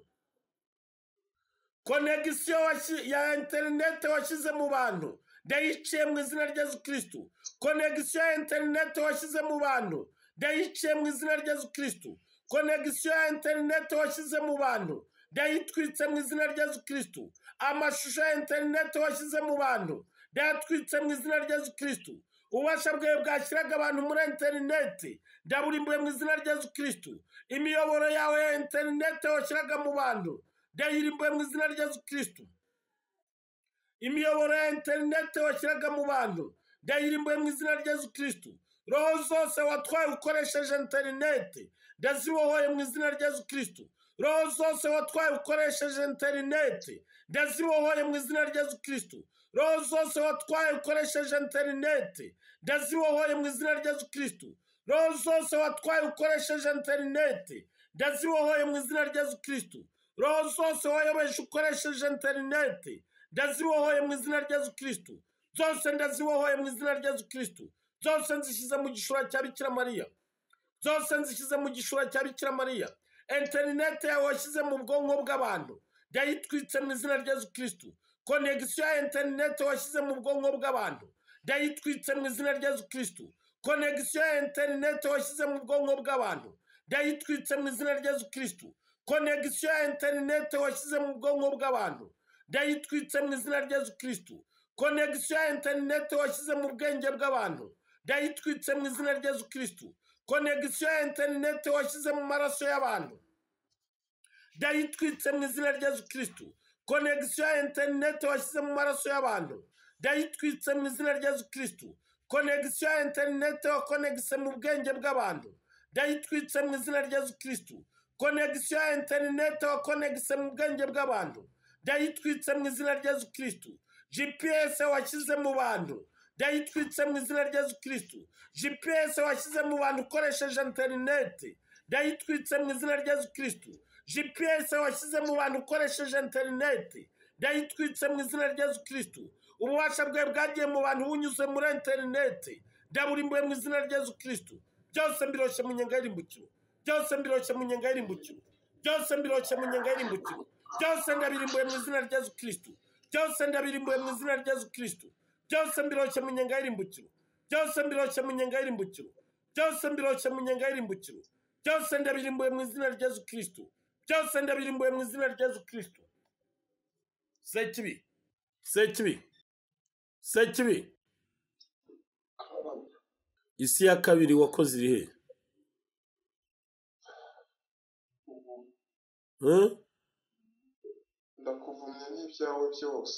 konegisiyo washyi- ya interinete washyize mu bantu ndayiciye mu izina rya yesu kirisito konegisiyo ya interinete washyize mu bantu ndayiciye mu izina rya yesu kirisito konegisiyo ya interinete washyize mu bantu ndayitwitse mu izina rya yesu kirisito amashusho ya interinete washyize mu bantu ndayatwitse mu izina rya yesu kirisito ububasha bwawe bwashyiraga abantu muri interinete ndaburimbuye mu izina rya yesu kirisito imiyoboro yawe ya interinete washyiraga mu bantu ndayirimbuye mu izina rya yesu kirisito imiyoboro ya interinete washyiraga mu bantu ndayirimbuye mu izina rya yesu kirisito roho zose watwaye ukoresheje interinete ndazibohoye mu izina rya yesu kirisito roho zose watwaye ukoresheje interinete ndazibohoye mu izina rya yesu kirisito roho zose watwaye ukoresheje interinete ndazibohoye mu izina rya yesu kirisito roho zose watwaye ukoresheje interinete ndazibohoye mu izina rya yesu kirisito roho zose wayobeje ukoresheje interinete ndazibohoye mu izina rya yesu kirisito zose ndazibohoye mu izina rya yesu kirisito zose nzishyize mu gishura cya bikira mariya zose nzishyize mu gishura cya bikira mariya interinete yawe washyize mu bwonko bw'abantu ndayitwitse mu izina rya yesu kirisito konegisiyo ya interinete washyize mu bwonko bw'abantu ndayitwitse mu izina rya yesu kirisito konegisiyo ya interineti washyize mu bwonko bw'abantu ndayitwitse mu izina rya yesu kirisitu konegisiyo ya interineti washyize mu bwonko bw'abantu ndayitwitse mu izina rya yesu kirisitu konegisiyo ya interineti washyize mu bwenge bw'abantu ndayitwitse mu izina rya yesu kirisitu konegisiyo ya interineti washyize mu maraso y'abantu ndayitwitse mu izina rya yesu kirisitu konegisiyo ya interineti washyize mu maraso y'abantu ndayitwitse mu izina rya yesu kirisitu konegisiyo ya interineti wakonegise mu bwenge bw'abantu ndayitwitse mu izina rya yesu kirisitu konegisiyo ya interineti wakonegise mu bwenge bw'abantu ndayitwitse mu izina rya yesu kirisitu gps washyize mu bantu ndayitwitse mu izina rya yesu kirisitu gps washyize mu bantu ukoresheje interineti ndayitwitse mu izina rya yesu kirisitu gps washyize mu bantu ukoresheje interineti ndayitwitse mu izina rya yesu kirisitu ububasha bwawe bwagiye mu bantu bunyuze muri interineti ndaburimbuye mu izina rya yesu kirisitu byose mbiroshye mu nyenga y'irimbukiro byose mbiroshye mu nyenga y'irimbukiro byose mbiroshye mu nyenga y'irimbukiro byose ndabirimbuye mu izina rya yesu kirisitu byose ndabirimbuye mu izina rya yesu kirisitu byose mbiroshye mu nyenga y'irimbukiro byose mbiroshye mu nyenga y'irimbukiro byose mbiroshye mu nyenga y'irimbukiro byose ndabirimbuye mu izina rya yesu kirisitu byose ndabirimbuye mu izina rya yesu kirisitu sekibi sekibi sekibi isi ya kabiri wakoze iri he Huh? ndakuvumye n'ibyawe byose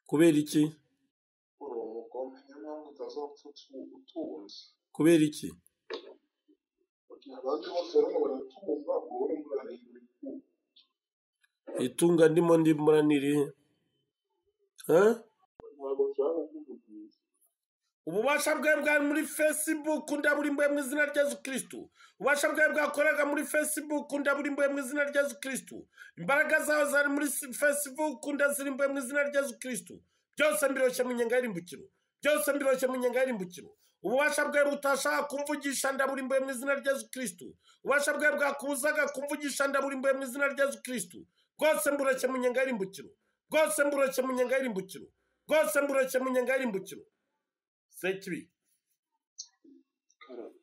kubera iki uri umugome niyo mpamvu utazapfa utu- utunze kubera iki kugira abandi bose barimo baratumva wowe urimo urareba itungo. itunga ndimo ndimura ni irihe Huh? ntabwo byaba by'ubugwiri ububasha bwawe bwa muri fesibuku ndaburimbuye mu izina rya yesu kirisitu ububasha bwawe bwakoraga muri fesibuku ndaburimbuye mu izina rya yesu kirisitu imbaraga zawe zari muri si- fesibuku ndazirimbuye mu izina rya yesu kirisitu byose mbiroshye mu nyenga y'irimbukiro byose mbiroshye mu nyenga y'irimbukiro ububasha bwawe butashaka kumvugisha ndaburimbuye mu izina rya yesu kirisitu ububasha bwawe bwakubuzaga kumvugisha ndaburimbuye mu izina rya yesu kirisitu bwose mburoshye mu nyenga y'irimbukiro bwose mburoshye mu nyenga y'irimbukiro bwose mburoshye mu nyenga y'irimbukiro sekibi karame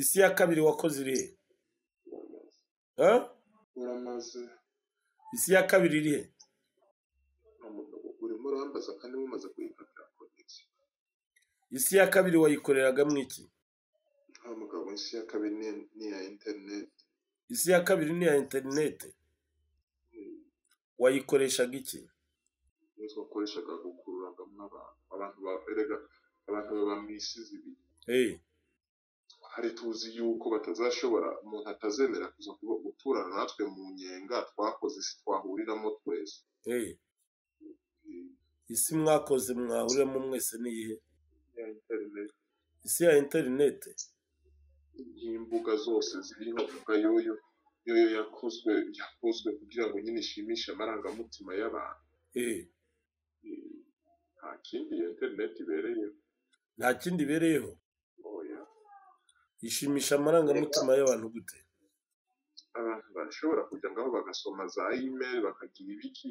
isi ya kabiri wakoze irihe Ha? uramaze isi ya kabiri irihe uramaze urimo urambaza kandi mumaze kuyifatira konegisi isi ya kabiri wayikoreragamo iki nta mugabo isi ya kabiri ni- ni iya interineti isi ya kabiri ni iya interinete wayikoreshaga iki niyo twakoreshaga gukururangamo abantu abantu baberega abantu baba mu isi zibiri hey. hari tuzi yuko batazashobora umuntu atazemera kuza kuba guturana natwe mu nyenga twakoze isi twahuriramo twese Hey. isi mwakoze mwahuriramo mwese niyihe ya interineti isi ya interinete y'imbuga zose ziriho imbuga yoyo yoyo yakozwe yakozwe kugira ngo nyine ishimishe amarangamutima y'abantu hey. nta kindi iyo interineti ibereye nta kindi ibereyeho oya ishimisha amarangamutima y'abantu gute abantu barashobora kujya ngaho bagasoma za email bakagira ibiki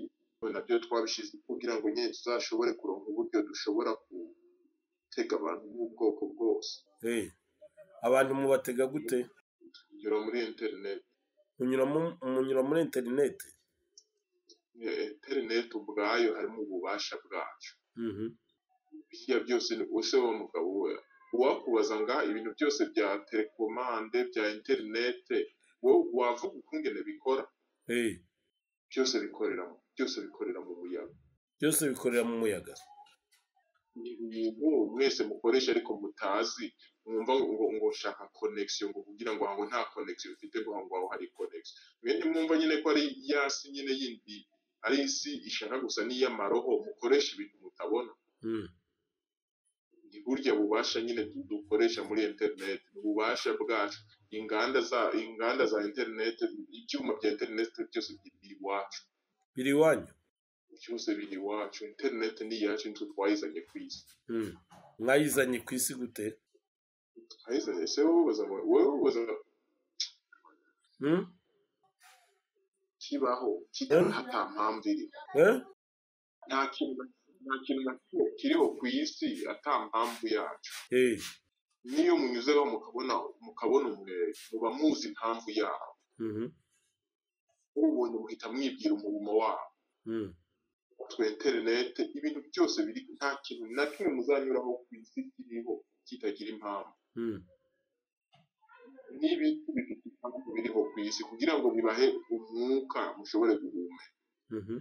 nabyo twabishyize kugira ngo nyine tuzashobore kuronka uburyo dushobora gutega abantu b'ubwoko bwose hey. abantu mubatega gute kunyura muri internet munyura mu- munyura muri interinete Eh, internet ubwayo harimo ububasha bwacu Mhm. biriya byose ni use wa mugabo we uwakubaza nga ibintu byose bya telekomande bya internet wowe wavuga ukungene bikora hey. byose bikorera mu- byose bikorera mu muyaga byose bikorera mu muyaga ni ibintu mwese mukoresha ariko mutazi mwumva ngo ngo ushaka connection ngo kugira ngo aho nta connection ufite ngo aho ngaho hari connection mwe ntimwumva nyine ko ari ya si nyine yindi ari isi ishaka gusa n'iy'amaroho mukoresha ibintu mutabona mm. ni burya bubasha nyine du- dukoresha muri internet ni ububasha bwacu inganda za inganda za internet ibyuma bya internet byose biri iwacu biri iwanyu byose biri iwacu internet ni iyacu nitwe twayizanye ku isi Mm. mwayizanye ku isi gute twayizanye se wowe ubaza ngo- wowe ubaza Mm? kibaho kitaha nta mpamvu iri Eh? nta kintu nta kintu na kimwe kiriho ku isi ata mpamvu yacu Eh, n'iyo munyuzeho mukabona mukabona umwere muba muzi impamvu yawo mhm, ubonye muhita mwibwira umurimo wawo mhm, twe interinete ibintu byose biri nta kintu na kimwe muzanyuraho ku isi kiriho kitagira impamvu mhm, n'ibintu bifite impamvu biriho ku isi kugira ngo bibahe umwuka mushobore guhumeka mhm,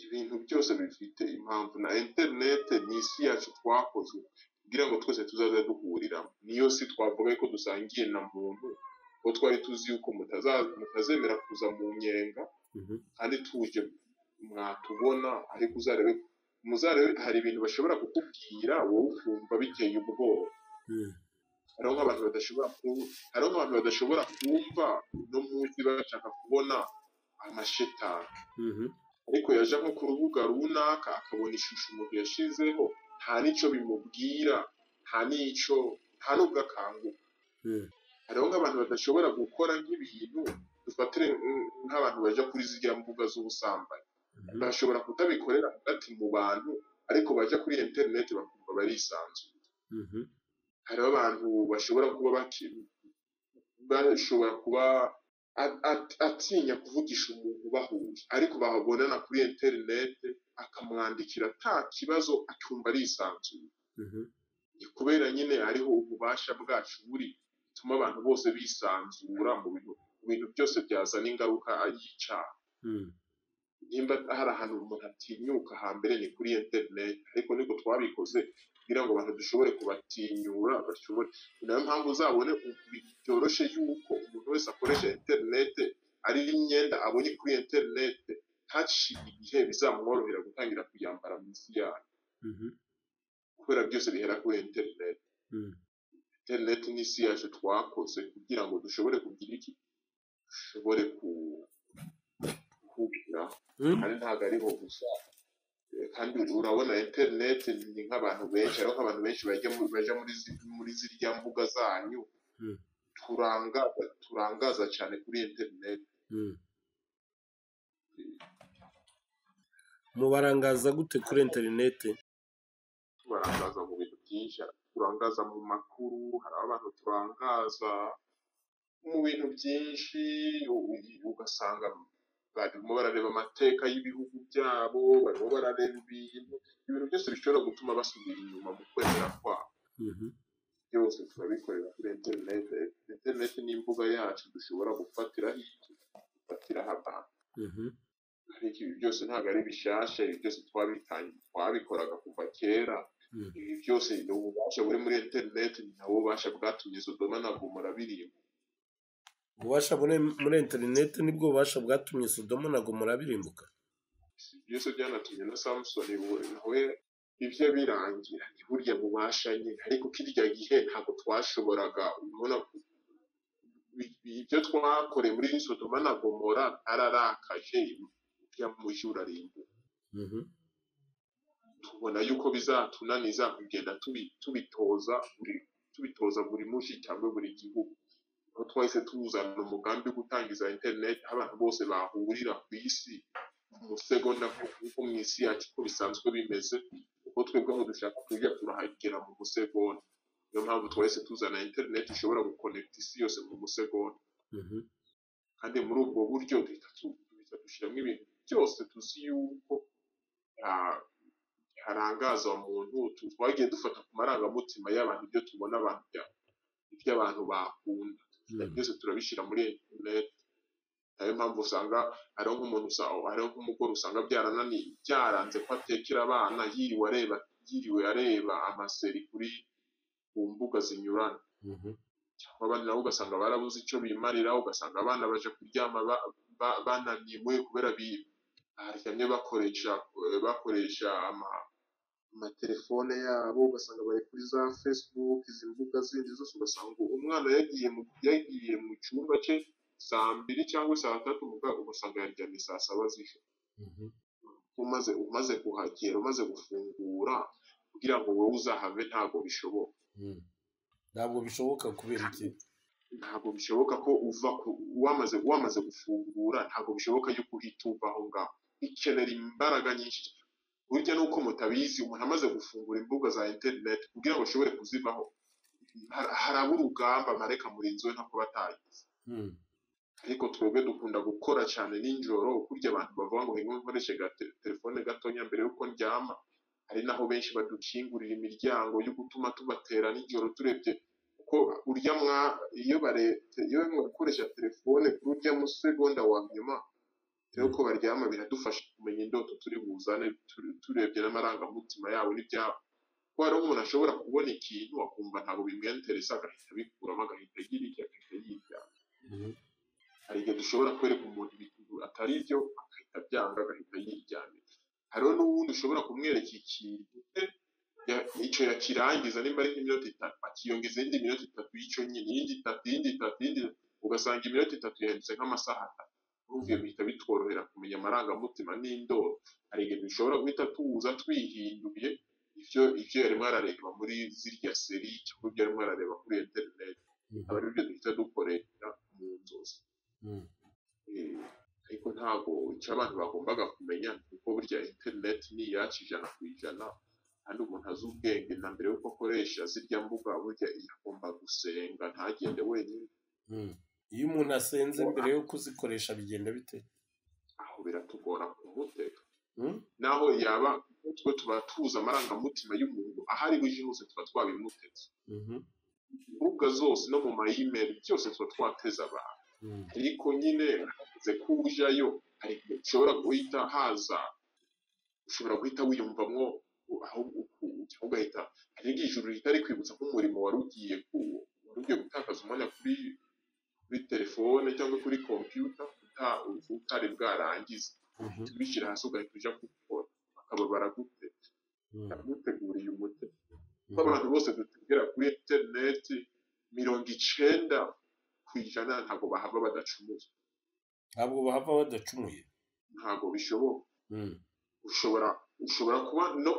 ibintu byose bifite impamvu na interinete ni isi yacu twakozwe kugira ngo twese tuzaze duhuriramo niyo si twavuga ko dusangiye na muntu kuko twari tuzi yuko mutaza- mutazemera kuza mu nyenga mhm, kandi tuje mwatubona ariko uzarebe muzarebe hari ibintu bashobora kukubwira wowe ukumva biteye ubwoba mhm, hariho nk'abantu badashobora ku- hariho nk'abantu badashobora kumva no munsi bashaka kubona amashetani mhm, ariko yaje nko ku rubuga runaka akabona ishusho umuntu yashizeho nta n'icyo bimubwira nta n'icyo nta n'ubwo akanguka mhm, hariho nk'abantu badashobora gukora nk'ibintu dufatire mm, nk'abantu baja kuri ziriya mbuga z'ubusambanyi mhm. bashobora kutabikorera hagati mu bantu ariko baja kuri interineti bakumva barisanzuye Mhm, hariho abantu bashobora kuba baki bashobora kuba a- a- atinya kuvugisha umuntu bahuje ariko babonana kuri interinete akamwandikira nta kibazo akumva arisanzuye mhm, ni kubera nyine hariho ububasha bwacu buri bituma abantu bose bisanzura mu bintu mu bintu byose byazana ingaruka y'icyaha mhm, nimba hari ahantu umuntu atinyuka hambere ni kuri interinete ariko niko twabikoze kugira ngo abantu dushobore kubatinyura bashobore ni nayo mpamvu uzabone ubu byoroshye yuko umuntu wese akoresha interinete ari imyenda abonye kuri interinete haciye igihe bizamworohera gutangira kuyambara mu isi yayo mhm, kubera byose bihera kuri interinete mhm, interinete n'isi yacu twakoze kugira ngo dushobore kugira iki dushobore ku kugira mhm. kandi ntabwo ariho gusa Eh, kandi urabona interineti ni nk'abantu benshi ariho nk'abantu benshi bajya mu- baja muri zi- muri ziriya mbuga zanyu Mm. turangaza turangaza cyane kuri interineti Mm. mubarangaza gute kuri interinete tubarangaza mu bintu byinshi hari turangaza mu makuru hari abantu turangaza mu bintu byinshi u- ugasanga barimo barareba amateka y'ibihugu byabo barimo barareba ibintu ibintu byose bishobora gutuma basubira inyuma mu kwemera kwabo Mhm, byose turabikorera kuri interinete interinete ni imbuga yacu dushobora gufatiraho ibyo dufatiraho abantu mhm, ariko ibi byose ntabwo ari bishyashya ibi byose twabitangiye twabikoraga kuva kera Mm. ibi byose ni ububasha buri muri interinete ni nabo bubasha bwatumye sodoma na gomora birimba ububasha buri muri interinete nibwo bubasha bwatumye sodomo na gomora birimbuka byose byanatumye na samusoni we- nawe ibyo birangira ni burya bubasha nyine ariko kirya gihe ntabwo twashoboraga ubona bi- bi- ibyo twakoreye muri sodoma na gomora byararakaje ibyamuji urarimbuka Mhm, tubona yuko bizatunaniza kugenda tubi- tubitoza buri tubitoza buri muji cyangwa buri gihugu aho twahise tuzana umugambi wo gutangiza interineti aho abantu bose bahurira ku isi umusegonda kuko mu isi yacu uko bisanzwe bimeze kuko twebwe aho dushaka kujya turahagera mu musegonda niyo mpamvu twahise tuzana interineti ishobora gukonekita isi yose mu musegonda mhm, kandi muri ubwo buryo duhita tu- duhita dushyiramo ibintu byose tuzi yuko ah, harangaza umuntu tu- twagiye dufata ku marangamutima y'abantu ibyo tubona abantu bya- iby'abantu bakunda mhm, byose turabishyira muri interineti nayo mpamvu usanga hariho nk'umuntu usa- hariho nk'umugore usanga byarananiye byaranze ko atekera abana yiriwe areba yiriwe areba amaseri kuri ku mbuga zinyuranye mhm, cyangwa abandi nabo ugasanga barabuze icyo bimarira ugasanga abana baje kuryama ba- ba- bananiwe kubera bi- baryamye bakoresha eh, bakoresha ama- amatelefone yabo ugasanga bari kuri za facebook izi mbuga zindi zose ugasanga umwana yagiye mu yagiye mu cyumba cye saa mbiri cyangwa saa tatu mu bwa- ugasanga yaryamye saa saba z'ijoro mhm. umaze umaze kuhagera umaze gufungura kugira ngo wowe uzahave ntabwo bishoboka Mm. ntabwo bishoboka kubera iki ntabwo bishoboka ko uva ku wamaze wamaze gufungura ntabwo bishoboka yuko uhita uva aho ngaho ikenera imbaraga nyinshi burya nuko mutabizi umuntu amaze gufungura imbuga za interineti kugira ngo ashobore kuzivaho har- haraba urugamba mareka murinzi we ntako batagize Hmm. ariko twebwe dukunda gukora cyane ninjoro kurya abantu bavuga ngo ngo nkoreshe ga te- telefone gatonya mbere yuko ndyama hari naho benshi badukingurira imiryango yo gutuma tubatera nijoro turebye kuko urya mwa iyo bare iyo mwa gukoresha telefone kuri urya musegonda wa nyuma rero ko baryama biradufasha kumenya indoto turi buzane turi- turebye n'amarangamutima yabo n'ibyabo kuko hari umuntu ashobora kubona ikintu akumva ntabwo bimwenteresa agahita abikuramo agahita agira icyo agahita yijyana Mhm. hari igihe dushobora kwereka umuntu ibintu atari byo agahita abyanga agahita yiryamira hariho n'uwundi ushobora kumwereka ikintu eh, ya- icyo yakirangiza nimba ari nk'iminota itatu akiyongeza iyindi minota itatu y'icyo nyine iyindi itatu iyindi itatu iyindi itatu, ugasanga iminota itatu yahindutse nk'amasaha atatu urumva ibyo bihita bitworohera kumenya amarangamutima n'indoro hari igihe dushobora guhita tuwuza twihinduye ibyo ibyo yarimo arareba muri zirya seri cyangwa ibyo yarimo arareba kuri interineti aba ari byo duhita dukoresha mu nzozi Mhm. Eh, ariko ntabwo icyo abantu bagombaga kumenya ni uko burya interineti ni iyacu ijana ku ijana kandi umuntu azi ubwenge na mbere y'uko akoresha zirya mbuga burya agomba gusenga ntagende wenyine Mhm. iyo umuntu asenze mbere yo kuzikoresha bigenda bite aho biratugora kumutega Hmm? naho yaba twe tuba tuzi amarangamutima y'umuntu aho ari buje hose tuba twabimuteze Mhm. imbuga zose no mu mayimeri byose tuba twateze abantu Mhm. ariko nyine hamaze kuwujayo hari igihe ushobora guhita haza ushobora guhita wiyumvamwo ahubwo uku- ugahita hari igihe ijuru ritari kwibutsa nk'umurimo wari ugiye ku- wari ugiye gutakaza umwanya kuri kuri telefone cyangwa kuri kompiyuta uta- utari bwarangize Mhm. tubishyira hasi ugahita ujya kubikora bakaba baragute Mhm. baraguteguriye umuti kuko abantu bose dutegera kuri interineti mirongo icenda ku ijana ntabwo bahava badacumuye ntabwo bahava badacumuye ntabwo bishoboka Mhm. ushobora ushobora kuba no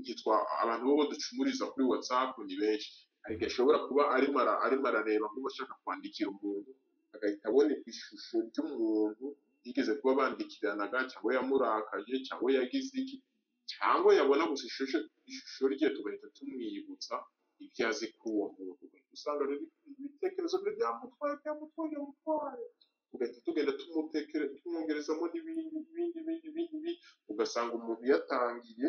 yitwa abantu bo ducumuriza kuri whatsapp ni benshi ariko ashobora kuba arimo ara- arimo arareba nk'uba ashaka kwandikira umuntu agahita abona ishusho ry'umuntu yigeze kuba bandikiranaga cyangwa yamurakaje cyangwa yagize iki cyangwa yabona gusa ishusho ishusho rye tugahita tumwibutsa ibyo azi kuri uwo muntu ugahita usanga rero ibitekerezo bye byamutwaye byamutwaye byamutwaye tugahita tugenda tumutekere tumwongerezamo n'ibindi n'ibindi n'ibindi n'ibindi n'ibindi ugasanga umuntu yatangiye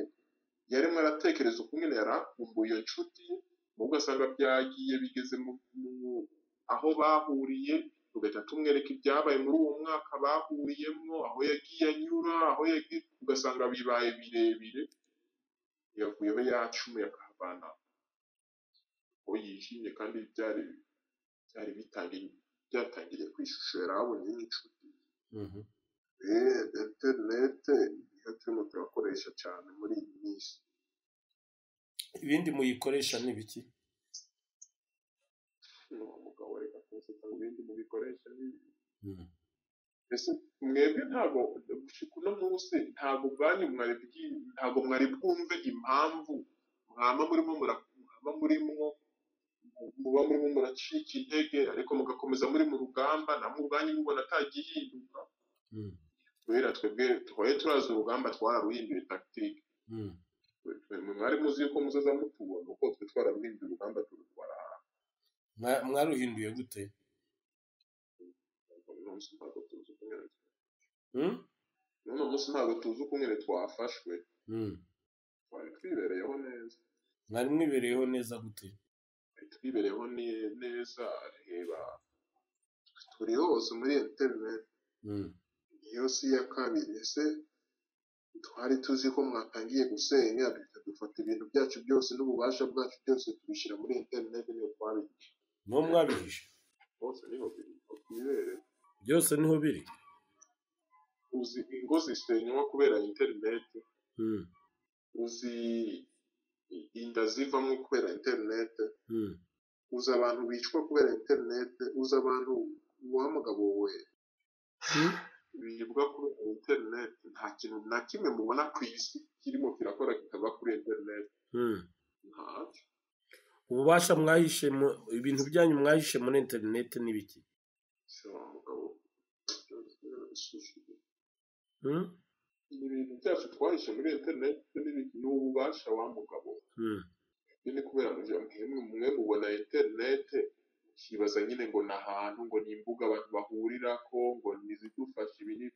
yarimo aratekereza ukuntu yari akumbuye iyo nshuti ye nawe ugasanga byagiye bigeze mu, mu aho bahuriye tugahita tumwereka ibyabaye muri uwo mwaka bahuriyemo aho yagiye anyura aho yagiye ugasanga bibaye birebire yavuye abe yacumuye akahavana aho yishimye kandi byari byari bitangiye byatangiriye ku ishusho yari abonye n'inshuti Mhm. Eh, interinete niyo turimo turakoresha cyane muri iyi minsi ibindi muyikoresha ni biki ni umugabo reka kumuseka mu bindi mubikoresha ni- Mhm. mbese mwebwe ntabwo gushika uno munsi ntabwo bwanyu mwari bwi- ntabwo mwari bwumve impamvu mwaba murimo mura- mwaba murimo muba murimo muracika intege ariko mugakomeza muri mu rugamba namwe ubwanyu mubona atagihinduka Mhm. kubera twebwe twaye turazi urugamba twararuhinduye tactique Mhm. mwe mwari muzi yuko muzaza mutubona uko twe twararuhinduye urugamba turutwara Mwa- mwaruhinduye gute uno munsi ntabwo tuzi uko nyine Mhm. n'uno munsi ntabwo tuzi uko nyine twafashwe Mhm. twari twibereyeho neza mwari mwibereyeho neza gute twari twibereyeho ne- neza reba turi hose muri interineti Mhm. iyo si iya kabiri ese twari tuzi ko mwatangiye gusenya duhita dufata ibintu byacu byose n'ububasha bwacu byose tubishyira muri interineti niyo twabigisha niho mwabihishe bose niho biri twibereye byose niho biri uzi ingo zisenywa kubera interineti Mhm. uzi inda zivamo kubera interineti Mhm. uzi abantu bicwa kubera interineti uzi abantu wa mugabo we Mhm. bibwa kubera interineti nta kintu na kimwe mubona ku isi kirimo kirakora kitava kuri interineti Mhm. ntacyo ububasha mwahishe mu- ibintu byanyu mwahishe muri interineti ni biki si wa mugabo Mhm. ibi bintu byacu twahishe muri interineti ni- ni ububasha wa mugabo we. Mm. Ibi ni kubera ngo mwemwe mwe mubona interineti ukibaza nyine ngo ni ahantu ngo ni imbuga abantu bahurirako ngo ni izidufasha ibi ni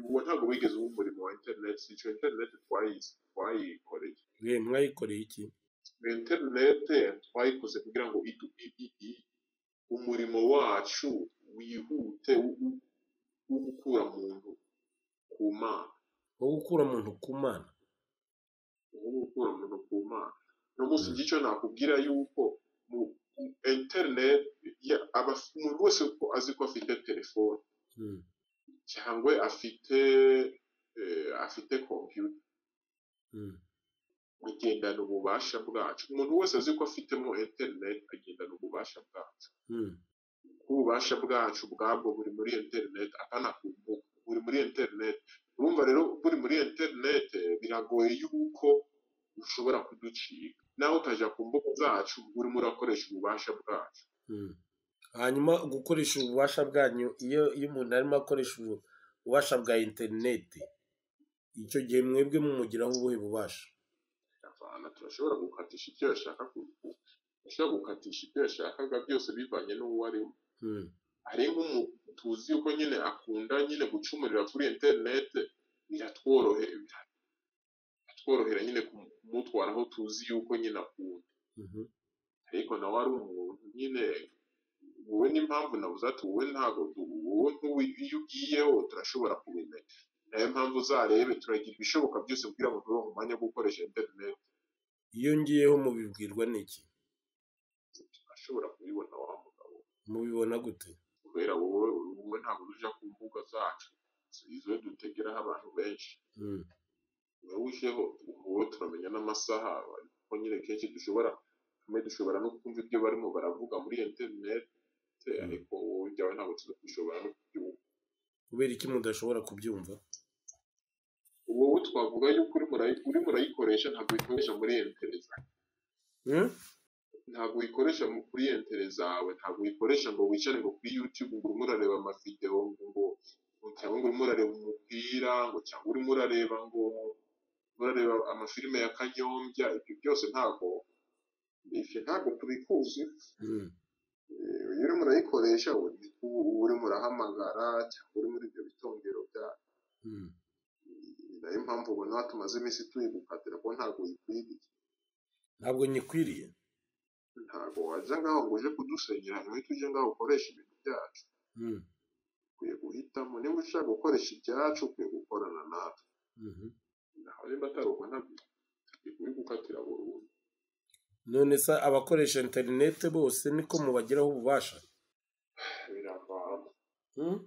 uwo ntabwo wigeze uba umurimo wa interineti si icyo interineti twayizi twayikoreye Mwe mwayikoreye iki interinete twayikoze kugira ngo idu- i- i- i- umurimo wacu wihute wo wo- wo gukura muntu ku mana wo gukura umuntu ku mana wo gukura muntu ku mana uno munsi njye icyo nakubwira yuko mu mu interinete ya- aba- umuntu wese ko azi ko afite telefone Mm. cyangwa afite eh, afite kompiyuta Mm. agendana ububasha bwacu umuntu wese azi ko afitemo interinete agendana ububasha bwacu Mm. ububasha bwacu bwabwo buri muri interineti atanakumbuka buri muri interineti urumva rero buri muri interineti biragoye yuko ushobora kuducika nawe utajya ku mbuga zacu urimo urakoresha ububasha bwacu Mm. hanyuma gukoresha ububasha bwanyu iyo iyo umuntu arimo akoresha ubu- ububasha bwa interineti icyo gihe mwebwe mumugiraho ubuhe bubasha Avana, turashobora gukatisha ibyo yashaka ku- turashobora gukatisha ibyo yashakaga byose bivanye n'uwo arimo Mm. hari nk'umuntu tuzi yuko nyine akunda nyine gucumurira kuri interineti biratworohera biratworohera nyine kumu- kumutwara aho tuzi yuko nyine akunda Mhm. ariko nawe ari umuntu nyine wowe n'impamvu nabuze ati wowe ntabwo du- wowe ntuwi iyo ugiyeho turashobora kubimenya nayo mpamvu uzarebe turagira ibishoboka byose kugira ngo turonke umwanya wo gukoresha interineti iyo ngiyeho mubibwirwa n'iki turashobora kubibona wa mugabo mubibona gute kubera wowe wowe ntabwo uja ku mbuga zacu izo dutegeraho abantu benshi Mm. wowe ujeho wowe turamenya n'amasaha ariko nyine kenshi dushobora kamwe dushobora no kumva ibyo barimo baravuga muri interineti ariko wowe ibyawe ntabwo tushobora no kubyumva kubera iki mudashobora kubyumva wowe twavuga yuko urimo urayi- urimo urayikoresha ntabwo uyikoresha muri entere zawe Mm? ntabwo uyikoresha mu- kuri entere zawe ntabwo uyikoresha ngo wicare ngo kuri yutube ngo urimo urareba amavidewo ngo ngo cyangwa ngo urimo urareba umupira ngo cyangwa urimo urareba ngo urimo urareba amafilime ya kanyombya ibyo byose ntabwo ibyo ntabwo tubikuzi Mm. Eh, iyo urimo urayikoresha uri- uba urimo urahamagara cyangwa uri muri ibyo bitongero bya Mm. ni nayo mpamvu ubona tumaze iminsi tuyigukatira kuko ntabwo uyikwiriye ntabwo nyikwiriye ntabwo wajya ngaho ngo uje kudusenyera ntihite ujye ngaho ukoresha ibintu byacu Mm. ukwiye guhitamo niba ushaka gukoresha ibyacu ukwiye gukorana natwe Mhm. naho niba atari uko ntabwo tugiye kubigukatira burundu none se abakoresha interineti bose niko mubagiraho ububasha biravana Mm?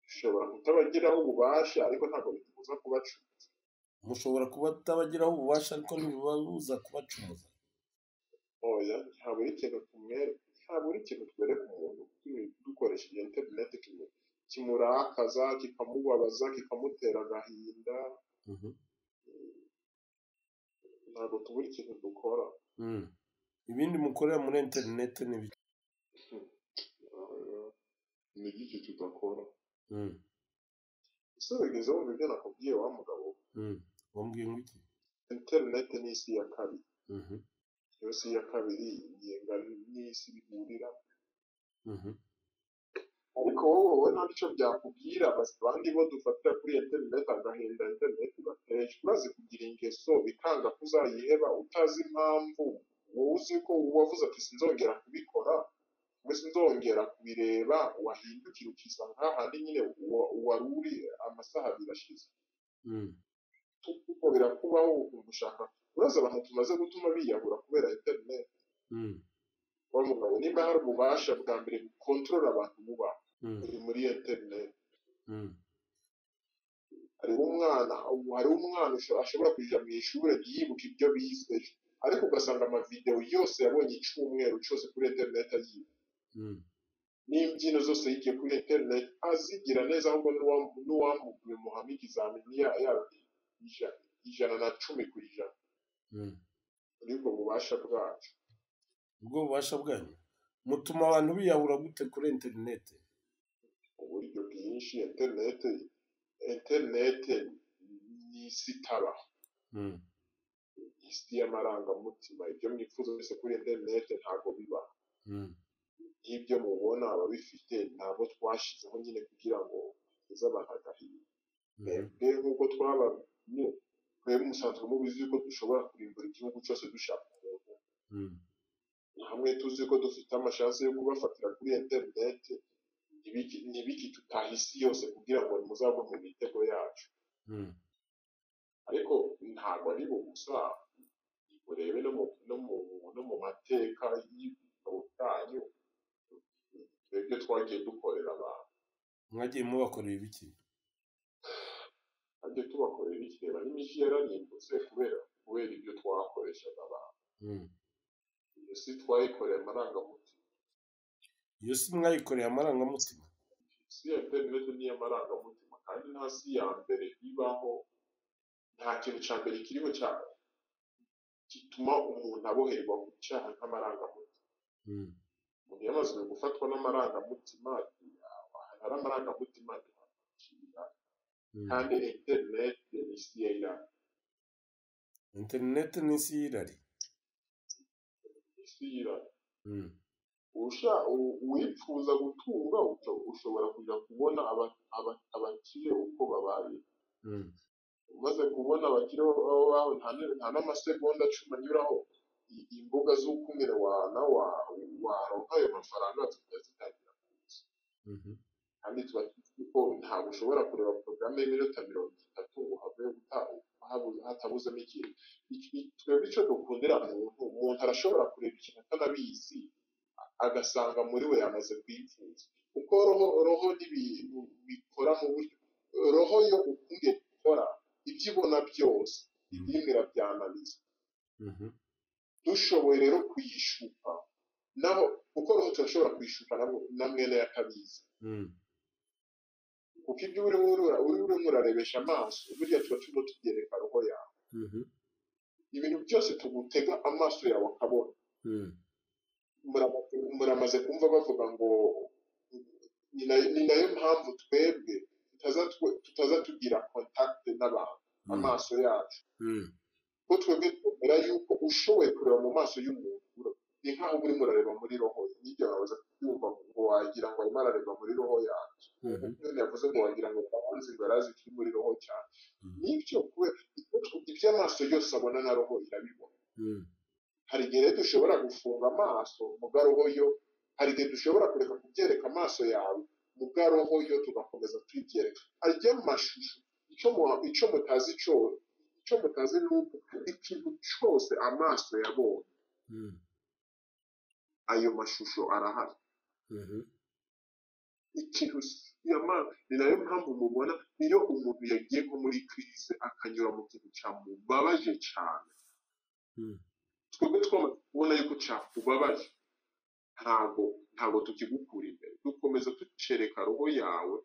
ushobora kutabagiraho ububasha ariko ntabwo bitubuza kubacuza mushobora kuba atabagiraho ububasha ariko ntibibabuza kubacumuza oya ntabwo ari ikintu tumwere ntabwo ari ikintu twereka umuntu turi- dukoresheje interineti kimu- kimurakaza kikamubabaza kikamutera agahinda ntabwo tubura ikintu dukora Mm. ibindi mukorera muri interineti ni bike Eh, ni iki tudakora Mm. ese wigeze wumva ibyo nakubwiye wa mugabo Mm. wambwiye ngo iki interineti ni isi ya kabiri Mhm. iyo si ya kabiri igenga n'isi bihurira Mhm. ariko wowe wowe nta nicyo byakubwira basi abandi bo dufatira kuri interineti agahinda interineti ugateresha urazi kugira ingeso bikanga ko uzayiheba utazi impamvu wowe uzi ko wavuze ati sinzongera kubikora mbese sinzongera kubireba wahindukira ukiza nk'ahandi nyine wa- wari uri amasaha abiri ashize Mm. kuko birakubaho ukumva ushaka uraza abantu tumaze gutuma biyahura kubera interineti Mm. wa mugabo nimba hari ububasha bwa mbere bukontorora abantu buba Mm. buri muri interineti Mm. hariho umwana hariho umwana usho- ashobora kujya mu ishuri yibuka ibyo bize ariko ugasanga amavidewo yose yabonye icyumweru cyose kuri interineti ayibuka Mm. n'imbyino zose yigiye kuri interineti azigira neza ahubwo n'uwam- n'uwamuhamu ikizamini ya- ya- ija- ijana na cumi ku ijana Mm. muri ubwo bubasha bwacu ubwo bubasha bwanyu mutuma abantu biyahura gute kuri interineti uburyo bwinshi interineti interinete ni isi itaba Mm. isi y'amarangamutima ibyo mwifuza byose kuri interinete ntabwo biba Mm. n'ibyo mubona ababifite ntabwo twashizeho nyine kugira ngo tugeze abantu agahinda Mm. twebwe nk'uko twaba mu- twebwe musanzwe mubizi yuko dushobora kurimbura igihugu cyose dushaka umuntu Mm. hamwe tuzi ko dufite amashansi yo kubafatira kuri interineti ntibigi- ntibigitutahe isi yose kugira ngo muzagwe mu mitego yacu Mm. ariko ntabwo ari ubusa urebe no mu no mu no mu mateka y'ibitabo byanyu twebwe twagiye dukorera abantu mwagiye mubakorera ibiki kandi tubakorera ikireba n'imijyi yararimbutse kubera kubera ibyo twakoreshaga abantu Mm. iyo si twayikoreye amarangamutima iyo si mwayikoreye amarangamutima si ya interineti n'iy'amarangamutima kandi nta si ya mbere ibaho nta kintu cya mbere kiriho cya gituma umuntu aboherwa ku cyaha nk'amarangamutima Mm. umuntu yamaze gufatwa n'amarangamutima ahantu hari amarangamutima ntihamucira Mm. kandi interineti ni isi ya irani interinete ni isi y'irari isi y'irani Mm. usha u- uwifuza gutunga usho- ushobora kujya kubona aba- aba- abakire uko babaye Mm. umaze kubona abakire baba bawe nta n- nta n'amasegonda cumi anyuraho i- imbuga z'ukumire wana wa- waronka ayo mafaranga tukajya zitangira kuza Mhm. kandi tuba tuzi ko ntabwo ushobora kureba porogaramu y'iminota mirongo itatu ngo habe uta- habu- hatabuzemo ikintu Iki- iki- twebwe icyo dukundira muntu umuntu arashobora kureba ikintu atanabizi agasanga muri we yamaze kuyipfuza kuko roho roho n'ibintu bikora mu buryo roho yo ukunge gukora ibyo ibona byose ibindi irabyananiza Mhm. dushoboye rero kuyishuka naho kuko roho turashobora kuyishuka nabwo- na mwene yakabizi Mm. kuko ibyo uri urura uri urimo urarebesha amaso burya tuba turimo tubyereka roho yawe Mhm. ibintu byose tugutega amaso yawe akabona Mm. Muramaze- muramaze kumva bavuga ngo ni na- ni nayo mpamvu twebwe tutaza twe- tutaza tugira kontakite n'abantu amaso yacu Mm. ko twebwe twemera yuko ushoboye kureba mu maso y'umuntu ura- ni nk'aho urimo urareba muri roho ye n'igihe wabaza kubyumva ngo wagira ngo arimo arareba muri roho yacu Mhm. none yavuze ngo wagira ngo abanzi barazi kiri muri roho cyane Mm. nibyo kubera ibyo amaso yose abona na roho irabibona Mm. hari igihe rero dushobora gufunga amaso muga roho yo hari igihe dushobora kureka kubyereka amaso yawe muga roho yo tugakomeza tuyibyereka ajya amashusho icyo mu- icyo mutazi cyo icyo mutazi ni uko ikintu cyose amaso yabonye Mm. ayo mashusho arahari Mhm. ikirusi yama- ni nayo mpamvu mubona niyo umuntu yagiye nko muri kirize akanyura mu kintu cyamubabaje cyane Mm. twebwe twamaze kubona yuko cyakubabaje ntabwo ntabwo tukigukura imbere dukomeza tucereka roho yawe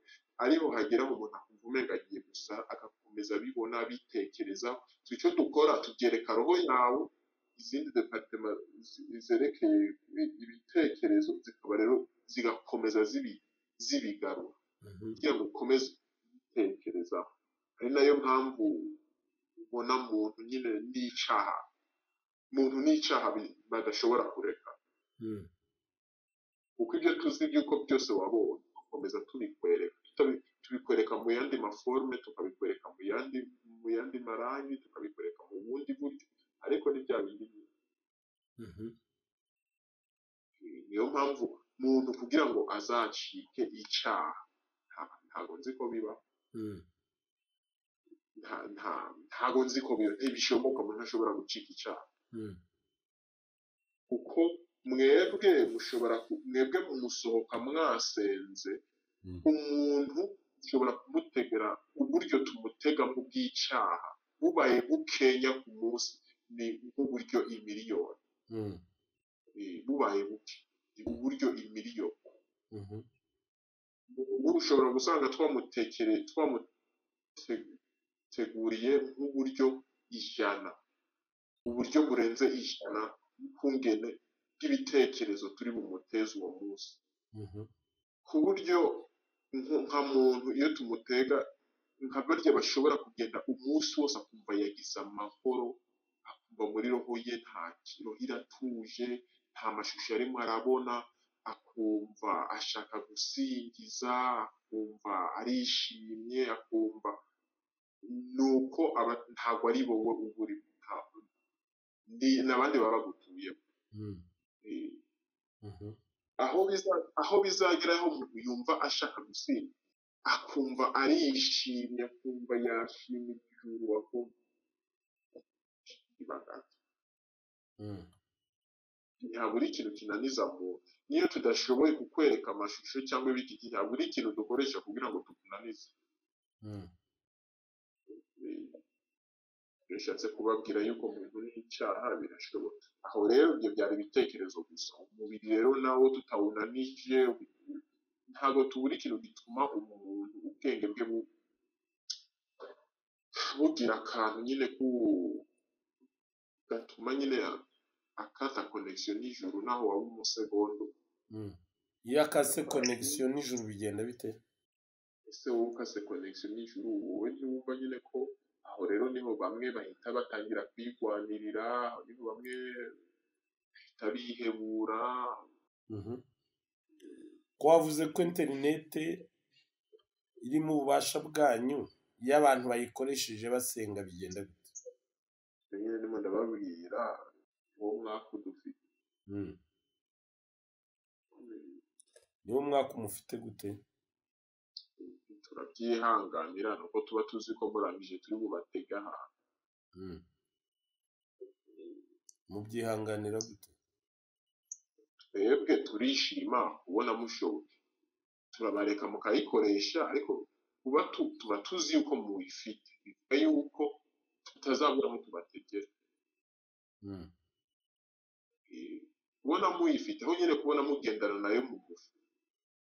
ariho hagera mu umuntu akumva umenga agiye gusa agakomeza abibona abitekerezaho So icyo dukora tubyereka roho yawe izindi departema zi- zerekeye ibi- ibitekerezo zikaba rero zigakomeza zibi- zibigarura Mhm. kugira ngo ukomeze gutekerezaho ari nayo mpamvu ubona muntu nyine n'icyaha muntu n'icyaha bi- badashobora kureka Mm. kuko ibyo tuzi by'uko byose wabonye dukomeza tubikwereka tutabi- tubikwereka mu yandi maforume tukabikwereka mu yandi mu yandi marangi tukabikwereka mu bundi buryo ariko ni bya bindi Mhm. niyo mpamvu muntu kugira ngo azacike icyaha nta- ntabwo nzi ko biba Mm. nta- nta- ntabwo nzi ko biba ntibishoboka umuntu ashobora gucika icyaha Mm. kuko mwebwe mushobora ku- mwebwe musohoka mwasenze Mm. umuntu ushobora kumutegera uburyo tumutegamo bw'icyaha bubaye bukenya ku munsi ni nk'uburyo imiliyoni Mm. eh, bubaye buke ni uburyo imiliyoni Mhm. ubu ushobora gusanga twamutekere twamuteguriye nk'uburyo ijana uburyo burenze ijana bw'ubwungene bw'ibitekerezo turi bumuteze uwo munsi Mhm. ku buryo nko- nka muntu iyo tumutega nka barya bashobora kugenda umunsi wose akumva yagize amahoro akumva muri roho ye nta roho iratuje nta mashusho arimo arabona akumva ashaka gusingiza akumva arishimye akumva ni uko aba- ntabwo ari wowe uba urimo nta- ni- n'abandi baba bagutuyemo Mm. Eh, Mhm. aho biza- aho bizagera aho umuntu yumva ashaka gusinda akumva arishimye akumva yashimye ijuru akumva ibanga Mm. ntihabura ikintu kinaniza muntu niyo tudashoboye kukwereka amashusho cyangwa ibiki ntihabura ikintu dukoresha kugira ngo tukunanize Mm. Eh, bishatse kubabwira yuko muntu n'icyaha birashoboka aho rero ibyo byari ibitekerezo gusa umubiri rero nawo tutawunanije ntabwo tubura ikintu gituma umuntu ubwenge bwe bu- bugira akantu nyine ku gatuma nyine akata konegisiyo n'ijuru naho waba umusegondo Mm. iyo akase konegisiyo nijoro bigenda bite ese wowe ukase konegisiyo n'ijuru wowe ntiwumva nyine ko aho rero niho bamwe bahita batangira kwigwanirira aho niho bamwe bahita bihebura Mhm. ko wavuze ko interinete iri mu bubasha bwanyu iyo abantu bayikoresheje basenga bigenda bite nyine ndimo ndababwira uwo mwaka dufite Mm. niwo mwaka umufite gute turabyihanganira ni uko tuba tuzi ko murangije turi bubatege ahantu Mm. mubyihanganira gute twebwe turishima kubona mushoboye turabareka mukayikoresha ariko kuba tu- tuba tuzi yuko muyifite bivuga yuko tutazabura aho tubategera Mm. Eh, kubona muyifite aho nyine kubona mugendana nayo mu gufu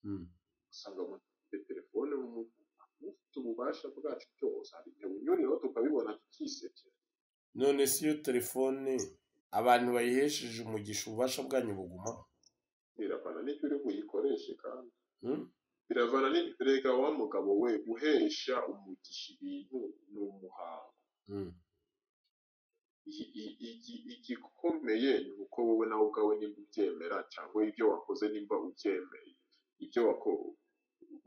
Mm. usanga umuntu afite telefone mu mufuka ufite ububasha bwacu bwose hari igihe bunyuriraho tukabibona tukisekera none si iyo telefone abantu bayihesheje umugisha ububasha bwanyu bugumaho biravana n'ibyo uri buyikoreshe kandi Mm? biravana n'ibyo rega wa mugabo we guhesha umugisha ibintu ni umuhango Mm. I- i- igi- igikomeye ni uko wowe nawe ubwawe nimba ubyemera cyangwa ibyo wakoze nimba ubyemeye ibyo wako-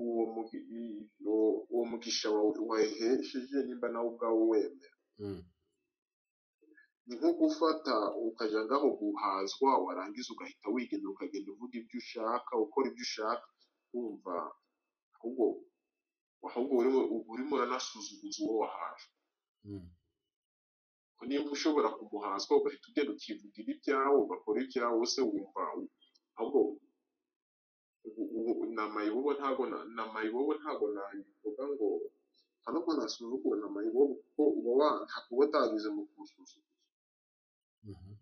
uwo mugi- i- uwo- uwo mugisha wawe- wahesheje nimba nawe ubwawe wemera Mm. ni nko gufata ukajya ngaho guhazwa warangiza ugahita wigendera ukagenda uvuga ibyo ushaka ukora ibyo ushaka wumva ahubwo ahubwo urimo urimo uranasuzuguza uwo wahaje Mm. Ko niba ushobora kumuhazwa ugahita ugenda ukivugira ibyawe ugakora ibyawe se wumva ahubwo ubu- ubu- ni amayibobo ntago na- ni amayibobo ntago nabivuga ngo nta nubwo nasuzugura ni amayibobo kuko uba wa ntabwo uba utanyuze mu kumusuzugura Mhm.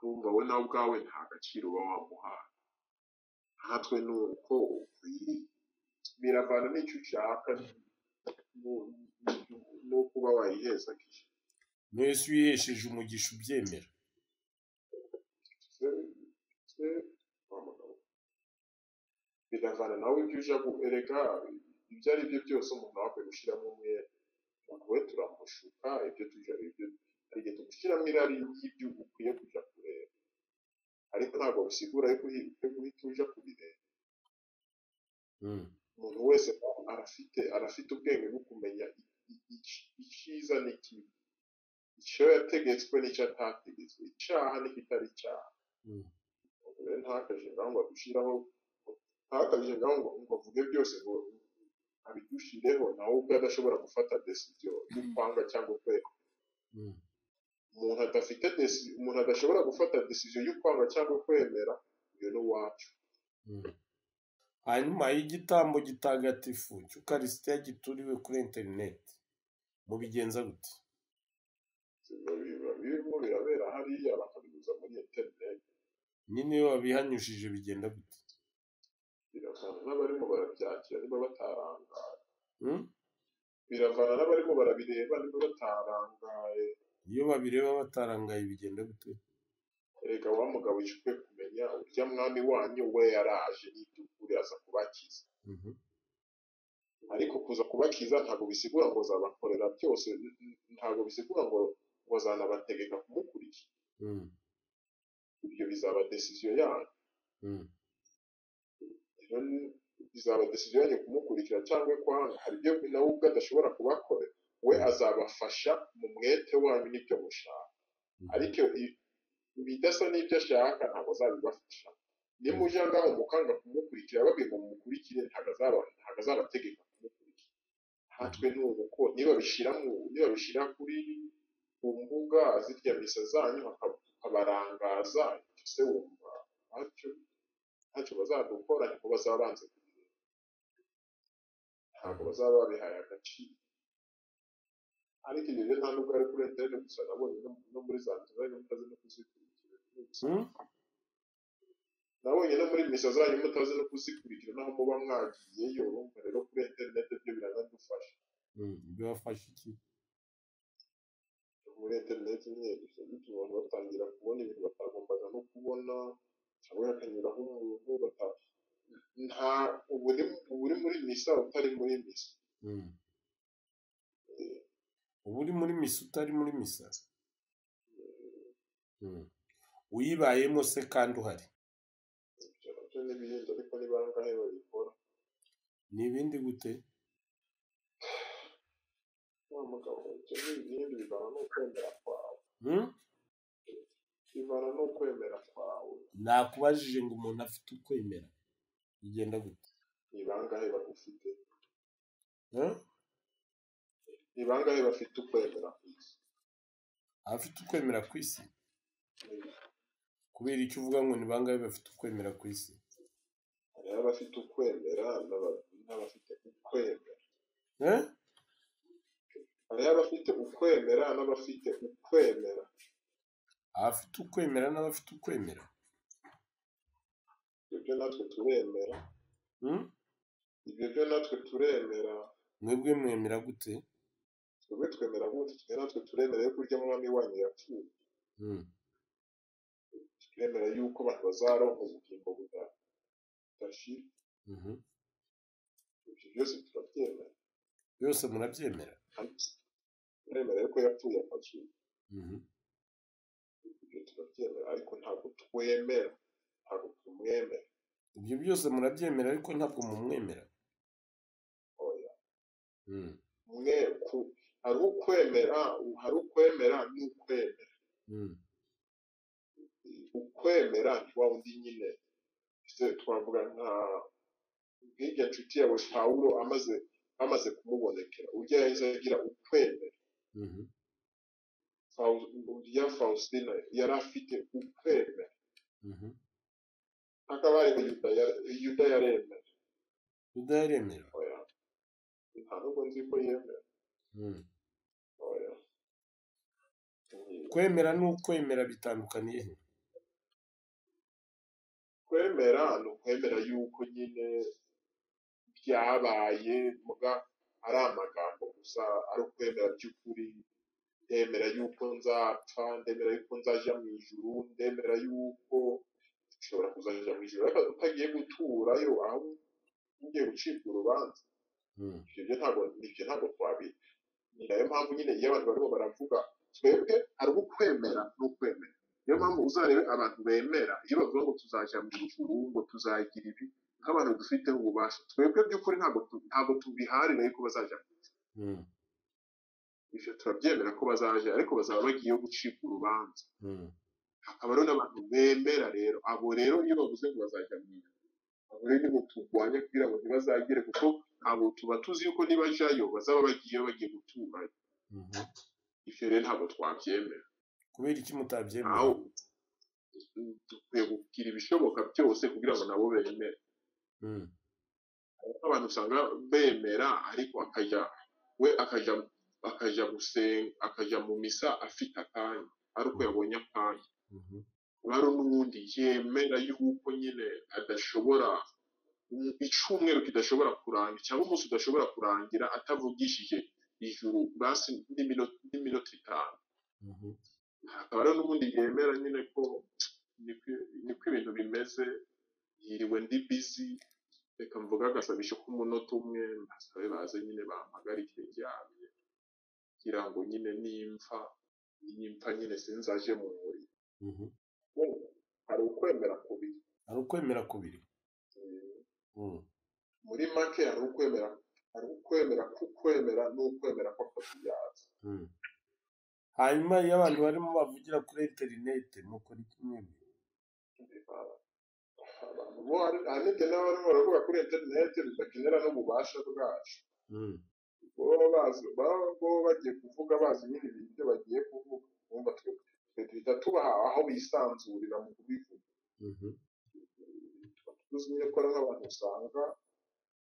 kumva we nawe ubwawe nta gaciro uba wamuhaye natwe ni uko uyi- biravana n'icyo ushaka nu- nu- no kuba wayiheza kije none si iyo uyihesheje umugisha ubyemera biravana nawe ibyo uja guereka ibyo ari byo byose umuntu aba akwiye gushyiramo umwere ntabwo we turamushuka ibyo tuja ibyo hari igihe tugushyiramo irari ry'ibyo ukwiye kuja kureba ariko ntabwo bisigura yuko uhi- yuko uhita uja kubireba Mm. umuntu wese aba arafite arafite ubwenge bwo kumenya i- i- ic- icyiza n'ikibi icyo yategetswe n'icyo atategetswe icyaha n'ikitari icyaha Mm. Umuntu rero ntakaje ngaho ngo adushyiraho ntakaje ngaho ngo ngo avuge byose ngo abidushireho nawe ubwo adashobora gufata decision yo kwanga cyangwa kwera Mm. umuntu adafite deci- umuntu adashobora gufata decision yo kwanga cyangwa kwemera uyu ni uwacu Mm. hanyuma y'igitambo gitagatifu cy'ukarisitiya gituriwe kuri interineti mubigenza gute biba birimo birabera hariya bakabinyuza muri interineti nyine iyo babihanyujije bigenda gute biravana n'abarimo barabyakira niba batarangaye Mm? biravana n'abarimo barabireba niba batarangaye iyo babireba batarangaye bigenda gute erega wa mugabo yishwe kumenya urya mwami wanyu we yaraje n'iby'ukuri aza kubakiza Mhm. ariko kuza kubakiza ntabwo bisigura ngo zabakorera byose n- n- ntabwo bisigura ngo ngo zanabategeka kumukurikira Mm, ibyo bizaba decision yanyu mm, rero ni- bizaba decision yanyu kumukurikira cyangwa kwanga hari ibyo nawe ubwe adashobora kubakorera we azabafasha mu mwete wanyu n'ibyo mushaka mm. ariko i- ibidasa n'ibyo ashaka ntabwo azabibafasha nimujya ngaho mukanga kumukurikira babwiye ngo mumukurikire ntabwo azaba- ntabwo azabategeka kumukurikira hatwe ni uko niba bishyira mu niba bishyira kuri ku mbuga zirya misa zanyu haka- hakabarangaza icyo se wumva ntacyo ntacyo bazadukora niko bazaba banze kubireba ntabwo bazaba babihaye agaciro ariko ibyo rero nta nubwo ari kuri interineti gusa nabonye no- no muri za nzira mutazi no kuzikurikira Mm? nabonye no muri misa zanyu mutazi no kuzikurikira naho muba mwagiyeyo urumva rero kuri interineti byo biranadufasha Mm, Birafasha iki muri interineti nyine bituma abantu batangira kubona ibintu batagombaga no kubona cyangwa hakanyuraho umuntu bata nta ubu uri uba uri muri misa utari muri misa Mm. uba uri muri misa utari muri misa Mm. uyibayemo se kandi uhari ibyo nabyo ni ibindi ariko ni bangahe babikora ni ibindi gute wa mugabo ibyo ni ibindi bivana no kwemera kwawe Mm? bivana no kwemera kwawe nakubajije ngo umuntu afite ukwemera bigenda gute ni bangahe bagufite Eh? ni bangahe bafite ukwemera ku isi abafite ukwemera ku isi kubera icyo uvuga ngo ni bangahe bafite ukwemera ku isi hari abafite ukwemera n'aba- n'abafite ukwemera Eh? hari abafite ukwemera n'abafite ukwemera abafite ukwemera n'abafite ukwemera ibyo byo natwe turemera Mm? ibyo byo natwe turemera mwebwe mwemera gute twebwe twemera gute twe natwe turemera yuko urya mwami wanyu yapfuye Mm. turemera yuko abantu bazaronka ubugingo buda- budashira Mhm. ibyo byose turabyemera byose murabyemera kandi turemera yuko yapfuye akazuka Mhm. ibyo turabyemera ariko ntabwo twemera ntabwo tumwemera ibyo byose murabyemera ariko ntabwo mumwemera oya Mm. mwe ku hari ukwemera hari ukwemera n'ukwemera Mm. ukwemera ni wa wundi nyine se twavuga nka nk'irya nshuti yawe pawulo amaze amaze kumubonekera urya yahise agira ukwemera Mhm. Faw- urya faustina yari afite ukwemera Mhm. hakaba hariho yuda ya- yuda yaremera utaremera oya nta nubwo nzi ko yemera Mm. oya kwemera n'ukwemera bitandukaniye he kwemera ni ukwemera yuko nyine byabaye muga ari amagambo gusa ari ukwemera by'ukuri ndemera yuko nzapfa ndemera yuko nzaja mu ijuru ndemera yuko nshobora kuzaja mu ijuru ariko utagiye guturayo aho ugiye gucibwa urubanza Mm. ibyo ntabwo ibyo ntabwo twabi ni nayo mpamvu nyine iyo abantu barimo baravuga twebwe hari uwo kwemera n'ukwemera niyo mpamvu uzarebe abantu bemera iyo bavuga ngo tuzajya mu ijuru ngo tuzagira ibi nk'abantu dufiteho ububasha twebwe by'ukuri ntabwo tu- ntabwo tubiharira yuko bazajya mu ijuru Mm. ibyo turabyemera ko bazajya ariko bazaba bagiyeyo gucibwa urubanza Mm. hakaba rero n'abantu bemera rero abo rero iyo bavuze ngo bazajya mu ijuru abo rero nibo turwanya kugira ngo ntibazagere kuko abo tuba tuzi yuko nibajyayo bazaba bagiyeyo bagiye gutura Mhm. ibyo rero ntabwo twabyemera kubera iki mutabyemera aho dukwiye kugira ibishoboka byose kugira ngo nabo bemere Mm. Kuko abantu usanga bemera ariko akajya we akajya akajya gusenga akajya mu misa afite akanya ariko yabonye akanya Mhm. hari n'uwundi yemera yuko nyine adashobora icumweru kidashobora kurangira cyangwa umunsi udashobora kurangira atavugishije ijuru basi n'iminota n'iminota itanu Mhm. hakaba rero n'ubundi yemera nyine ko niko ibintu bimeze yiriwe ndi bizi reka mvuga agasabisho k'umunota umwe mbasabe baze nyine bampagarike ryamye kugira ngo nyine nimfa nimfa nyine sinzaje mu muriro Mhm. Urumva? hari ukwemera kubiri hari ukwemera kubiri Eh, Mhm. muri make hari ukwemera hari ukwemera kukwemera n'ukwemera ko kubyaza Mhm. hanyuma iyo abantu barimo bavugira kuri interineti mukora iki mwembi abantu bo hari hari n'igihe n'aba barimo baravuga kuri interineti bidakenera n'ububasha bwacu Mhm. baba bazi baba baba bagiye kuvuga bazi nyine ibintu ibyo bagiye kuvuga bumva twe twe duhita tubaha aho bisanzurira mu kubivuga Mhm. tuba tuzi nyine ko ari nk'abantu usanga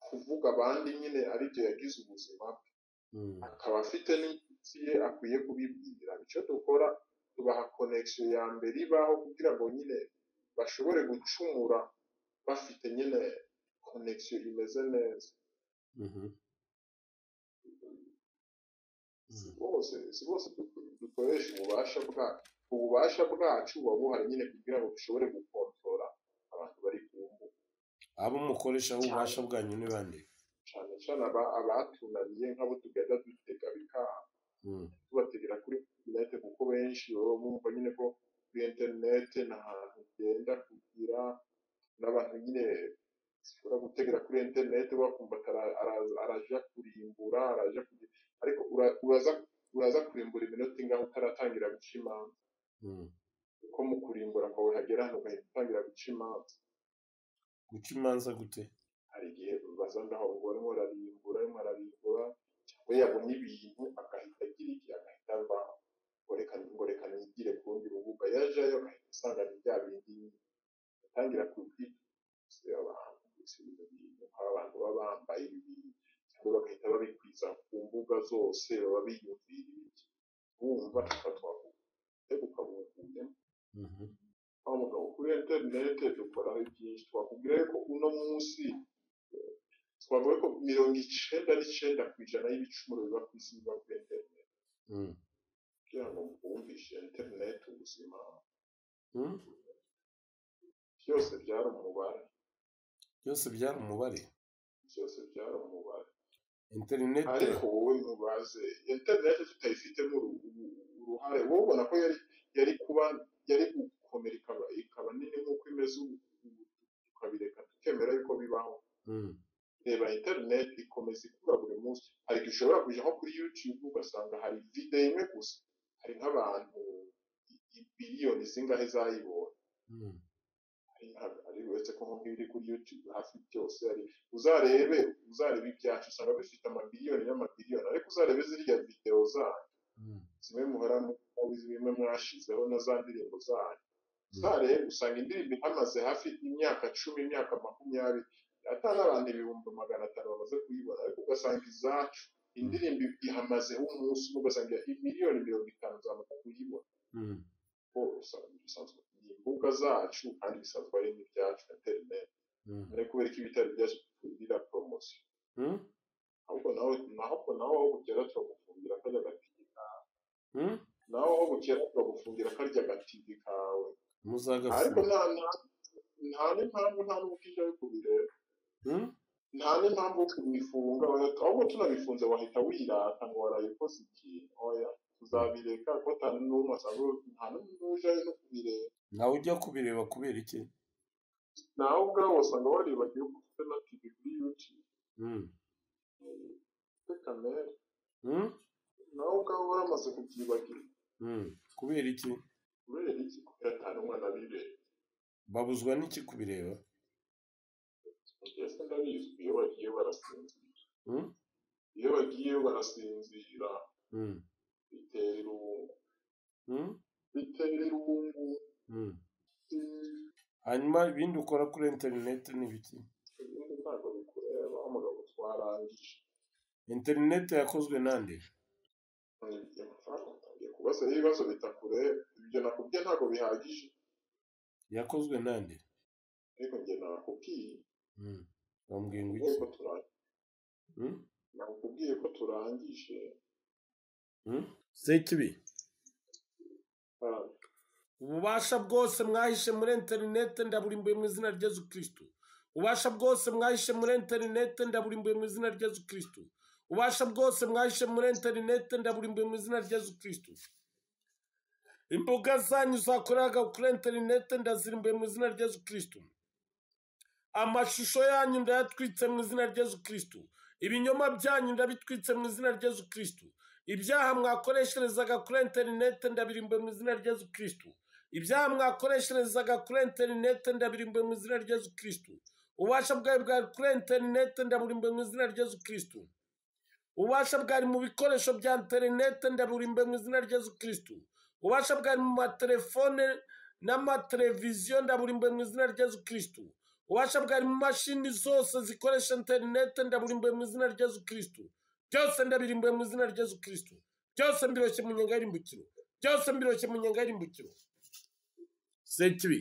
kuvuga abandi nyine ari byo yagize ubuzima bwe Mhm. akaba afite n'inshuti ye akwiye kubibwira icyo dukora tubaha connection ya mbere ibaho kugira ngo nyine bashobore gucumura bafite nyine connection imeze neza Mhm. si bose si bose du- dukoresha ububasha bwacu ububasha bwacu buba buhari nyine kugira ngo dushobore gukontora abantu bari ku mbuga abo mukoresha ububasha bwanyu ni bande cyane cyane aba- abatunaniye nk'abo tugenda dutega bikanga Mhm. tubategera kuri interinete kuko benshi baba bumva nyine ko kuri interinete nta hantu ugenda kugira n'abantu nyine ushobora gutegera kuri interinete bakumva atara- ara- araja kurimbura araja kugira ariko ura- uraza uraza kurimbura iminota ingahe utaratangira guca imanza Mhm. kuko mu kurimbura kwawe hagera hano ugahita utangira guca imanza guca imanza gute hari igihe baza ndaho ngo arimo ararimbura arimo ararimbura cyangwa yabona ibintu agahita agira iki agahita avaho ngo reka ngo reka nigire ku rundi rubuga yajayo agahita asanga ni bya bindi nyine atangira kubwira abantu gusubiza ibintu abantu baba bambaye ibintu cyangwa bagahita babikwiza ku mbuga zose baba biyumvira ibiki bumva tufatwa kuko ukabumvira Mhm. wa mugabo kuri interinete dukoraho byinshi twakubwira ko uno munsi eh, twavuga ko mirongo icenda n'icenda ku ijana y'ibicumuro biba ku isi biba kuri interinete Mhm. kugira ngo mwumvishe interinete ubuzima Mhm. byose byari umubare byose byari umubare byose byari umubare interineti ariko wowe mubaze interinete tutayifitemo uru- uru- uruhare wowe ubona ko yari yari kuba yari gukomera ikaba ikaba nini nk'uko imeze ubu ubu tukabireka tukemera yuko bibaho Mhm. reba interineti ikomeza ikura buri munsi hari igihe ushobora kujya nko kuri yutube ugasanga hari videwo imwe gusa hari nk'abantu i- biliyoni zingahe zayibonye Mhm. Hari nka- ari uretse ko nk'ubwo ibiri kuri yutube hafi byose hari uzarebe uzarebe ibyacu usanga bifite amabiliyoni n'amabiliyoni ariko uzarebe ziriya videwo zanyu Mhm. zimwe muhora muzi zimwe mwashizeho na za ndirimbo zanyu Mm. uzarebe usanga indirimbo ihamaze hafi imyaka cumi imyaka makumyabiri atari abantu ibihumbi magana atanu bamaze kuyibona ariko ugasanga izacu indirimbo ihamazeho umunsi umwe ugasanga miliyoni mirongo itanu zamaze kuyibona Mhm. kuko usanga bisanzwe ni imbuga zacu kandi bisanzwe ari n'ibyacu interineti Mhm. ariko kubera ko ibitari byacu tugira poromosiyo Mhm. ahubwo nawe nahubwo nawe aho bukera turagufungira karya gatiki kawe Mhm. nawe aho bukera turagufungira karya gatiki kawe ariko muzagafunga nta nta- nta n'impamvu nta n'ubwishyu yo kubireba Mhm. nta n'impamvu yo kubifunga wahita ahubwo tunabifunze wahita wirata ngo waraye ukoze ikintu oya tuzabireka kuko nta n'umwe asanzwe nta n'uje no kubireba nawe ujya kubireba kubera iki nawe ubwawe wasanga waribagiwe ko ufite na tivi kuri yutube Mhm. ufite kamere Mhm. nawe ubwawe waramaze kubyibagira Mhm. kubera iki kubera iki kubera nta n'umwe anabireba babuzwa n'iki kubireba mbese ndabizi iyo bagiye barasinzira Mhm. iyo bagiye barasinzira Mhm. bitera irungu Mhm. bitera irungu Mhm. mm, hanyuma ibindi ukora kuri interineti ni biki ibindi ntabwo bikureba umugabo twarangije interineti yakozwe nande ugiye kubaza ibibazo bitakureba ibyo nakubwiye ntabwo bihagije yakozwe nande ariko njye nakubwiye Mhm. bambwiye ngo iki yuko turangije Mhm. nakubwiye ko turangije Mhm. sekibi Ah, ububasha bwose mwahishe muri interineti ndaburimbuye mu izina rya yesu kirisitu ubasha bwose mwahishe muri interinete ndaburimbuye mu izina rya yesu kirisitu ubasha bwose mwahishe muri interinete ndaburimbuye mu izina rya yesu kirisitu imbuga zanyu zakoreraga kuri interinete ndazirimbuye mu izina rya yesu kirisitu amashusho yanyu ndayatwitse mu izina rya yesu kirisitu ibinyoma byanyu ndabitwitse mu izina rya yesu kirisitu ibyaha mwakoresherezaga kuri interinete ndabirimbuye mu izina rya yesu kirisitu ibyaha mwakoresherezaga kuri interinete ndabirimbuye mu izina rya yesu kirisitu ububasha bwawe bwari kuri interinete ndaburimbuye mu izina rya yesu kirisitu ububasha bwari mu bikoresho bya interinete ndaburimbuye mu izina rya yesu kirisitu ububasha bwari mu matelefone n'amateleviziyo ndaburimbuye mu izina rya yesu kirisitu ububasha bwari mu mashini zose zikoresha interinete ndaburimbuye mu izina rya yesu kirisitu byose ndabirimbuye mu izina rya yesu kirisitu byose mbiroshye mu nyenga y'irimbukiro byose mbiroshye mu nyenga y'irimbukiro sekibi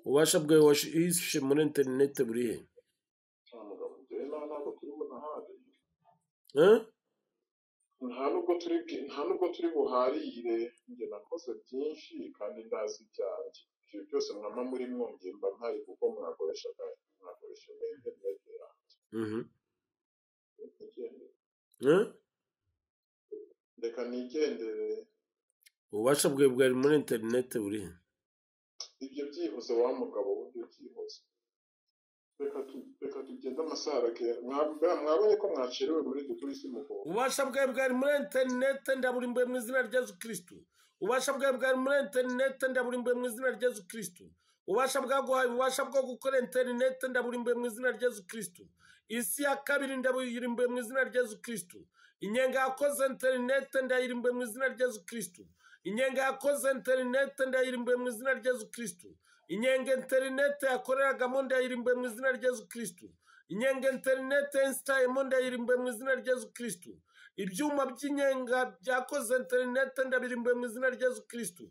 ububasha bwawe wahishe muri interinete buri he ntabwo dore nta ntabwo turi bunahare Eh? nta nubwo turi bwi- nta nubwo turi buharire njye nakoze byinshi kandi ndazi ibyanjye ibyo byose mwama muri mwongeye mba mpari kuko mwakoresha mwakoresha interinete yanjye Mhm. Reka nigendere. Eh? reka nigendere ububasha bwawe bwari muri interinete buri he ibyo byibuze wa mugabo w'ibyo byibuze reka tu- reka tugende amasarake mwabonye ko mwacerewe muri dukuri si mugabo ububasha bwawe bwari muri interinete ndaburimbuye mu izina rya yesu kirisitu ububasha bwawe bwari muri interinete ndaburimbuye mu izina rya yesu kirisitu ububasha bwaguhaye ububasha bwo gukora interinete ndaburimbuye mu izina rya yesu kirisitu isi ya kabiri ndaburimbuye mu izina rya yesu kirisitu inyenga yakoze interinete ndayirimbuye mu izina rya yesu kirisitu inyenga yakoze interinete ndayirimbuye mu izina rya yesu kirisitu inyenga interinete yakoreragamo ndayirimbuye mu izina rya yesu kirisitu inyenga interinete yensitayemo ndayirimbuye mu izina rya yesu kirisitu ibyuma by'inyenga byakoze interinete ndabirimbuye mu izina rya yesu kirisitu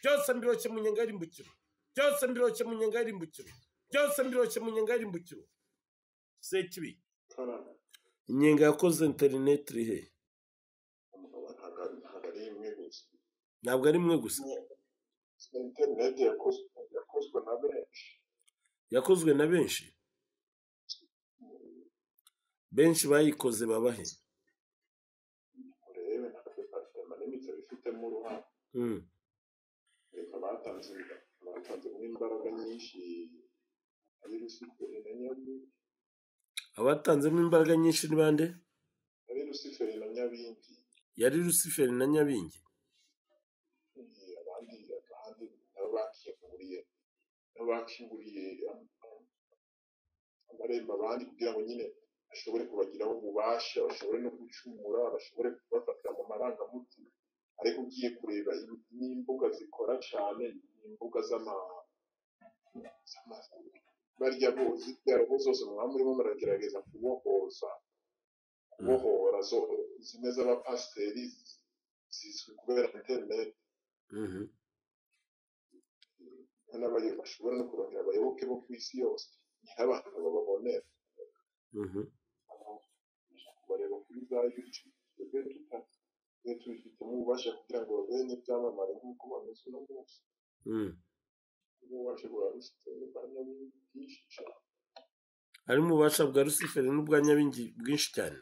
byose mbiroke mu nyenga y'irimbukiro byose mbiroke mu nyenga y'irimbukiro byose mbiroke mu nyenga y'irimbukiro sekibi karame inyenga yakoze interinete iri he umugabo ntabwo ari- ntabwo ari imwe gusa ntabwo ari imwe gusa interineti yakozwe yakozwe na benshi yakozwe na benshi benshi bayikoze babahe urebe natwe twafitemo n'imitwe bifitemo uruhare Mm. reka batanze batanzemo imbaraga nyinshi ari rusiferi na nyabindi abatanzemo imbaraga nyinshi ni bande ari rusiferi na nyabindi yari rusiferi na nyabingi Eh, abandi abandi nabo bakinguriye nabo bakinguriye am- am- amarembo abandi kugira ngo nyine bashobore kubagiraho ububasha bashobore no gucumura bashobore kubafatira mu marangamutima ariko ugiye kureba im- n'imbuga zikora cyane ni imbuga z'ama z'ama- barya bo- z'ibyaro zose mwaba murimo muragerageza kubohoza kubohora zo- zimwe z'abapasiteri zizwi kubera interineti Mhm. n'abayo bashobora no kurongera abayoboke bo ku isi yose ni nk'abantu bababonera Mhm. kubareba kuri za yutubu twebwe tuta twe tubifitemo ububasha kugira ngo babene ibyamamare nk'uko bameze uno munsi Mm. ububasha bwa rusitani bwa nyabingi bwinshi cyane harimo ububasha bwa rusiferi n'ubwa nyabingi bwinshi cyane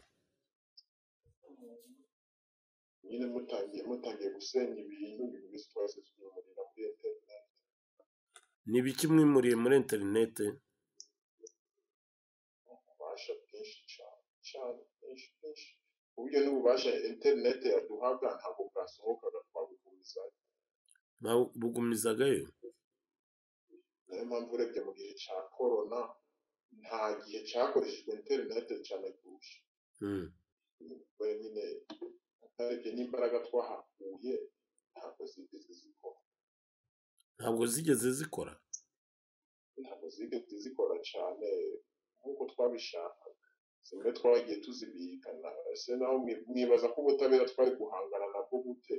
nyine mutangiye mutangiye gusenya ibintu ibintu byose twese tubyumurira muri interineti ni ibiki mwimuriye muri interinete ububasha bwinshi cyane cyane bwinshi bwinshi uburyo n'ububasha interineti yaduhaga ntabwo bwasohokaga twabugumiza bugumizagayo niyo mpamvu urebye mu gihe cya korona nta gihe cyakoreshejwe interineti cyane kurusha Mm. we nyine utarebye n'imbaraga twahakuye ntabwo zigeze zikora ntabwo zigeze zikora ntabwo zigeze zikora cyane nk'uko twabishakaga zimwe twagiye tuzibirikana ese naho mwi- mwibaza ko ubutabera twari guhangana nabwo gute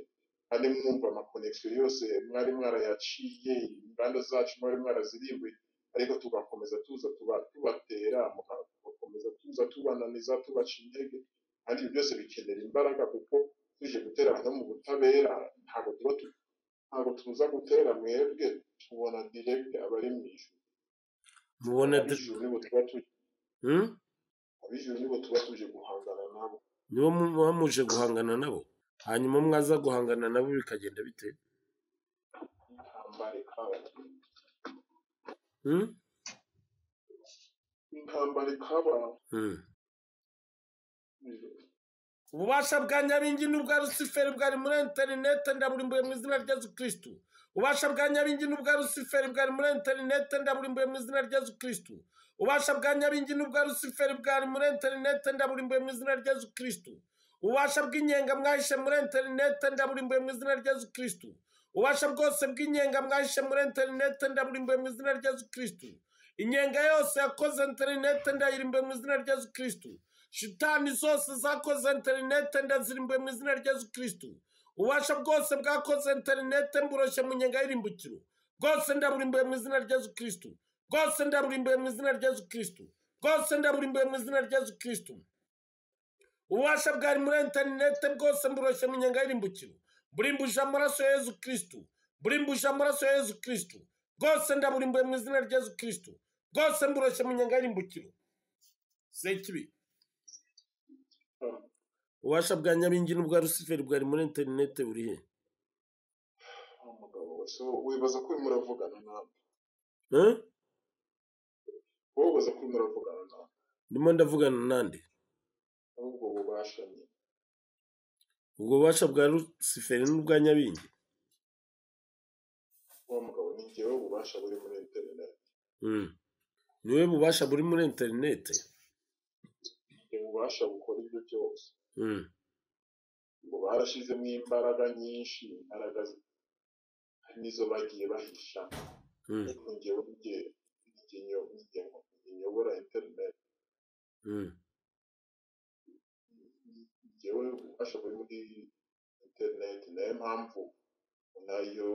kandi mwumva amakonegisiyo yose mwari mwarayaciye inganda zacu mwari mwarazirimbuye ariko tugakomeza tuza tuba- tubatera muka- tugakomeza tuza tubananiza tubaca intege kandi ibyo byose bikenera imbaraga kuko tuje gutera no mu butabera ntabwo tuba tu- ntabwo tuza gutera mwebwe tubona diregite abari mu ijuru mubona ab'ijuru nibo tuba tuje Hmm? ab'ijuru nibo tuba tuje guhangana nabo nibo mu- muba muje guhangana nabo hanyuma mwaza guhangana nabo bikagenda bite intambare kabo Hmm? intambare kaba Hmm. ububasha bwa nyaringi n'ubwa rusiferi bwari muri interinete ndaburimbuye mu izina rya yesu kirisitu ububasha bwa nyaringi n'ubwa rusiferi bwari muri interinete ndaburimbuye mu izina rya yesu kirisitu ububasha bwa nyaringi n'ubwa rusiferi bwari muri interinete ndaburimbuye mu izina rya yesu kirisitu ububasha bw'inyenga mwahishe muri interinete ndaburimbuye mu izina rya yesu kirisitu ububasha bwose bw'inyenga mwahishe muri interinete ndaburimbuye mu izina rya yesu kirisitu inyenga yose yakoze interinete ndayirimbuye mu izina rya yesu kirisitu shitani zose zakoze interinete ndazirimbuye mu izina rya yesu kirisitu ububasha bwose bwakoze interinete mburoshye mu nyenga y'irimbukiro bwose ndaburimbuye mu izina rya yesu kirisitu bwose ndaburimbuye mu izina rya yesu kirisitu bwose ndaburimbuye mu izina rya yesu kirisitu ububasha bwari muri interinete bwose mburoshye mu nyenga y'irimbukiro burimbuje amaraso ya yesu kirisitu burimbuje amaraso ya yesu kirisitu bwose ndaburimbuye mu izina rya yesu kirisitu bwose mburoshye mu nyenga y'irimbukiro sekibi ububasha bwa nyabingi n'ubwa rusiferi bwari muri interinete buri he umugabo so wibaza ko urimo uravugana nawe Eh? wowe ubaza ko urimo uravugana nawe ndimo ndavugana nande ahubwo bubasha ni ubwo bubasha bwa rusiferi n'ubwa nyabingi wa mugabo ni njyewe ububasha buri muri interineti Mm. niwe bubasha buri muri interinete njye ububasha bukora ibyo byose Mm. ngo barashyizemo imbaraga nyinshi imbaraga zi- nizo bagiye bahisha Mm. ariko njyewe njye njye nyo- njye ngo- njye nyobora interineti Mm. njyewe ububasha buri muri interineti nayo mpamvu nayo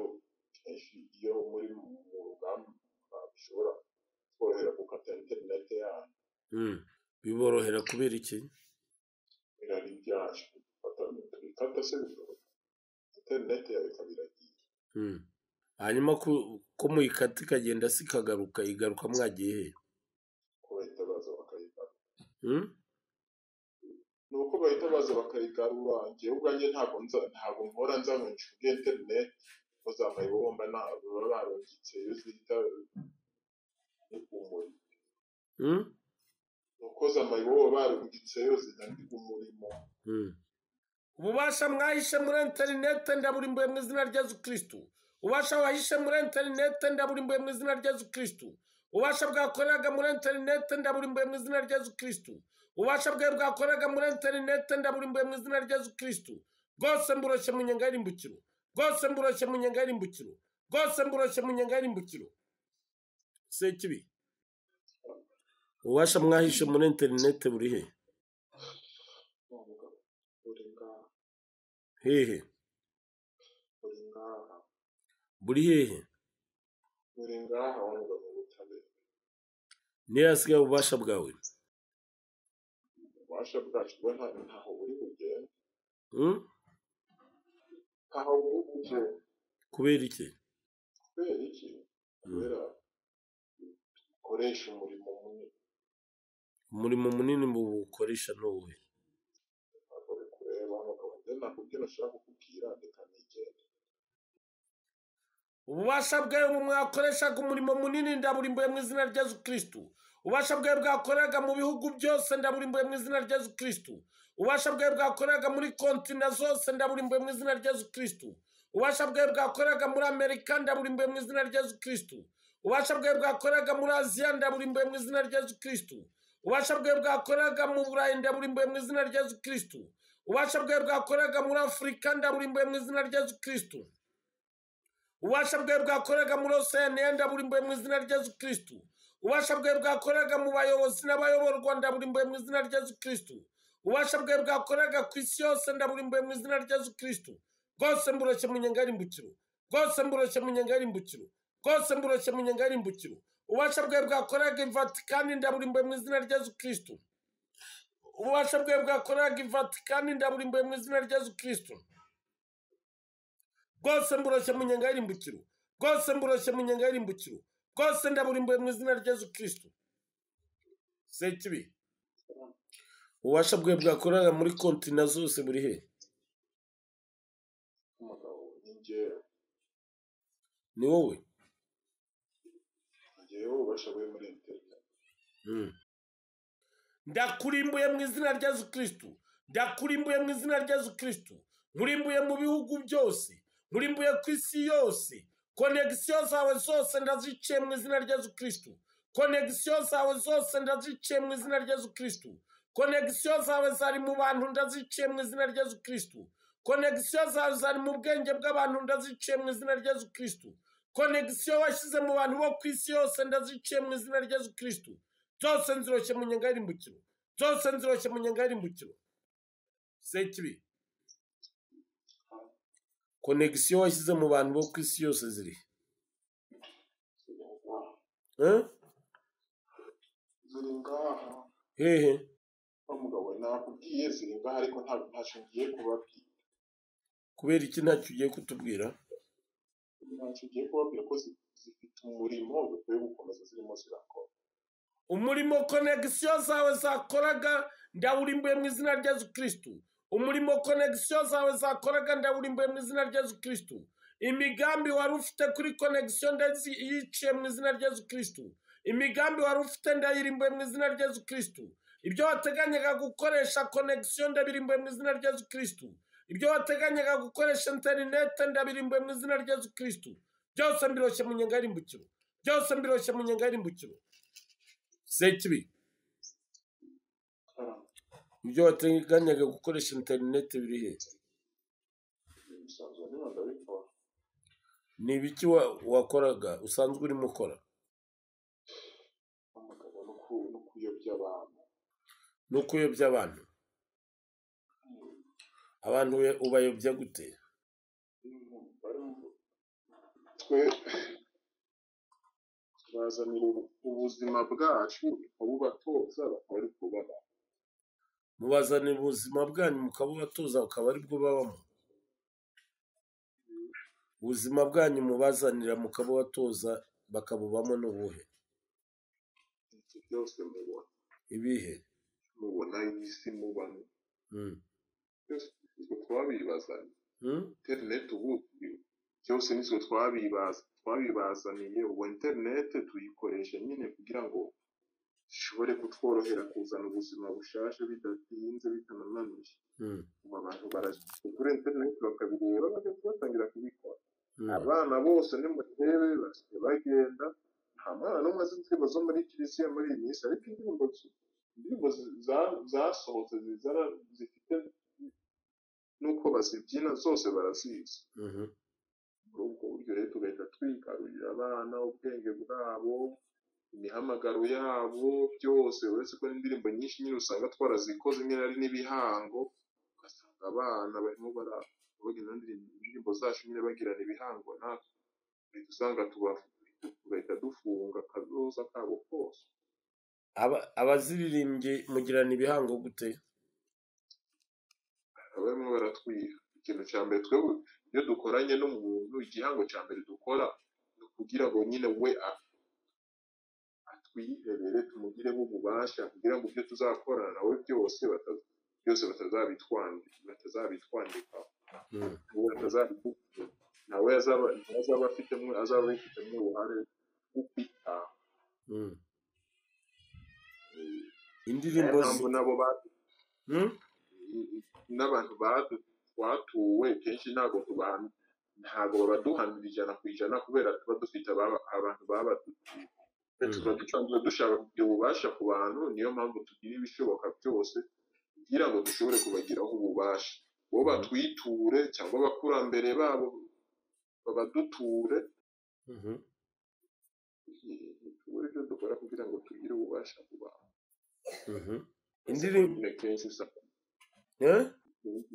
kenshi iyo muri mu mu rugamba bishobora korohera gukata interineti yanyu Mm. biborohera kubera iki birari byacu bikata se bikoroha interineti yawe ikaba iragiye Mm. hanyuma ku- ko muyikata ikagenda si ikagaruka igaruka mwagiye he kubahita baza bakayigarura Mm? ni uko bahita baza bakayigarura njyewe ubwanjye ntabwo nza ntabwo mpora nza ngo nshuke interineti bazamuye bomba na baba barungitse iyo zihita umurimo Mm? ni uko zamaye baba barungitse yo zidandi umurimo Mm. ububasha mwahishe muri interinete ndaburimbuye mu izina rya yesu kirisitu ububasha wahishe muri interinete ndaburimbuye mu izina rya yesu kirisitu ububasha bwakoreraga muri interinete ndaburimbuye mu izina rya yesu kirisitu ububasha bwawe bwakoreraga muri interinete ndaburimbuye mu izina rya yesu kirisitu bwose mburoshye mu nyenga y'irimbukiro bwose mburoshye mu nyenga y'irimbukiro bwose mburoshye mu nyenga y'irimbukiro sekibi ububasha mwahishe muri interinete buri he Wa mugabo uri ngaha hehe uri ngaha buri hehe uri ngaha wa mugabo w'ubutabera niyo hasigaye ububasha bwawe ububasha bwacu bwo nta- ntaho buri bugende Mm? ntaho buri bugende kubera iki kubera iki kubera ukoresha umurimo munini umurimo munini mu bukoresha ni uwuhe ntabwo bikureba abagabo njye nakubwira ashaka kukubwira reka nigende ububasha bwawe mu mwakoreshaga umurimo munini ndaburimbuye mu izina rya yesu kirisitu ububasha bwawe bwakoreraga mu bihugu byose ndaburimbuye mu izina rya yesu kirisitu ububasha bwawe bwakoreraga muri kontina zose ndaburimbuye mu izina rya yesu kirisitu ububasha bwawe bwakoreraga muri amerika ndaburimbuye mu izina rya yesu kirisitu ububasha bwawe bwakoreraga muri aziya ndaburimbuye mu izina rya yesu kirisitu ububasha bwawe bwakoreraga mu burayi ndaburimbuye mu izina rya yesu kirisitu ububasha bwawe bwakoreraga muri afurika ndaburimbuye mu izina rya yesu kirisitu ububasha bwawe bwakoreraga muri oseaniya ndaburimbuye mu izina rya yesu kirisitu ububasha bwawe bwakoreraga mu bayobozi n'abayoborwa ndaburimbuye mu izina rya yesu kirisitu ububasha bwawe bwakoreraga ku isi yose ndaburimbuye mu izina rya yesu kirisitu bwose mburoshye mu nyenga y'irimbukiro bwose mburoshye mu nyenga y'irimbukiro bwose mburoshye mu nyenga y'irimbukiro ububasha bwawe bwakoreraga i vatikani ndaburimbuye mu izina rya yesu kirisitu ububasha bwawe bwakoreraga i vatikani ndaburimbuye mu izina rya yesu kirisitu bwose mburoshye mu nyenga y'irimbukiro bwose mburoshye mu nyenga y'irimbukiro bwose ndaburimbuye mu izina rya yesu kirisitu se kibi ububasha bwe bwakorera muri konti na zose buri he umugabo n'ingero ni wowe ngewe ubasha bwe muri interineti ndakurimbuye mu izina rya yesu kirisitu ndakurimbuye mu izina rya yesu kirisitu nkurimbuye mu bihugu byose nkurimbuye ku isi yose konegisiyo zawe zose ndaziciye mu izina rya yesu kirisitu konegisiyo zawe zose ndaziciye mu izina rya yesu kirisitu konegisiyo zawe zari mu bantu ndaziciye mu izina rya yesu kirisitu konegisiyo zawe zari mu bwenge bw'abantu ndaziciye mu izina rya yesu kirisitu konegisiyo washyize mu bantu bo ku isi yose ndaziciye mu izina rya yesu kirisitu zose nziroshye mu nyenga y'irimbukiro zose nziroshye mu nyenga y'irimbukiro sekibi konegisiyo washyize mu bantu bo ku isi yose ziri Eh? ziri ngaha hehe wa mugabo nakubwiye ziri ngaha ariko ntabwo ntacyo ngiye kubabwira kubera iki ntacyo ugiye kutubwira ntacyo ngiye kubabwira ko zi- zifite umurimo dukwiye gukomeza zirimo zirakora umurimo konegisiyo zawe zakoraga ndawurimbuye mu izina rya yesu kirisitu umurimo konegisiyo zawe zakoraga ndawurimbuye mu izina rya yesu kirisitu imigambi wari ufite kuri konegisiyo ndayiciye mu izina rya yesu kirisitu imigambi wari ufite ndayirimbuye mu izina rya yesu kirisitu ibyo wateganyaga gukoresha konegisiyo ndabirimbuye mu izina rya yesu kirisitu ibyo wateganyaga gukoresha interinete ndabirimbuye mu izina rya yesu kirisitu byose mbiroshye mu nyenga y'irimbukiro byose mbiroshye mu nyenga y'irimbukiro sekibi Kandi ibyo wateganyaga gukoresha interineti biri he bisanzwe niba ndabikora ni ibiki wa- wakoraga usanzwe urimo ukora wa mugabo no ku- no kuyobya abantu ni ukuyobya abantu abantu be ubayobya gute twe bazanira ubuzima bwacu tukabubatoza bakaba ari kubaba mubazanira ubuzima bwanyu mukabubatoza akaba aribwo babamo ubuzima bwanyu mubazanira mukabubatoza bakabubamo n'ubuhe ibyo byose mubona ibihe mubona isi mubamo Mm. byose nitwe twabibazaniye Mm? interineti ubu byose nitwe twabibaza twabibazaniye ubu interineti tuyikoresha nyine kugira ngo ishobore kutworohera kuzana ubuzima bushasha bidatinze bitanananiye Mm. ubu abantu baraje kuri interineti bakabireba bagahita batangira kubikora Mm. abana bose ni murebe basigaye bagenda nta mwana n'umwe azi indirimbo zo muri kiliziya muri iyi minsi ariko indirimbo zi- indirimbo zi- za- zasohotse zizana zifite n'uko bazibyina zose barazizi Mhm. muri ubwo buryo rero tugahita twigarurira abana ubwenge bwabo imihamagaro yabo byose uretse ko n'indirimbo nyinshi nyine usanga twarazikoze rimwe na rimwe n'ibihango ugasanga abana barimo bara- bagenda ndirimbo indirimbo zacu nyine bagirana ibihango natwe uhita usanga tuba- tugahita dufunga akazoza kabo kose Aba- abaziririmbye mugirana ibihango gute baba barimo baratwiha ikintu cya mbere twebwe iyo dukoranye n'umuntu igihango cya mbere dukora ni ukugira ngo nyine we a- atwirebere tumugireho ububasha kugira ngo ibyo tuzakorana nawe byose bata- byose batazabitwandika batazabitwandikaho Mm. ubu atazabikubwira nawe azaba nawe azaba afitemo azaba abifitemo uruhare rwo kwita Mm. indirimbo zi- nabo ba- Mm? n'abantu badu- batuwe kenshi ntabwo tubana ntabwo babaduhanira ijana ku ijana kubera tuba dufite ababa- abantu babadutuye tuba dusanzwe dushaka kugira ububasha ku bantu niyo mpamvu tugira ibishoboka byose kugira ngo dushobore kubagiraho ububasha bo batwiture cyangwa abakurambere babo babaduture Mhm. tubure ibyo dukora kugira ngo tugire ububasha ku bantu Mhm. indirimbo Nyine kenshi usanga Eh?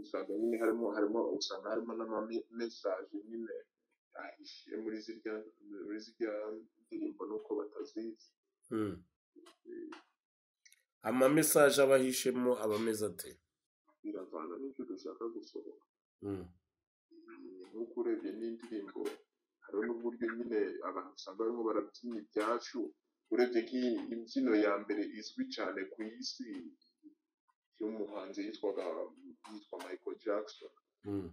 usanga nyine harimo harimo usanga harimo n'amamesaje nyine ahishiye muri zirya muri zirya ndirimbo nuko batazizi Mm. amamesaje aba ahishemo aba ameze ate biravana n'ibyo dushaka gusohora Mm. Mm, nk'uko urebye n'indirimbo hariho n'uburyo nyine abantu usanga barimo barabyina ibyacu urebye nk'iyi imbyino ya mbere izwi cyane ku isi y'umuhanzi yitwaga yitwa michael jackson Mm.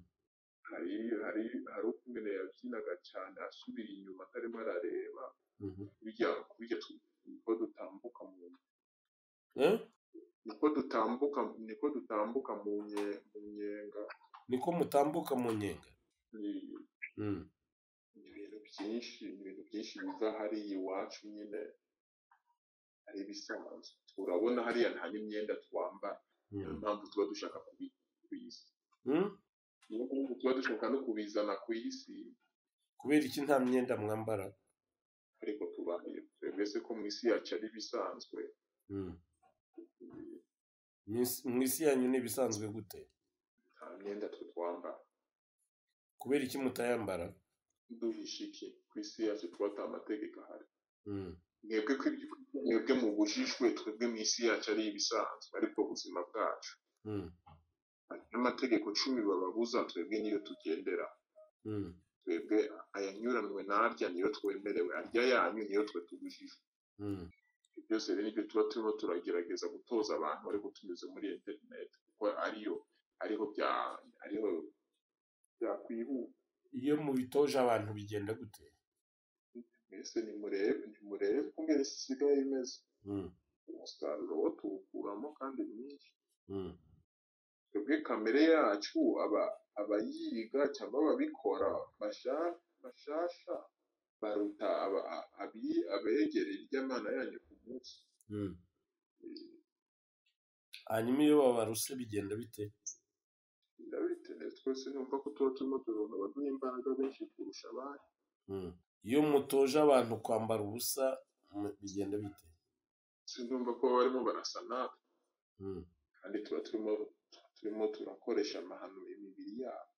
hari hari hari ukuntu yabyinaga cyane asubira inyuma atarimo arareba Mhm. burya burya tu- uko dutambuka mu Eh? niko dutambuka niko dutambuka mu nye mu nyenga niko mutambuka mu nyenga ni Mm. ni ibintu byinshi ni ibintu byinshi biva hariya iwacu nyine hari ibisanzwe turabona hariya nta n'imyenda twambara niyo Mm. mpamvu tuba dushaka kubi- kubiza Mm? niyo mpamvu tuba dushaka no kubizana ku isi kubera iki nta myenda mwambara ariko tubaye twemeze ko mu isi yacu ari ibisanzwe Mm. mu isi- mu isi yanyu ni ibisanzwe gute nta myenda twe twambara kubera iki mutayambara duhisha iki ku isi yacu tuba ata mategeko ahari Mm. mwebwe ko ibyo mwebwe mubujijwe twebwe mu isi yacu ari ibisanzwe ariko ubuzima bwacu Mm. n'amategeko cumi bababuza twebwe niyo tugendera Mm. twebwe ayanyuranywe n'arya niyo twemerewe arya yanyu niyo twe tubujijwe Mm. Ibyo byose rero nibyo tuba turimo turagerageza gutoza abantu ariko tunyuze muri interineti kuko ariyo ariho bya ariho byakwihuta iyo mubitoje abantu bigenda gute mbese nimurebe nimurebe kungera isi isigaye imeze Mm. umusaruro wo tuwukuramo kandi mwinshi Mm. twebwe kamere yacu aba abayiga cyangwa ababikora basha- bashasha baruta aba- a- abi- abegereye iry'amana yanyu ku munsi Mm. hanyuma iyo babaruse bigenda bite ndabitene twese numva ko tuba turimo turonka abaduha imbaraga benshi kurusha abandi Mm. iyo mutoje abantu kwambara ubusa mu- bigenda bite sinumva ko baba barimo barasa natwe Mm. kandi tuba turimo turimo turakoresha amahano imibiri yabo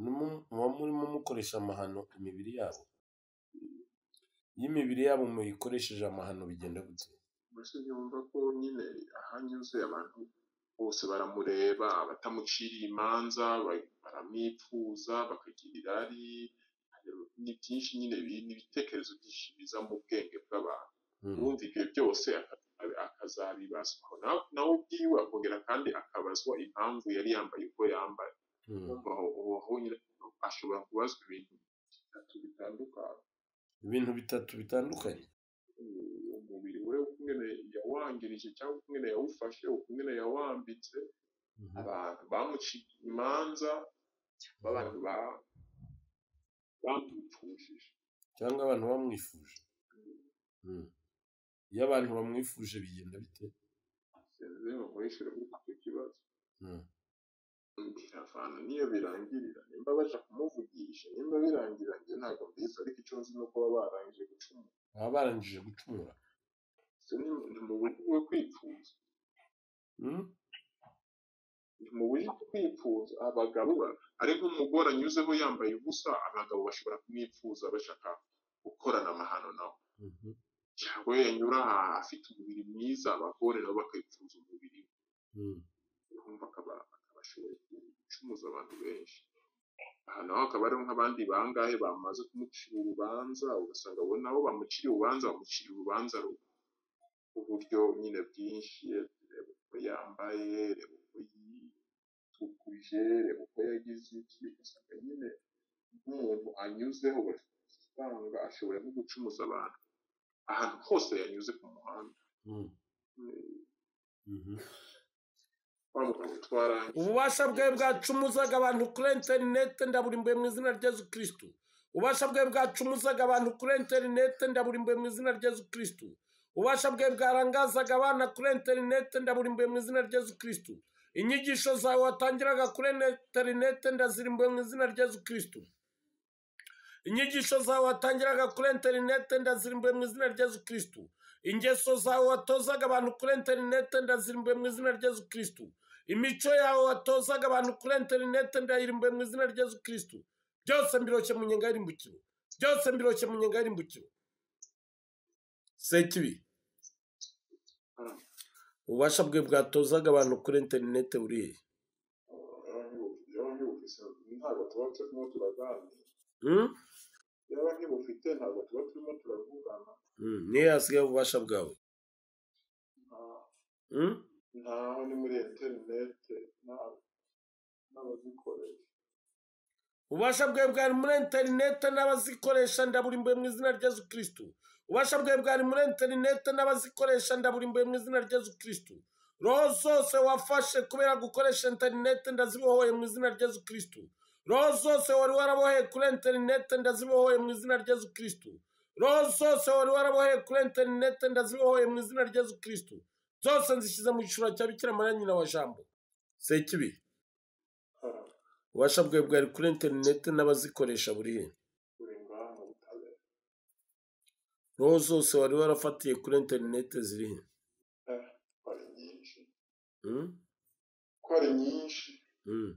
Mumu- muba murimo mukoresha amahano imibiri yabo iyo imibiri yabo muyikoresheje amahano bigenda gute mbese nyumva ko nyine ahanyuze abantu bose baramureba batamuciriye imanza ba- baramwipfuza bakagirira ari ni byinshi nyine bi- ni ibitekerezo byinshi biza mu bwenge bw'abantu Mm. uwumva ibyo byose aka- akazabibazwa Na- nawe ubwiwe akongera kandi akabazwa impamvu yari yambaye uko yambaye Mm. Urumva aho- uwo aho nyine ashobora kubazwa ibintu bitatu bitandukanye ibintu bitatu bitandukanye uwo mubiri we ukungene yawangirije cyangwa ukungene yawufashe ukungene yawambitse abantu bamuciye imanza b'abantu ba- bamwipfushije cyangwa abantu bamwifuje Mm. iyo abantu bamwifuje bigenda bite sinzi ngo nkurikire kuko icyo kibazo Mm. biravana niyo birangirira nimba baja kumuvugisha nimba birangira njye ntabwo mbizi ariko icyo nzi ni uko baba barangije gucumura baba barangije gucumura So, ni ni mu buryo bwo kwipfuza Mm. ni mu buryo bwo kwipfuza abagabo ba- ari nk'umugore anyuzeho yambaye ubusa abagabo bashobora kumwipfuza bashaka gukorana amahano nawe Mhm. cyangwa yanyura ahantu afite umubiri mwiza abagore nabo bakayipfuza umubiri we. Mm. urumva akaba akabashoboye gucumuza abantu benshi aha naho hakaba hariho nk'abandi bangahe bamaze kumucira urubanza ugasanga abo nabo bamuciriye urubanza bamucira urubanza ru- uburyo nyine bwinshi reba uko yambaye reba uko yitukuje reba uko yagize iki ugasanga nyine nk'umuntu anyuzeho usanga ashobora no gucumuza abantu ahantu hose yanyuze ku muhanda Mm. Mhm. twamuka twarangiye ububasha bwe bwacumuzaga abantu kuri interinete ndaburimbuye mu izina rya yesu kirisitu ububasha bwe bwacumuzaga abantu kuri interinete ndaburimbuye mu izina rya yesu kirisitu ububasha bwe bwarangazaga abana kuri interinete ndaburimbuye mu izina rya yesu kirisitu inyigisho zawe watangiraga kuri interinete ndazirimbuye mu izina rya yesu kirisitu inyigisho zawe watangiraga kuri interinete ndazirimbuye mu izina rya yesu kirisitu ingeso zawe watozaga abantu kuri interinete ndazirimbuye mu izina rya yesu kirisitu imico yawe watozaga abantu kuri interinete ndayirimbuye mu izina rya yesu kirisitu byose mbiroshye mu nyenga y'irimbukiro byose mbiroshye mu nyenga y'irimbukiro sekibi ububasha bwe bwatozaga abantu kuri interinete buriya ntabwo tuba turimo turaganira Hmm? yaba ntibufite ntabwo tuba turimo turavugana Mm, niyo hasigaye ububasha bwawe nta- Mm? ntaho ni muri interinete nta- n'abazikorera ububasha bwawe bwari muri interinete n'abazikoresha ndaburimbuye mu izina rya yesu kirisitu ububasha bwawe bwari muri interinete n'abazikoresha ndaburimbuye mu izina rya yesu kirisitu roho zose wafashe kubera gukoresha interinete ndazibohoye mu izina rya yesu kirisitu roho zose wari waraboheye kuri interinete ndazibohoye mu izina rya yesu kirisitu roho zose wari waraboheye kuri interinete ndazibohoye mu izina rya yesu kirisitu zose nzishyize mu gishura cya bikira mariya nyina wa jambo sekibi hara ububasha bwawe bwari kuri interinete n'abazikoresha buriya buri ngaha mu butabera roho zose wari warafatiye kuri interinete ziri he Eh, ko ari nyinshi Mm? ko ari nyinshi Mm.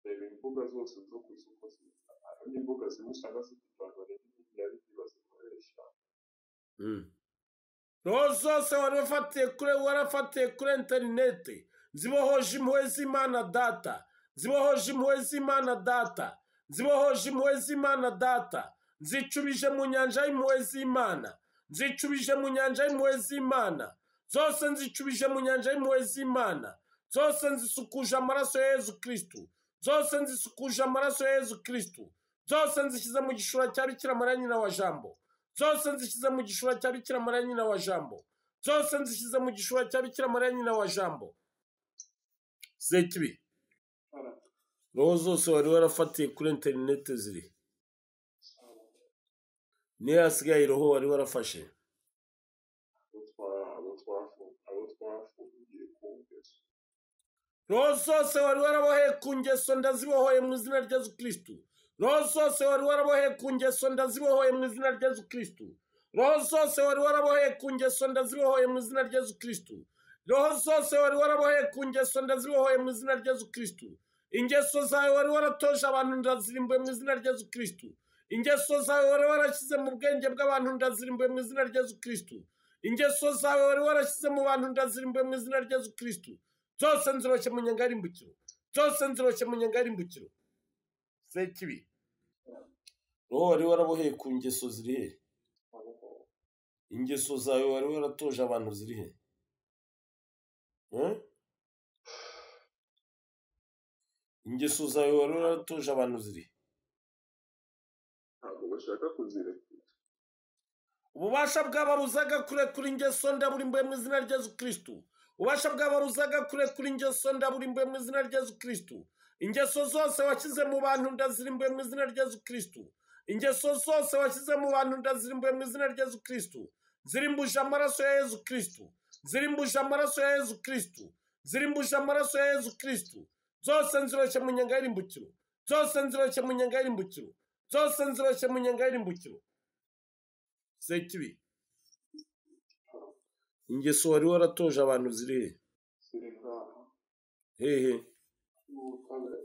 reba imbuga zose zo ku isoko hari n'imbuga zimwe usanga zifite abantu barenga ibihumbi bibiri bazikoresha Mm. roho zose wari wafatiye kuri warafatiye kuri interinete zibohoje impuhwe z'imana data zibohoje impuhwe z'imana data zibohoje impuhwe z'imana data nzicubije mu nyanja y'impuhwe z'imana nzicubije mu nyanja y'impuhwe z'imana zose nzicubije mu nyanja y'impuhwe z'imana zose nzisukuje amaraso ya yezu kirisitu zose nzisukuje amaraso ya yezu kirisitu zose nzishyize mu gishura cya bikira mariya nyina wa jambo zose nzishyize mu gishura cya bikira mariya nyina wa jambo zose nzishyize mu gishura cya bikira mariya nyina wa jambo zekibi hara roho zose wari warafatiye kuri interinete ziri niyo hasigaye roho wari warafashe abo twa- abo twafu- abo twafungiye ku ngeso roho zose wari waraboheye ku ngeso ndazibohoye mu izina rya yezu kirisitu roho zose wari waraboheye ku ngeso ndazibohoye mu izina rya yezu kirisitu roho zose wari waraboheye ku ngeso ndazibohoye mu izina rya yezu kirisitu roho zose wari waraboheye ku ngeso ndazibohoye mu izina rya yezu kirisitu ingeso zawe wari waratoje abantu ndazirimbuye mu izina rya yezu kirisitu ingeso zawe wari warashyize mu bwenge bw'abantu ndazirimbuye mu izina rya yezu kirisitu ingeso zawe wari warashyize mu bantu ndazirimbuye mu izina rya yezu kirisitu zose nziroshe mu nyanga y'imbukiro zose nziroshe mu nyanga y'imbukiro sekibi roho wari waraboheye ku ngeso ziri he abo ingeso zawe wari waratoje abantu ziri he Eh? ingeso zawe wari waratoje abantu ziri he ntabwo bashaka kuzirekura ububasha bw'abaruzaga kurekura ingeso ndaburimbuye mu izina rya yezu kirisitu ububasha bw'abaruzaga kurekura ingeso ndaburimbuye mu izina rya yezu kirisitu ingeso zose washyize mu bantu ndazirimbuye mu izina rya yezu kirisitu ingeso zose washyize mu bantu ndazirimbuye mu izina rya yezu kirisitu zirimbuje amaraso ya yezu kirisitu zirimbuje amaraso ya yezu kirisitu zirimbuje amaraso ya yezu kirisitu zose nziroshe mu nyanga y'irimbukiro zose nziroshe mu nyanga y'irimbukiro zose nziroshe mu nyanga y'irimbukiro sekibi ingeso wari waratoje abantu ziri ziri ngaha he hehe mu butabera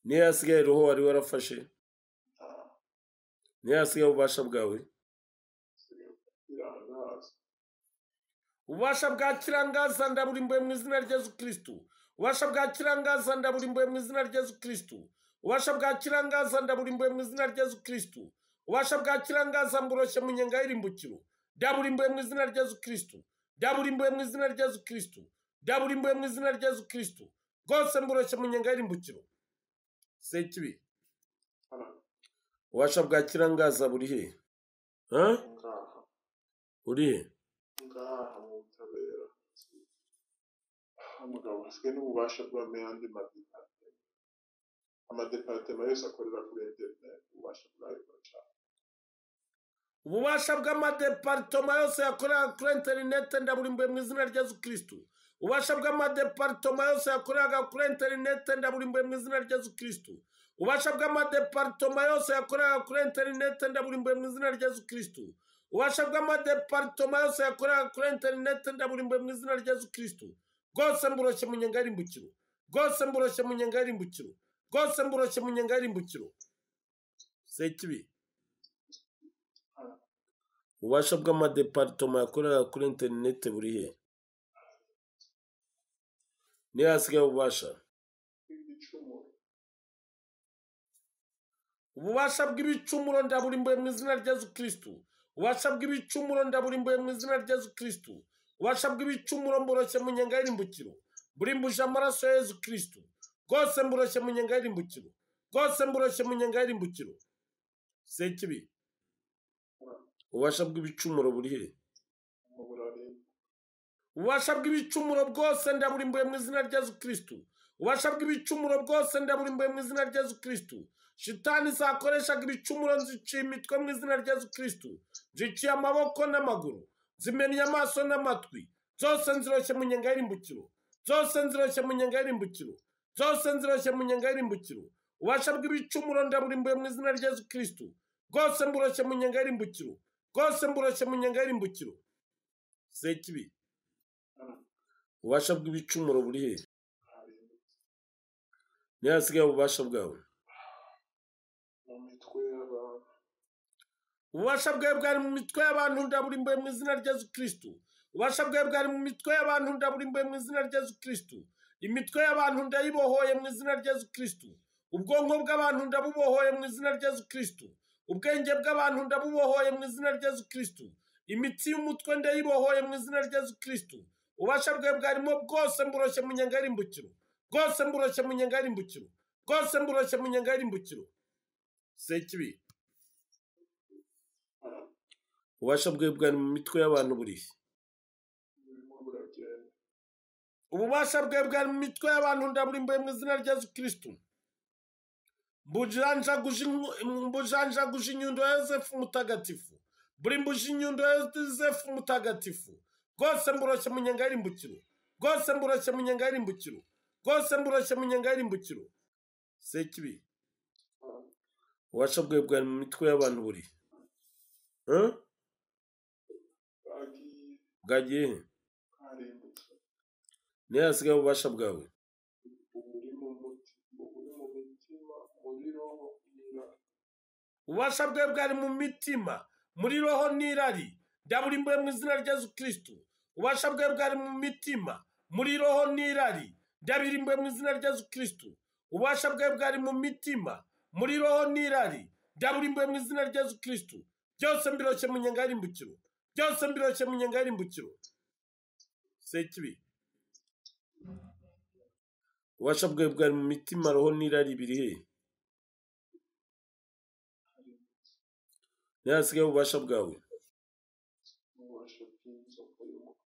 niyo hasigaye roho wari warafashe nta- niyo hasigaye ububasha bwawe ziri birangaza ububasha bwa kirangaza ndaburimbuye mu izina rya yezu kirisitu ububasha bwa kirangaza ndaburimbuye mu izina rya yezu kirisitu ububasha bwa kirangaza ndaburimbuye mu izina rya yezu kirisitu ububasha bwa kirangaza mburoshye mu nyenga y'irimbukiro ndaburimbuye mu izina rya yezu kirisitu ndaburimbuye mu izina rya yezu kirisitu ndaburimbuye mu izina rya yezu kirisitu rwose mburoshye mu nyenga y'irimbukiro sekibi hara ububasha bwa kirangaza buri he Eh? ngaha buri he ngaha mu butabera umugabo asigaye n'ububasha bw'amenya andi madepartema amadepartema yose akorera kuri interineti ububasha bwayo buracana ububasha bw'amadeparitoma yose yakoreraga kuri interinete ndaburimbuye mu izina rya yezu kirisitu ububasha bw'amadeparitoma yose yakoreraga kuri interinete ndaburimbuye mu izina rya yezu kirisitu ububasha bw'amadeparitoma yose yakoreraga kuri interinete ndaburimbuye mu izina rya yezu kirisitu ububasha bw'amadeparitoma yose yakoreraga kuri interinete ndaburimbuye mu izina rya yezu kirisitu rwose mburoshye mu nyenga y'irimbukiro rwose mburoshye mu nyenga y'irimbukiro rwose mburoshye mu nyenga y'irimbukiro sekibi ububasha bw'amadeparitoma yakorera kuri interinete buri he niyo hasigaye ububasha ibicumuro ububasha bw'ibicumuro ndaburimbuye mu izina rya yesu kirisitu ububasha bw'ibicumuro ndaburimbuye mu izina rya yesu kirisitu ububasha bw'ibicumuro mboroshye mu nyenga y'irimbukiro burimbuje amaraso ya yesu kirisitu bwose mboroshye mu nyenga y'irimbukiro bwose mboroshye mu nyenga y'irimbukiro sekibi ububasha bw'ibicumuro buri hehe mu burari ububasha bw'ibicumuro bwose ndaburimbuye mu izina rya yesu kirisitu ububasha bw'ibicumuro bwose ndaburimbuye mu izina rya yesu kirisitu shitani zakoreshaga ibicumuro nziciye imitwe mu izina rya yesu kirisitu nziciye amaboko n'amaguru zimennye amaso n'amatwi zose nziroshye mu nyenga y'irimbukiro zose nziroshye mu nyenga y'irimbukiro zose nziroshye mu nyenga y'irimbukiro ububasha bw'ibicumuro ndaburimbuye mu izina rya yesu kirisitu bwose mburoshye mu nyenga y'irimbukiro bwose mburoshye mu nyenga y'irimbukiro sekibi ububasha bw'ibicumuro buri hehe harindwi niyo hasigaye ububasha bwawe mu mitwe y'abantu ububasha bwawe bwari mu mitwe y'abantu ndaburimbuye mu izina rya yesu kirisitu ububasha bwawe bwari mu mitwe y'abantu ndaburimbuye mu izina rya yesu kirisitu imitwe y'abantu ndayibohoye mu izina rya yesu kirisitu ubwonko bw'abantu ndabubohoye mu izina rya yesu kirisitu ubwenge bw'abantu ndabubohoye mu izina rya yesu kirisitu imitsi y'umutwe ndayibohoye mu izina rya yesu kirisitu ububasha bwawe bwarimo bwose mburoshye mu nyenga y'irimbukiro bwose mburoshye mu nyenga y'irimbukiro bwose mburoshye mu nyenga y'irimbukiro sekibi ububasha bwawe bwari mu mitwe y'abantu burihe burimo buragenda ububasha bwawe bwari mu mitwe y'abantu ndaburimbuye mu izina rya yesu kirisitu mbujanjaguje inku- mbujanjaguje inyundo ya yosefu mutagatifu burimbuje inyundo ya yosefu mutagatifu bwose mburoshye mu nyenga y'irimbukiro bwose mburoshye mu nyenga y'irimbukiro bwose mburoshye mu nyenga y'irimbukiro sekibi ububasha bwawe bwari mu mitwe y'abantu burihe Huh? bagiye bwagiye he? harindutse niyo hasigaye ububasha bwawe buri mu muti buri mu mitima muri roho n'irari ububasha bwawe bwari mu mitima muri roho n'irari ndaburimbuye mu izina rya yesu kirisitu ububasha bwawe bwari mu mitima muri roho n'irari ndabirimbuye mu izina rya yesu kirisitu ububasha bwawe bwari mu mitima muri roho n'irari ndaburimbuye mu izina rya yesu kirisitu byose mbiroshye mu nyenga y'irimbukiro byose mbiroshye mu nyenga y'irimbukiro sekibi ububasha bwawe bwari mu mitima roho n'irari biri hehe niyo hasigaye ububasha bwawe n'ububasha bw'inzoka y'umutwe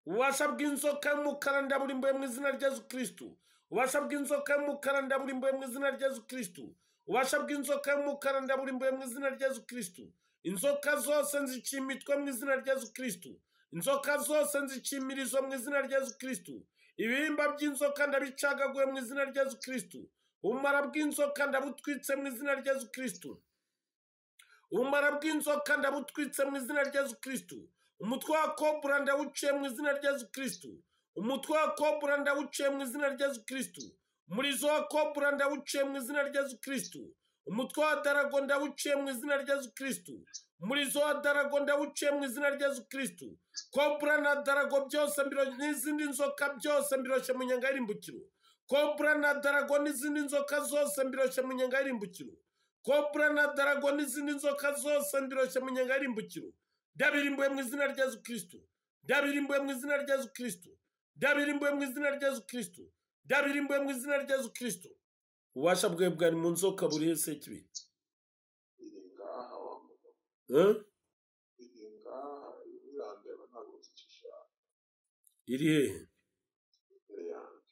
ububasha bw'inzoka y'umukara ndaburimbuye mu izina rya yesu kirisitu ububasha bw'inzoka y'umukara ndaburimbuye mu izina rya yesu kirisitu ububasha bw'inzoka y'umukara ndaburimbuye mu izina rya yesu kirisitu inzoka zose nziciye imitwe mu izina rya yesu kirisitu inzoka zose nziciye imirizo mu izina rya yesu kirisitu ibihimba by'inzoka ndabicagaguye mu izina rya yesu kirisitu ubumara bw'inzoka ndabutwitse mu izina rya yesu kirisitu ubumara bw'inzoka ndabutwitse mu izina rya yesu kirisitu umutwe wa kobura ndawuciye mu izina rya yesu kirisitu umutwe wa kobura ndawuciye mu izina rya yesu kirisitu umurizo wa kobura ndawuciye mu izina rya yesu kirisitu umutwe wa darago ndawuciye mu izina rya yesu kirisitu umurizo wa darago ndawuciye mu izina rya yesu kirisitu kobura na darago byose mbiro- n'izindi nzoka byose mbiroshye mu nyenga y'irimbukiro kobura na darago n'izindi nzoka zose mbiroshye mu nyenga y'irimbukiro kobura na darago n'izindi nzoka zose mbiroshye mu nyenga y'irimbukiro ndabirimbuye mu izina rya yesu kirisitu ndabirimbuye mu izina rya yesu kirisitu ndabirimbuye mu izina rya yesu kirisitu ndabirimbuye mu izina rya yesu kirisitu ububasha bwawe bwari mu nzoka buri hese kibi iri ngaha wamuga Eh? iri ngaha irandeba ntabwo nzi icyo ishaka iri hehe imbere yanjye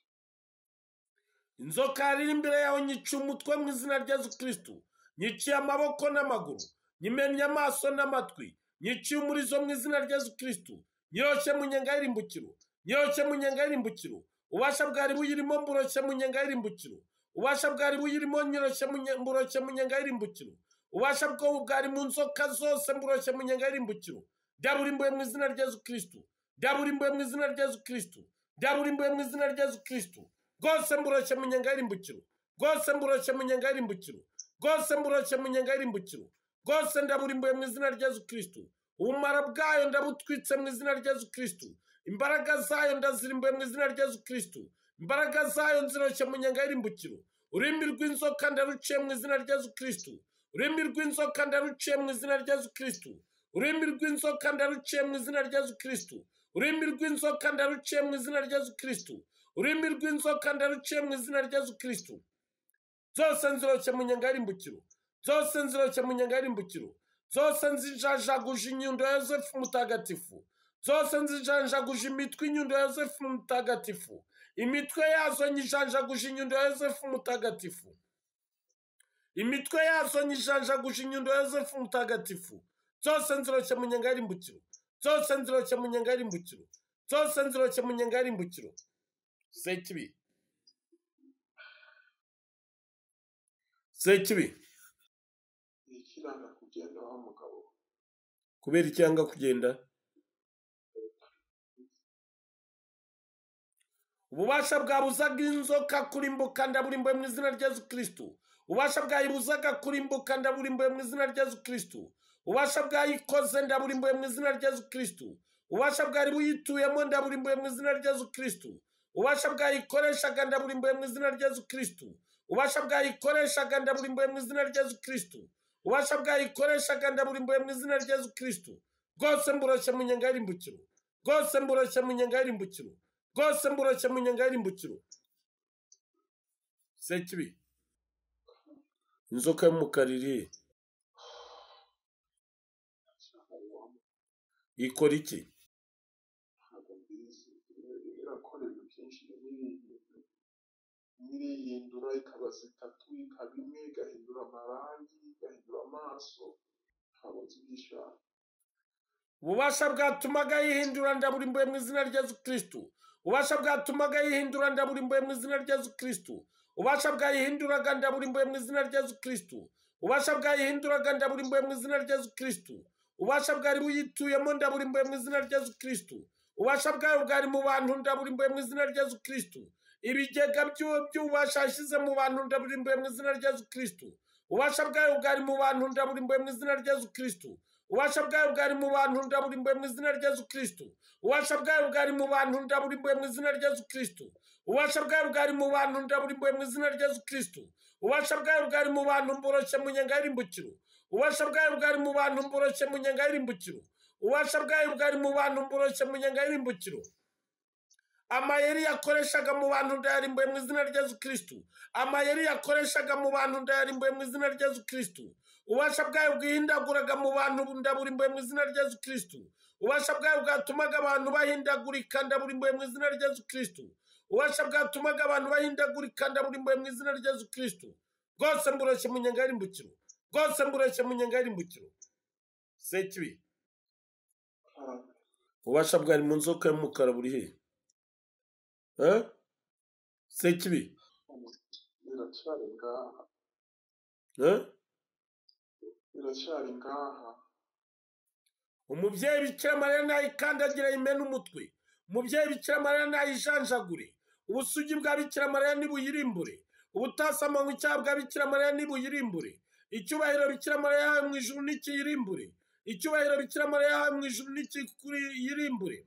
inzoka yariri imbere yawe nyiciye umutwe mu izina rya yesu kirisitu nyiciye amaboko n'amaguru nyimennye amaso n'amatwi nyiciye umurizo mu izina rya yesu kirisitu nyiroshe mu nyenga y'irimbukiro nyiroshe mu nyenga y'irimbukiro ubasha bwari buyirimo mburoshe mu nyenga y'irimbukiro ubasha bwari buyirimo nyiroshe mu nye- mburoshe mu nyenga y'irimbukiro ubasha bwo bwari mu nzoka zose mburoshe mu nyenga y'irimbukiro ndaburimbuye mu izina rya yesu kirisitu ndaburimbuye mu izina rya yesu kirisitu ndaburimbuye mu izina rya yesu kirisitu bwose mburoshye mu nyenga y'irimbukiro bwose mburoshye mu nyenga y'irimbukiro bwose mburoshye mu nyenga y'irimbukiro bwose ndaburimbuye mu izina rya yesu kirisitu ubumara bwayo ndabutwitse mu izina rya yesu kirisitu imbaraga zayo ndazirimbuye mu izina rya yesu kirisitu imbaraga zayo nziroshye mu nyenga y'irimbukiro ururimi rw'inzoka ndaruciye mu izina rya yesu kirisitu ururimi rw'inzoka ndaruciye mu izina rya yesu kirisitu ururimi rw'inzoka ndaruciye mu izina rya yesu kirisitu ururimi rw'inzoka ndaruciye mu izina rya yesu kirisitu ururimi rw'inzoka ndaruciye mu izina rya yesu kirisitu zose nziroshye mu nyangarimbukiro zose nziroshye mu nyangarimbukiro zose nzijanjaguje inyundo ya yosefu mutagatifu zose nzijanjaguje imitwe inyundo ya yosefu mutagatifu imitwe yazo nyijanjaguje inyundo ya yosefu mutagatifu imitwe yazo nyijanjaguje inyundo ya yosefu mutagatifu zose nziroshye mu nyangarimbukiro zose nziroshye mu nyangarimbukiro zose nziroshye mu nyangarimbukiro sekibi sekibi ikiranga kugenda wa mugabo kubera icyanga kugenda ububasha bwabuzaga inzoka kurimbuka ndaburimbuye mu izina rya yesu kirisitu ububasha bwayibuzaga kurimbuka ndaburimbuye mu izina rya yesu kirisitu ububasha bwayikoze ndaburimbuye mu izina rya yesu kirisitu ububasha bwari buyituyemo ndaburimbuye mu izina rya yesu kirisitu ububasha bwayikoreshaga ndaburimbuye mu izina rya yesu kirisitu ububasha bwayikoreshaga ndaburimbuye mu izina rya yesu kirisitu ubasha bwayikoreshaga ndaburimbuye mu izina rya yesu kirisitu bwose mburoshye mu nyangarimbukiro bwose mburoshye mu nyangarimbukiro bwose mburoshye mu nyangarimbukiro sekibi inzoka y'umukara iri he? ikora iki ntabwo mbizi irakora ibintu byinshi n'ibindi irihindura ikabaza itatu ikaba imwe igahindura amarangi igahindura amaso ntabwo nzi ibyo ishaka ububasha bwatumaga yihindura ndaburimbuye mu izina rya yesu kirisitu ububasha bwatumaga yihindura ndaburimbuye mu izina rya yesu kirisitu ububasha bwayihinduraga ndaburimbuye mu izina rya yesu kirisitu ububasha bwayihinduraga ndaburimbuye mu izina rya yesu kirisitu ububasha bwari buyituyemo ndaburimbuye mu izina rya yesu kirisitu ububasha bwayo bwari mu bantu ndaburimbuye mu izina rya yesu kirisitu ibigega by'uwo by'ububasha yashyize mu bantu ndaburimbuye mu izina rya yesu kirisitu ububasha bwayo bwari mu bantu ndaburimbuye mu izina rya yesu kirisitu ububasha bwayo bwari mu bantu ndaburimbuye mu izina rya yesu kirisitu ububasha bwayo bwari mu bantu ndaburimbuye mu izina rya yesu kirisitu ububasha bwayo bwari mu bantu ndaburimbuye mu izina rya yesu kirisitu ububasha bwayo bwari mu bantu mboroshye mu nyangahirimbukiro ububasha bwayo bwari mu bantu mboroshye mu nyangahirimbukiro ububasha bwayo bwari mu bantu mboroshye mu nyangahirimbukiro amayeri yakoreshaga mu bantu ndayarimbuye mu izina rya yesu kirisitu amayeri yakoreshaga mu bantu ndayarimbuye mu izina rya yesu kirisitu ububasha bwayo bwihindaguraga mu bantu ndaburimbuye mu izina rya yesu kirisitu ububasha bwayo bwatumaga abantu bahindagurika ndaburimbuye mu izina rya yesu kirisitu ububasha bwatumaga abantu bahindagurika ndaburimbuye mu izina rya yesu kirisitu bwose mburoshye mu nyangahirimbukiro bwose mburoshye mu nyangahirimbukiro sekibi kandi ububasha bwari mu nzoka y'umukara buri hehe Eh? sekibi biracyari ngaha Eh? biracyari ngaha umubyeyi bikira mariya nayikandagira yimena umutwe umubyeyi bikira mariya nayijanjagure ubusugi bwa bikira mariya nibuyirimbure ubutasama mu cyaha bwa bikira mariya nibuyirimbure icyubahiro bikira mariya yahawe mu ijuru nikiyirimbure icyubahiro bikira mariya yahawe mu ijuru nikiyirimbure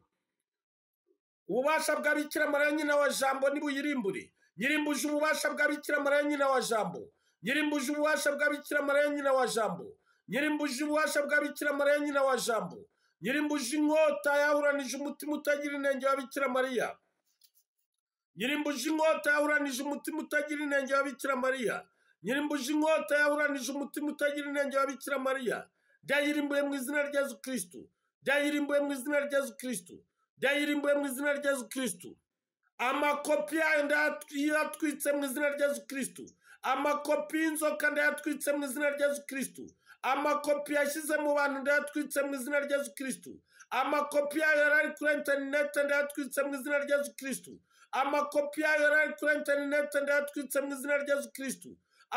ububasha bwa bikira mariya nyina wa jambo nibuyirimbure nyirimbuje ububasha bwa bikira mariya nyina wa jambo nyirimbuje ububasha bwa bikira mariya nyina wa jambo nyirimbuje ububasha bwa bikira mariya nyina wa jambo nyirimbuje inkota yahuranije umutima utagira inenge wa bikira mariya nyirimbuje inkota yahuranije umutima utagira inenge wa bikira mariya nyirimbuje inkota yahuranije umutima utagira inenge wa bikira mariya byayirimbuye mu izina rya yesu kirisitu byayirimbuye mu izina rya yesu kirisitu byayirimbuye mu izina rya yesu kirisitu amakopi yayo ndayatwitse mu izina rya yesu kirisitu amakopi y'inzoka ndayatwitse mu izina rya yesu kirisitu amakopi yashyize mu bantu ndayatwitse mu izina rya yesu kirisitu amakopi yayo yari ari kuri interinete ndayatwitse mu izina rya yesu kirisitu amakopi yayo yari ari kuri interinete ndayatwitse mu izina rya yesu kirisitu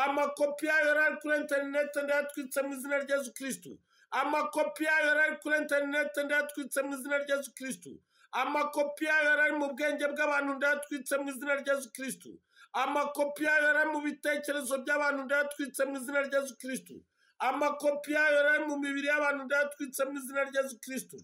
amakopi yayo yari ari kuri interinete ndayatwitse mu izina rya yesu kirisitu amakopi yayo yari ari kuri interinete ndayatwitse mu izina rya yesu kirisitu amakopi yayo yari ari mu bwenge bw'abantu ndayatwitse mu izina rya yesu kirisitu amakopi yayo yari ari mu bitekerezo by'abantu ndayatwitse mu izina rya yesu kirisitu amakopi yayo yari ari mu mibiri y'abantu ndayatwitse mu izina rya yesu kirisitu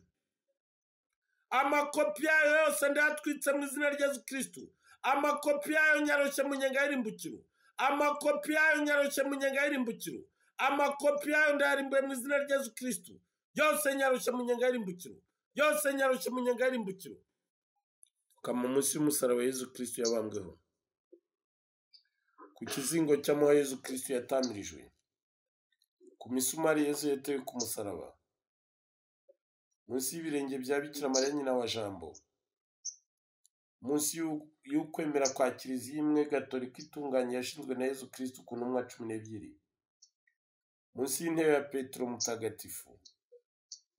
amakopi yayo yose ndayatwitse mu izina rya yesu kirisitu amakopi yayo nyaroshye mu nyangahirimbukiro amakopi yayo nyarushye mu nyenga y'irimbukiro amakopi yayo ndayarimbuye mu izina rya yesu kirisitu yose nyarushye mu nyenga y'irimbukiro yose nyarushye mu nyenga y'irimbukiro ukama munsi y'umusaraba yesu kirisitu yabambweho ku kizingo cy'amahwa yesu kirisitu yatamirijwe ku misumari yesu yatewe ku musaraba munsi y'ibirenge bya bikira mariya nyina wa jambo munsi y'u- y'ukwemera kwa kiliziya imwe gatolika itunganye yashinzwe na yezu kirisitu ku ntumwa cumi n'ebyiri munsi y'intebe ya petero mutagatifu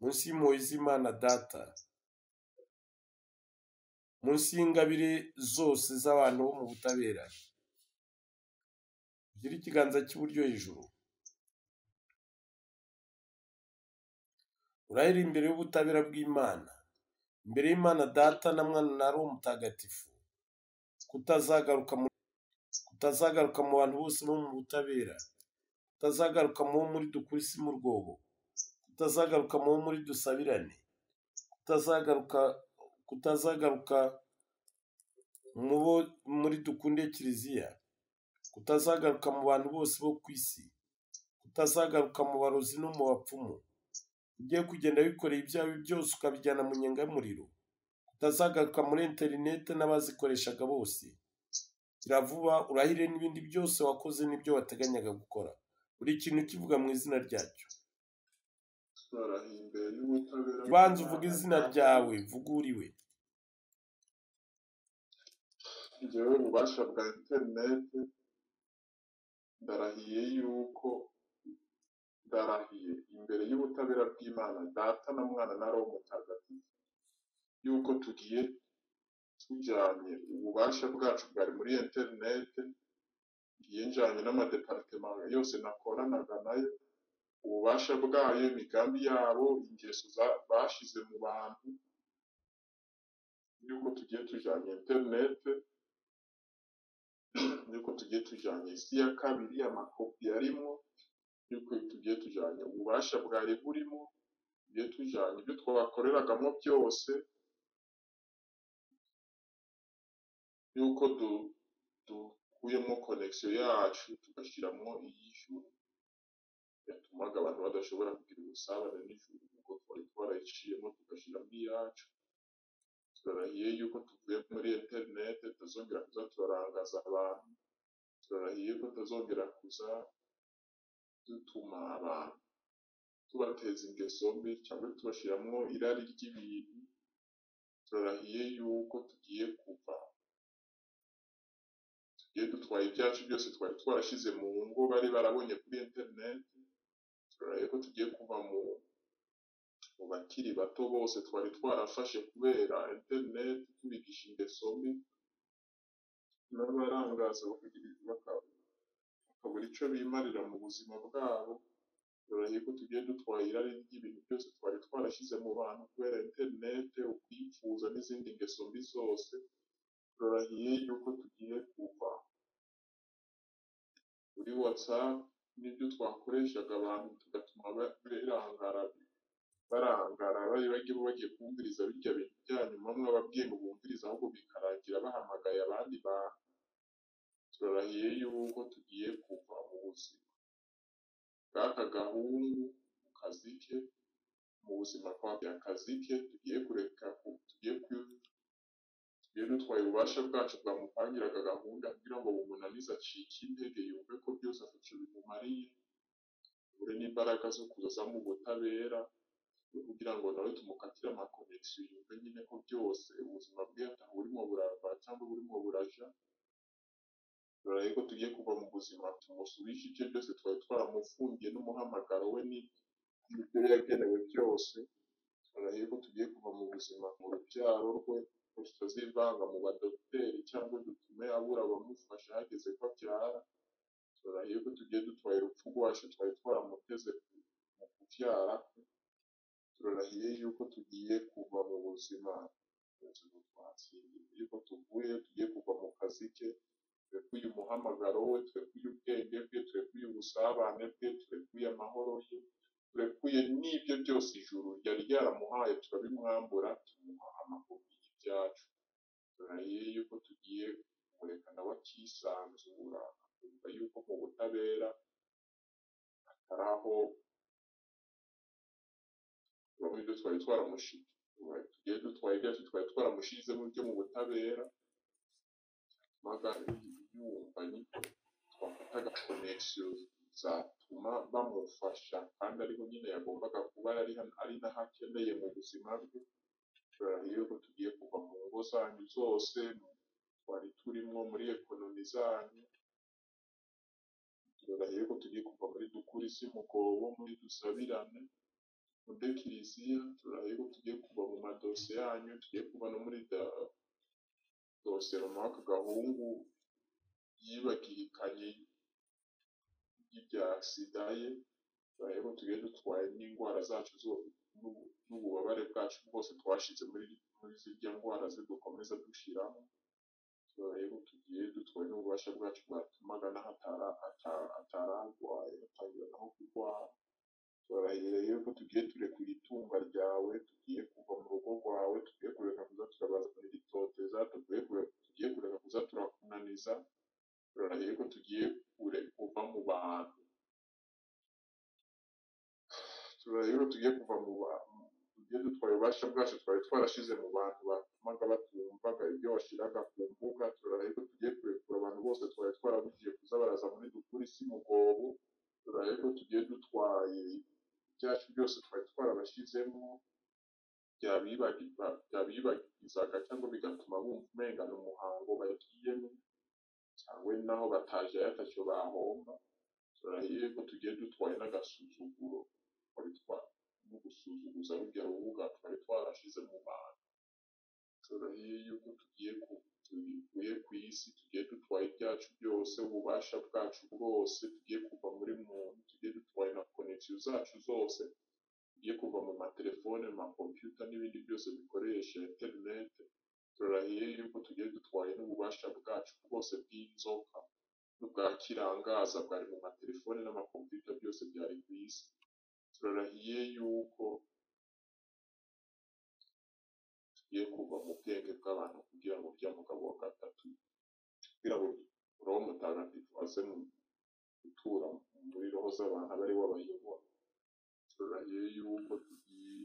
munsi y'impuhwe z'imana data munsi y'ingabire zose z'abantu bo mu butabera ugire ikiganza cy'iburyo hejuru urahira imbere y'ubutabera bw'imana imbere y'imana data na mwana na roho mutagatifu kutazagaruka mu kutazagaruka mu bantu bose bo mu butabera kutazagaruka mu bo muri dukura isi mu rwobo kutazagaruka mu bo muri dusabirane kutazagaruka kutazagaruka mu bo muri dukunde kiliziya kutazagaruka mu bantu bose bo ku isi kutazagaruka mu barozi no mu bapfumu ugiye kugenda wikoreye ibyawe byose ukabijyana mu nyenga y'umuriro utazagaruka muri interinete n'abazikoreshaga bose gira vuba urahire n'ibindi byose wakoze n'ibyo wateganyaga gukora buri kintu kivuga mu izina ryacyo barahiye imbere y'ubutabera banza uvuge izina ryawe vuguriwe njyewe ububasha bwa interineti ndarahiye yuko ndarahiye imbere y'ubutabera bw'imana data na mwana na roho mutagatifu yuko tugiye tujyanye ububasha bwacu bwari muri interineti ngiye njyanye n'amadeparitema yose nakoranaga nayo ububasha bwayo imigambi yabo ingeso za- bashyize mu bantu yuko tugiye tujyanye interineti yuko tugiye tujyanye isi ya kabiri amakopi yarimo yuko tugiye tujyanye ububasha bwari burimo tugiye tujyanye ibyo twakoreragamo byose yuko du- dukuyemo konegisiyo yacu tugashyiramo iy'ijuru yatumaga abantu badashobora kugira ubusabane n'ijuru kuko twari twarayiciyemo tugashyiramo iyacu turarahiye yuko tuvuye muri interineti tutazongera kuza turarangaza abantu turarahiye ko tutazongera kuza dutuma abantu tubateza ingeso mbi cyangwa tubashyiramo irari ry'ibintu turarahiye yuko tugiye kuva tugiye dutwaye ibyacu byose twari twarashyize mu ngo bari barabonye kuri interineti turarahiye ko tugiye kuva mu mu bakiri bato bose twari twarafashe kubera interineti tubigisha ingeso mbi n'abarangaza bakagira- baka- bakabura icyo bimarira mu buzima bwabo turarahiye ko tugiye dutwara irari ry'ibintu byose twari twarashyize mu bantu kubera interinete ukwifuza n'izindi ngeso mbi zose turarahiye yuko tugiye kuva kuri watsapu n'ibyo twakoreshaga abantu tugatuma ba- birangara barangara bari bagiye bagiye kumviriza birya bintu bya nyuma mwababwiye ngo bumvirize ahubwo bikarangira bahamagaye abandi bantu turarahiye yuko tugiye kuva mu buzima bw'aka gahungu mu kazi ke mu buzima kwa akazi ke tugiye kureka ku- tugiye kwi- tugiye dutwaye ububasha bwacu bwamupangiraga gahunda kugira ngo bumunanize acike intege yumve ko byose afite icyo bimumariye ure n'imbaraga zo kuza mu butabera kugira ngo nawe tumukatire amakonegisiyo yumve nyine ko byose ubuzima bwe burimo burava cyangwa burimo buraja turaye ko tugiye kuva mu buzima tumusubishe ibyo byose twari twaramufungiye n'umuhamagaro we ni- n'ibyo yagenewe byose turaye ko tugiye kuva mu buzima mu rubyaro rwe ko tutazivanga mu badogiteri cyangwa dutume abura abamufasha hageze ko abyara turaye ko tugiye dutwaye urupfu rwacu twari twaramuteze ku- mu kubyara kwe turarahiye yuko tugiye kuva mu buzima ubuzima twatsindiye yuko tuvuye tugiye kuva mu kazi ke turekuye umuhamagaro we turekuye ubwenge bwe turekuye ubusabane bwe turekuye amahoro ye turekuye n'ibyo byose ijuru ryari ryaramuhaye turabimwambura tumuha amakopi y'ibyacu turarahiye yuko tugiye kumureka nawe akisanzura kumva yuko mu butabera atari aho bamwe ibyo twari twaramushize tugiye dutwaye ibyacu twari twaramushizemo byo mu butabera maga yumva nyine twafata agakonesho zatuma bamufasha kandi ariho nyine yagombaga kuba yari ari naho akeneye mu buzima bwe turarahira yuko tugiye kuva mu ngo zanyu zose mu twari turimo muri ekonomi zanyu turarahira yuko tugiye kuva muri dukura isi mugobo muri dusabirane muri kiliziya turarahira yuko tugiye kuva mu madosiye yanyu tugiye kuva no muri da- dosiye runaka gahungu yibagirikanye y'ibya sida ye turarahira yuko tugiye dutwaye n'indwara zacu zo- n'ubu- n'ububabare bwacu bwose twashize muri muri zirya ndwara ze dukomeza dushiraho turareba tugiye dutwaye n'ububasha bwacu bwatumaga naho atari ata- atari arwaye atangira naho kurwara turarahira rero ko tugiye kurekura itunga ryawe tugiye kuva mu rugo rwawe tugiye kureka kuza turabazanira itoteza tugiye kure- tugiye kureka kuza turakunaniza turarahira ko tugiye kure kuva mu bantu turareba rero tugiye kuva mu bantu tugiye dutwaye ububasha bwacu twari twarashize mu bantu batumaga batumvaga ibyo washyiraga ku mbuga turareba ko tugiye kurekura abantu bose twari twarabugiye kuza baraza muri dukura isi mugobo turareba ko tugiye dutwaye ibyacu byose twari twarabashyizemo byabibagiza- byabibagizaga cyangwa bigatuma bumva umengana umuhango bagiyemo cyangwa naho bataje yatacyo bahomba turareba ko tugiye dutwaye n'agasuzuguro twari twa no gusuzuguza rujya rubuga twari twarashize mu bantu turahiye yuko tugiye ku tuvuye ku isi tugiye dutwaye ibyacu byose ububasha bwacu bwose tugiye kuva muri muntu tugiye dutwaye na konegisiyo zacu zose tugiye kuva mu matelefone amakompiyuta n'ibindi byose bikoresha interinete turahiye yuko tugiye dutwaye n'ububasha bwacu bwose bw'inzoka n'ubwa kirangaza bwari mu matelefone n'amakompiyuta byose byari ku isi turarahiye yuko tugiye kuva mu bwenge bw'abantu kugira ngo ujya mugabo wa gatatu kugira ngo roho mutagatifu aze mu gutura muri roho z'abantu aba ari we abayobora turarahiye yuko tugiye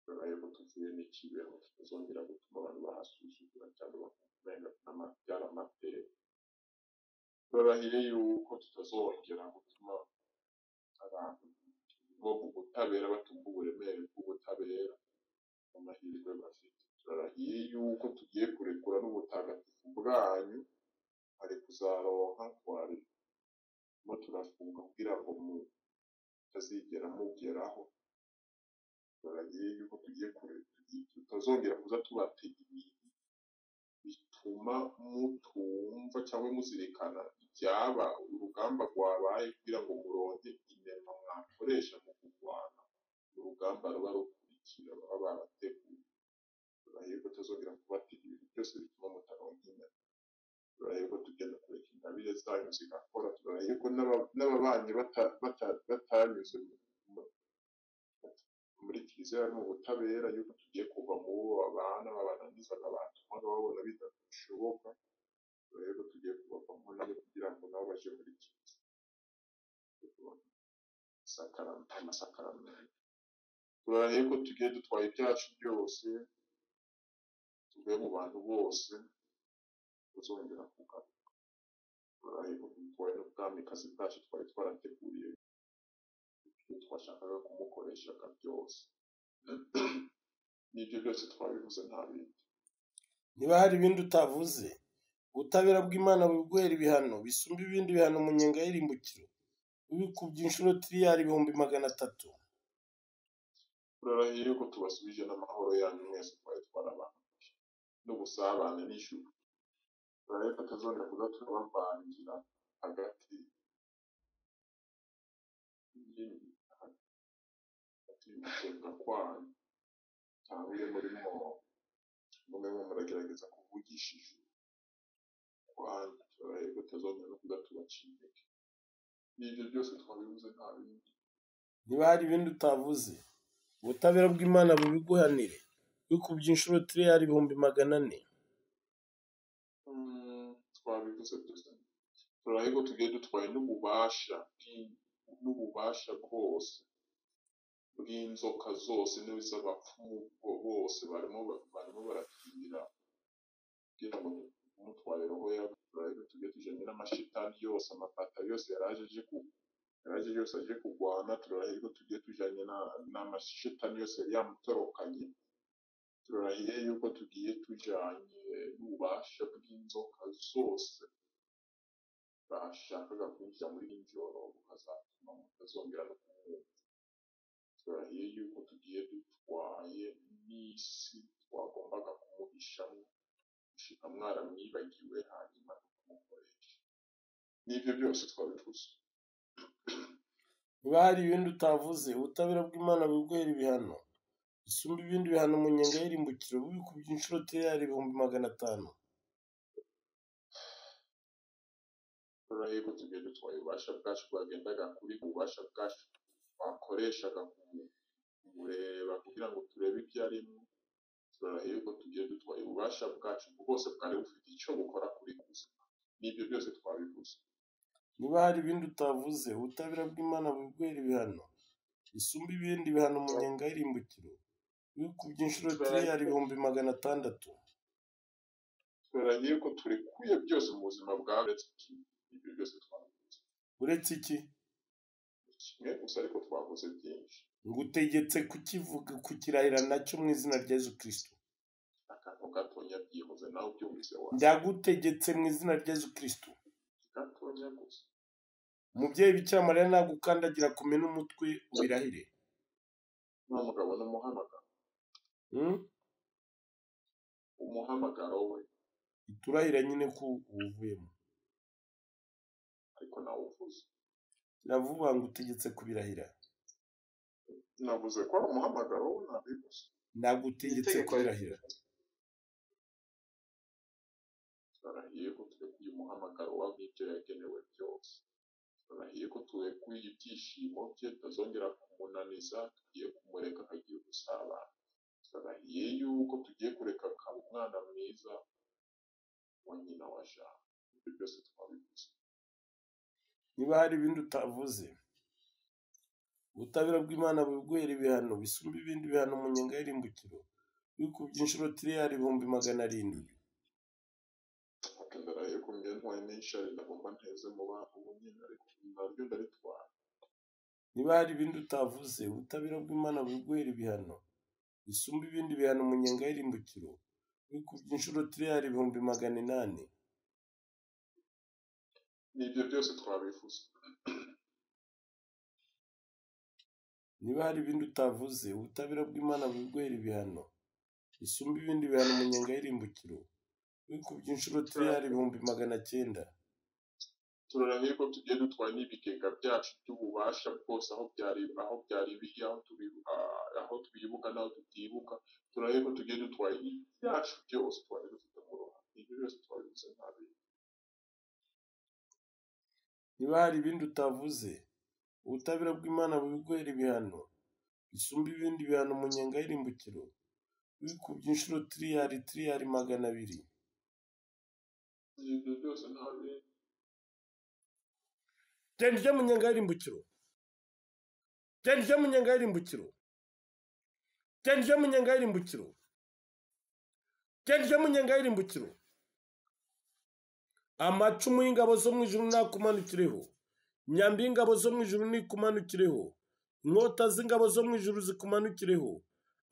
turarahiye ko tuvuye n'ikibeho tutazongera gutuma abantu bahasuzugura cyangwa bakumenya byari amateka turarahiye yuko tutazongera gutuma abantu bo mu butabera batumva uburemere bw'ubutabera n'amahirwe bafite turarahiye yuko tugiye kurekura n'ubutagatifu bwanyu hari kuzaronka twari turimo turafunga kugira ngo mutazigera mugeraho turarahiye yuko tugiye kure tutazongera kuza tubatega ibintu bituma mutumva cyangwa muzirikana ibyaba urugamba rwabaye kugira ngo muronke inema mwakoresha mu kurwana urugamba ruba rukurikira baba barateguye turahiye ko tuzongera kubatega ibintu byose bituma mutaronka inema turahiye ko tugenda kureka ingabire zanyu zigakora turahiye ko n'aba- n'ababanyi bata- bata- batanyuze mu- mu- muri kiliziya no mu butabera yuko tugiye kuva mu bo babana babananizaga batumaga babona bidashoboka rero tugiye kubavamo nabo kugira ngo nabo baje muri kiliziya sakarame amasakaramentu turahiye ko tugiye dutwaye ibyacu byose tuvuye mu bantu bose tuzongera kugaruka turahiye ko dutwaye n'ubwamikazi bwacu twari twarateguriye ibyo twashakaga kumukoreshaga byose n'ibyo byose twabivuze nta bindi niba hari ibindi utavuze ubutabera bw'imana buguhera ibihano bisumba ibindi bihano mu nyenga y'irimbukiro bibikubye inshuro tiriyari ibihumbi magana atatu turarahiye ko tubasubije n'amahoro yanyu mwese twari twarabanjije n'ubusabane n'ijuru turareka atazongera kuza turabavangira hagati y'imi- hagati y'ugusenga kwanyu cyangwa iyo murimo mumwe muragerageza kuvugisha ijuru kwanyu turarahiye ko atazongera kuza tubacibike n'ibyo byose twabibuze nta bindi niba hari ibindi utavuze ubutabera bw'imana bubiguhanire bikubye inshuro tiriyari ibihumbi magana ane Mm, twabivuze twese dusa turahego tugiye dutwaye n'ububasha bw'i- n'ububasha bwose bw'inzoka zose n'iz'abapfumu bo- bose barimo ba- barimo barakingira kugira ngo tumutware roho yacu turahego tugiye tujanye n'amashitani yose amapata yose yaraje aje ku- yari aje yose aje kugwana turahirwa tugiye tujanye na- n'amashitani yose yari yamutorokanye turahiye yuko tugiye tujanye n'ububasha bw'inzoka zose bashakaga kwinjira muri iri joro bukazatuma mutazongera no kumwumva turahiye yuko tugiye dutwaye n'isi twagombaga kumuhishamo gushika mwaramwibagiwe hanyuma tukumukoresha n'ibyo byose twabivuze niba hari ibindi utavuze ubutabera bw'imana biguhera ibihano isumba ibindi bihano mu nyenga y'irimbukiro bubikubye inshuro teyari ibihumbi magana atanu turahirwa tugiye dutwaye ububasha bwacu bwagendaga kuri ububasha bwacu twakoreshaga mu kureba kugira ngo turebe ibyo arimo turahirwa tugiye dutwaye ububasha bwacu bwose bwari bufite icyo bukora kuri gusa n'ibyo byose twabivuze niba hari ibindi utavuze ubutabera bw'imana bubiguhera ibihano isumba ibindi bihano mu nyenga y'irimbukiro bubikubye inshuro teyari ibihumbi magana atandatu turahirwa turekuye byose mu buzima bwa uretse kimwe ibyo byose twabivuze uretse iki kimwe gusa ariko twavuze byinshi ngutegetse kukivuga kukirahira nacyo mu izina rya yezu kirisito akantu gatonya byibuze nawe ubyumvise wawe ndagutegetse mu izina rya yezu kirisito gatonya gusa umubyeyi bikira mariya nagukandagira kumena umutwe ubirahire ni umugabo n'umuhamagaro Hmm? umuhamagaro we iturahira nyine ko uwuvuyemo ariko nawe uvuze kiravuga ngo utegetse kubirahira navuze ko ari umuhamagaro we nabibuze nagutegetse Itegeko kubirahira turahiye ko turekuye umuhamagaro w'ibyo yagenewe byose turahiye ko turekuye ibyishimo bye tutazongera kumunaniza tugiye kumureka akagiye gusabana turahiye yuko tugiye kureka akaba umwana mwiza wa nyina wa jana ibyo byose twabivuze niba hari ibindi utavuze ubutabera bw'imana bubiguhera ibihano bisumba ibindi bihano mu nyenga y'irimbukiro bikubye inshuro tiriyari ibihumbi magana arindwi ndarahiye ko mbyantwaye n'inshari ndagomba nteze mu bantu nyine ariko naryo ndaritwara niba hari ibindi utavuze ubutabera bw'imana bubiguhera ibihano bisumba ibindi bihano mu nyenga y'irimbukiro bikubye inshuro tiriyari ibihumbi magana inani n'ibyo byose twabivuze niba hari ibindi utavuze ubutabera bw'imana bubiguhera ibihano bisumba ibindi bihano mu nyenga y'irimbukiro bikubye inshuro tiriyari ibihumbi magana cyenda turahiye ko tugiye dutwaye n'ibigega byacu by'ububasha bwose aho byari aho byari biri aho turi ah, aho twibuka n'aho tutibuka turahiye ko tugiye dutwaye ibyacu byose twari dufite mu ruhande ibyo byose twabibuze nabi niba hari ibindi utavuze ubutabera bw'imana bubiguhera ibihano bisumba ibindi bihano mu nyenga y'irimbukiro bikubye inshuro tiriyari tiriyari magana abiri ibyo byose nabi genda ujya mu nyenga y'irimbukiro genda ujya mu nyenga y'irimbukiro genda ujya mu nyenga y'irimbukiro genda ujya mu nyenga y'irimbukiro amacumu y'ingabo zo mu ijuru nakumanukireho imyambi y'ingabo zo mu ijuru nikumanukireho inkota z'ingabo zo mu ijuru zikumanukireho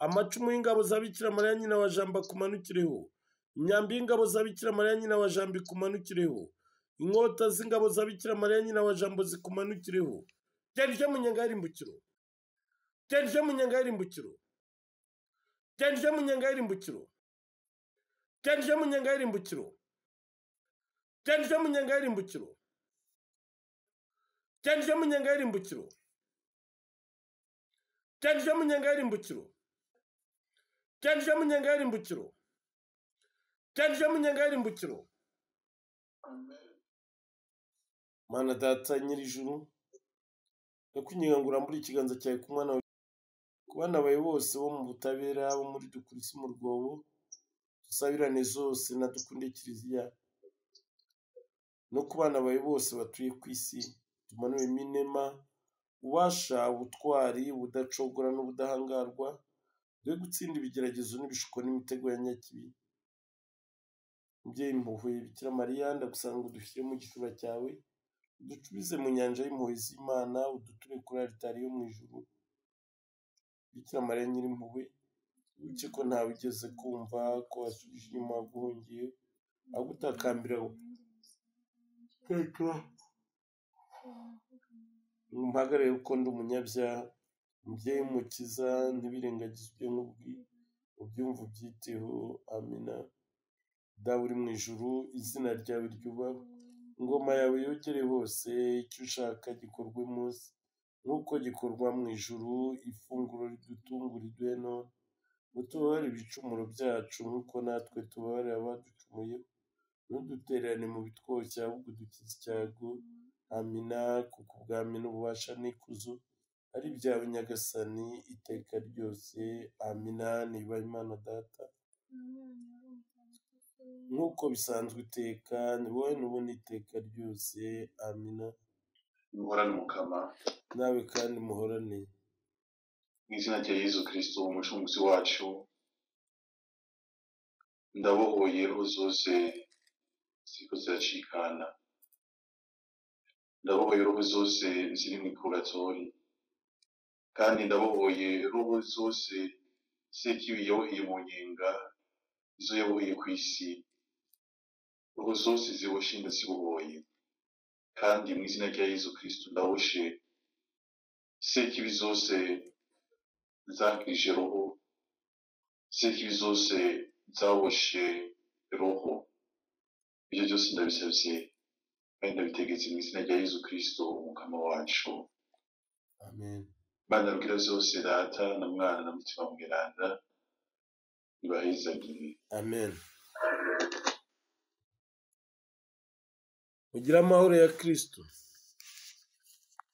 amacumu y'ingabo za bikira mariya nyina wa jambo akumanukireho imyambi y'ingabo za bikira mariya nyina wa jambo ikumanukireho inkota z'ingabo za bikira mariya nyina wa jambo zikumanukireho genda ujye mu nyenga y'irimbukiro genda ujye mu nyenga y'irimbukiro genda ujye mu nyenga y'irimbukiro genda ujye mu nyenga y'irimbukiro genda ujye mu nyenga y'irimbukiro genda ujye mu nyenga y'irimbukiro genda ujye mu nyenga y'irimbukiro genda ujye mu nyenga y'irimbukiro genda ujye mu nyenga y'irimbukiro amen mana data nyir'ijuru ndakwinginga ngo urambure ikiganza cyawe ku mwana wawe ku bana bawe bose bo mu butabera bo muri dukurisi mu rwobo dusabirane zose na dukunde kiliziya no ku bana bawe bose batuye ku isi tumanure iminema ubasha ubutwari ubudacogora n'ubudahangarwa dore gutsinda ibigeragezo n'ibishuko n'imitego ya nyakibi mubyeyi mpuhwe bikira mariya ndagusanga udushyire mu gitsura cyawe uducubize mu nyanja y'impuhwe z'imana uduture kuri aritari yo mu ijuru bikira mariya nyirimpuhwe wibuke ko ntawe ugeze kumva ko wasubije inyuma waguhungiye ahubwo utakambira teka mpagarare kuko ndi umunyabyaha mubyeyi mukiza ntibirengagize ibyo nkubwi ubyumva ubyiteho amina dawe uri mu ijuru izina ryawe ryubahwe ingoma yawe yogere hose icyo ushaka gikorwe munsi nk'uko gikorwa mu ijuru ifunguro ridutungura iduhe none utubabarire ibicumuro byacu nk'uko natwe tubabarira abaducumuye ntudutererane mu bitwoshya ahubwo udukize icyago amina kuko ubwami n'ububasha n'ikuzo ari ibyawe nyagasani iteka ryose amina niba imana data nk'uko bisanzwe iteka ni wowe n'ubundi iteka ryose amina muhorane umukama nawe kandi muhorane mu izina rya yezu kirisito umucunguzi wacu ndabohoye roho zose ziriko ziracikana ndabohoye roho zose ziri mu ipuratori kandi ndabohoye roho zose sekibi yaboheye mu nyenga izo yaboheye ku isi roho zose ziboshe ndazibohoye kandi mu izina rya yezu kirisito ndaboshe sekibi zose zakirije roho sekibi zose zaboshe roho ibyo byose ndabisabye kandi ndabitegetse mu izina rya yezu kirisito umukama wacu amen imana rubwira zose data na mwana na mutima mweranda ibahezagire amen mugire amahoro ya kirisito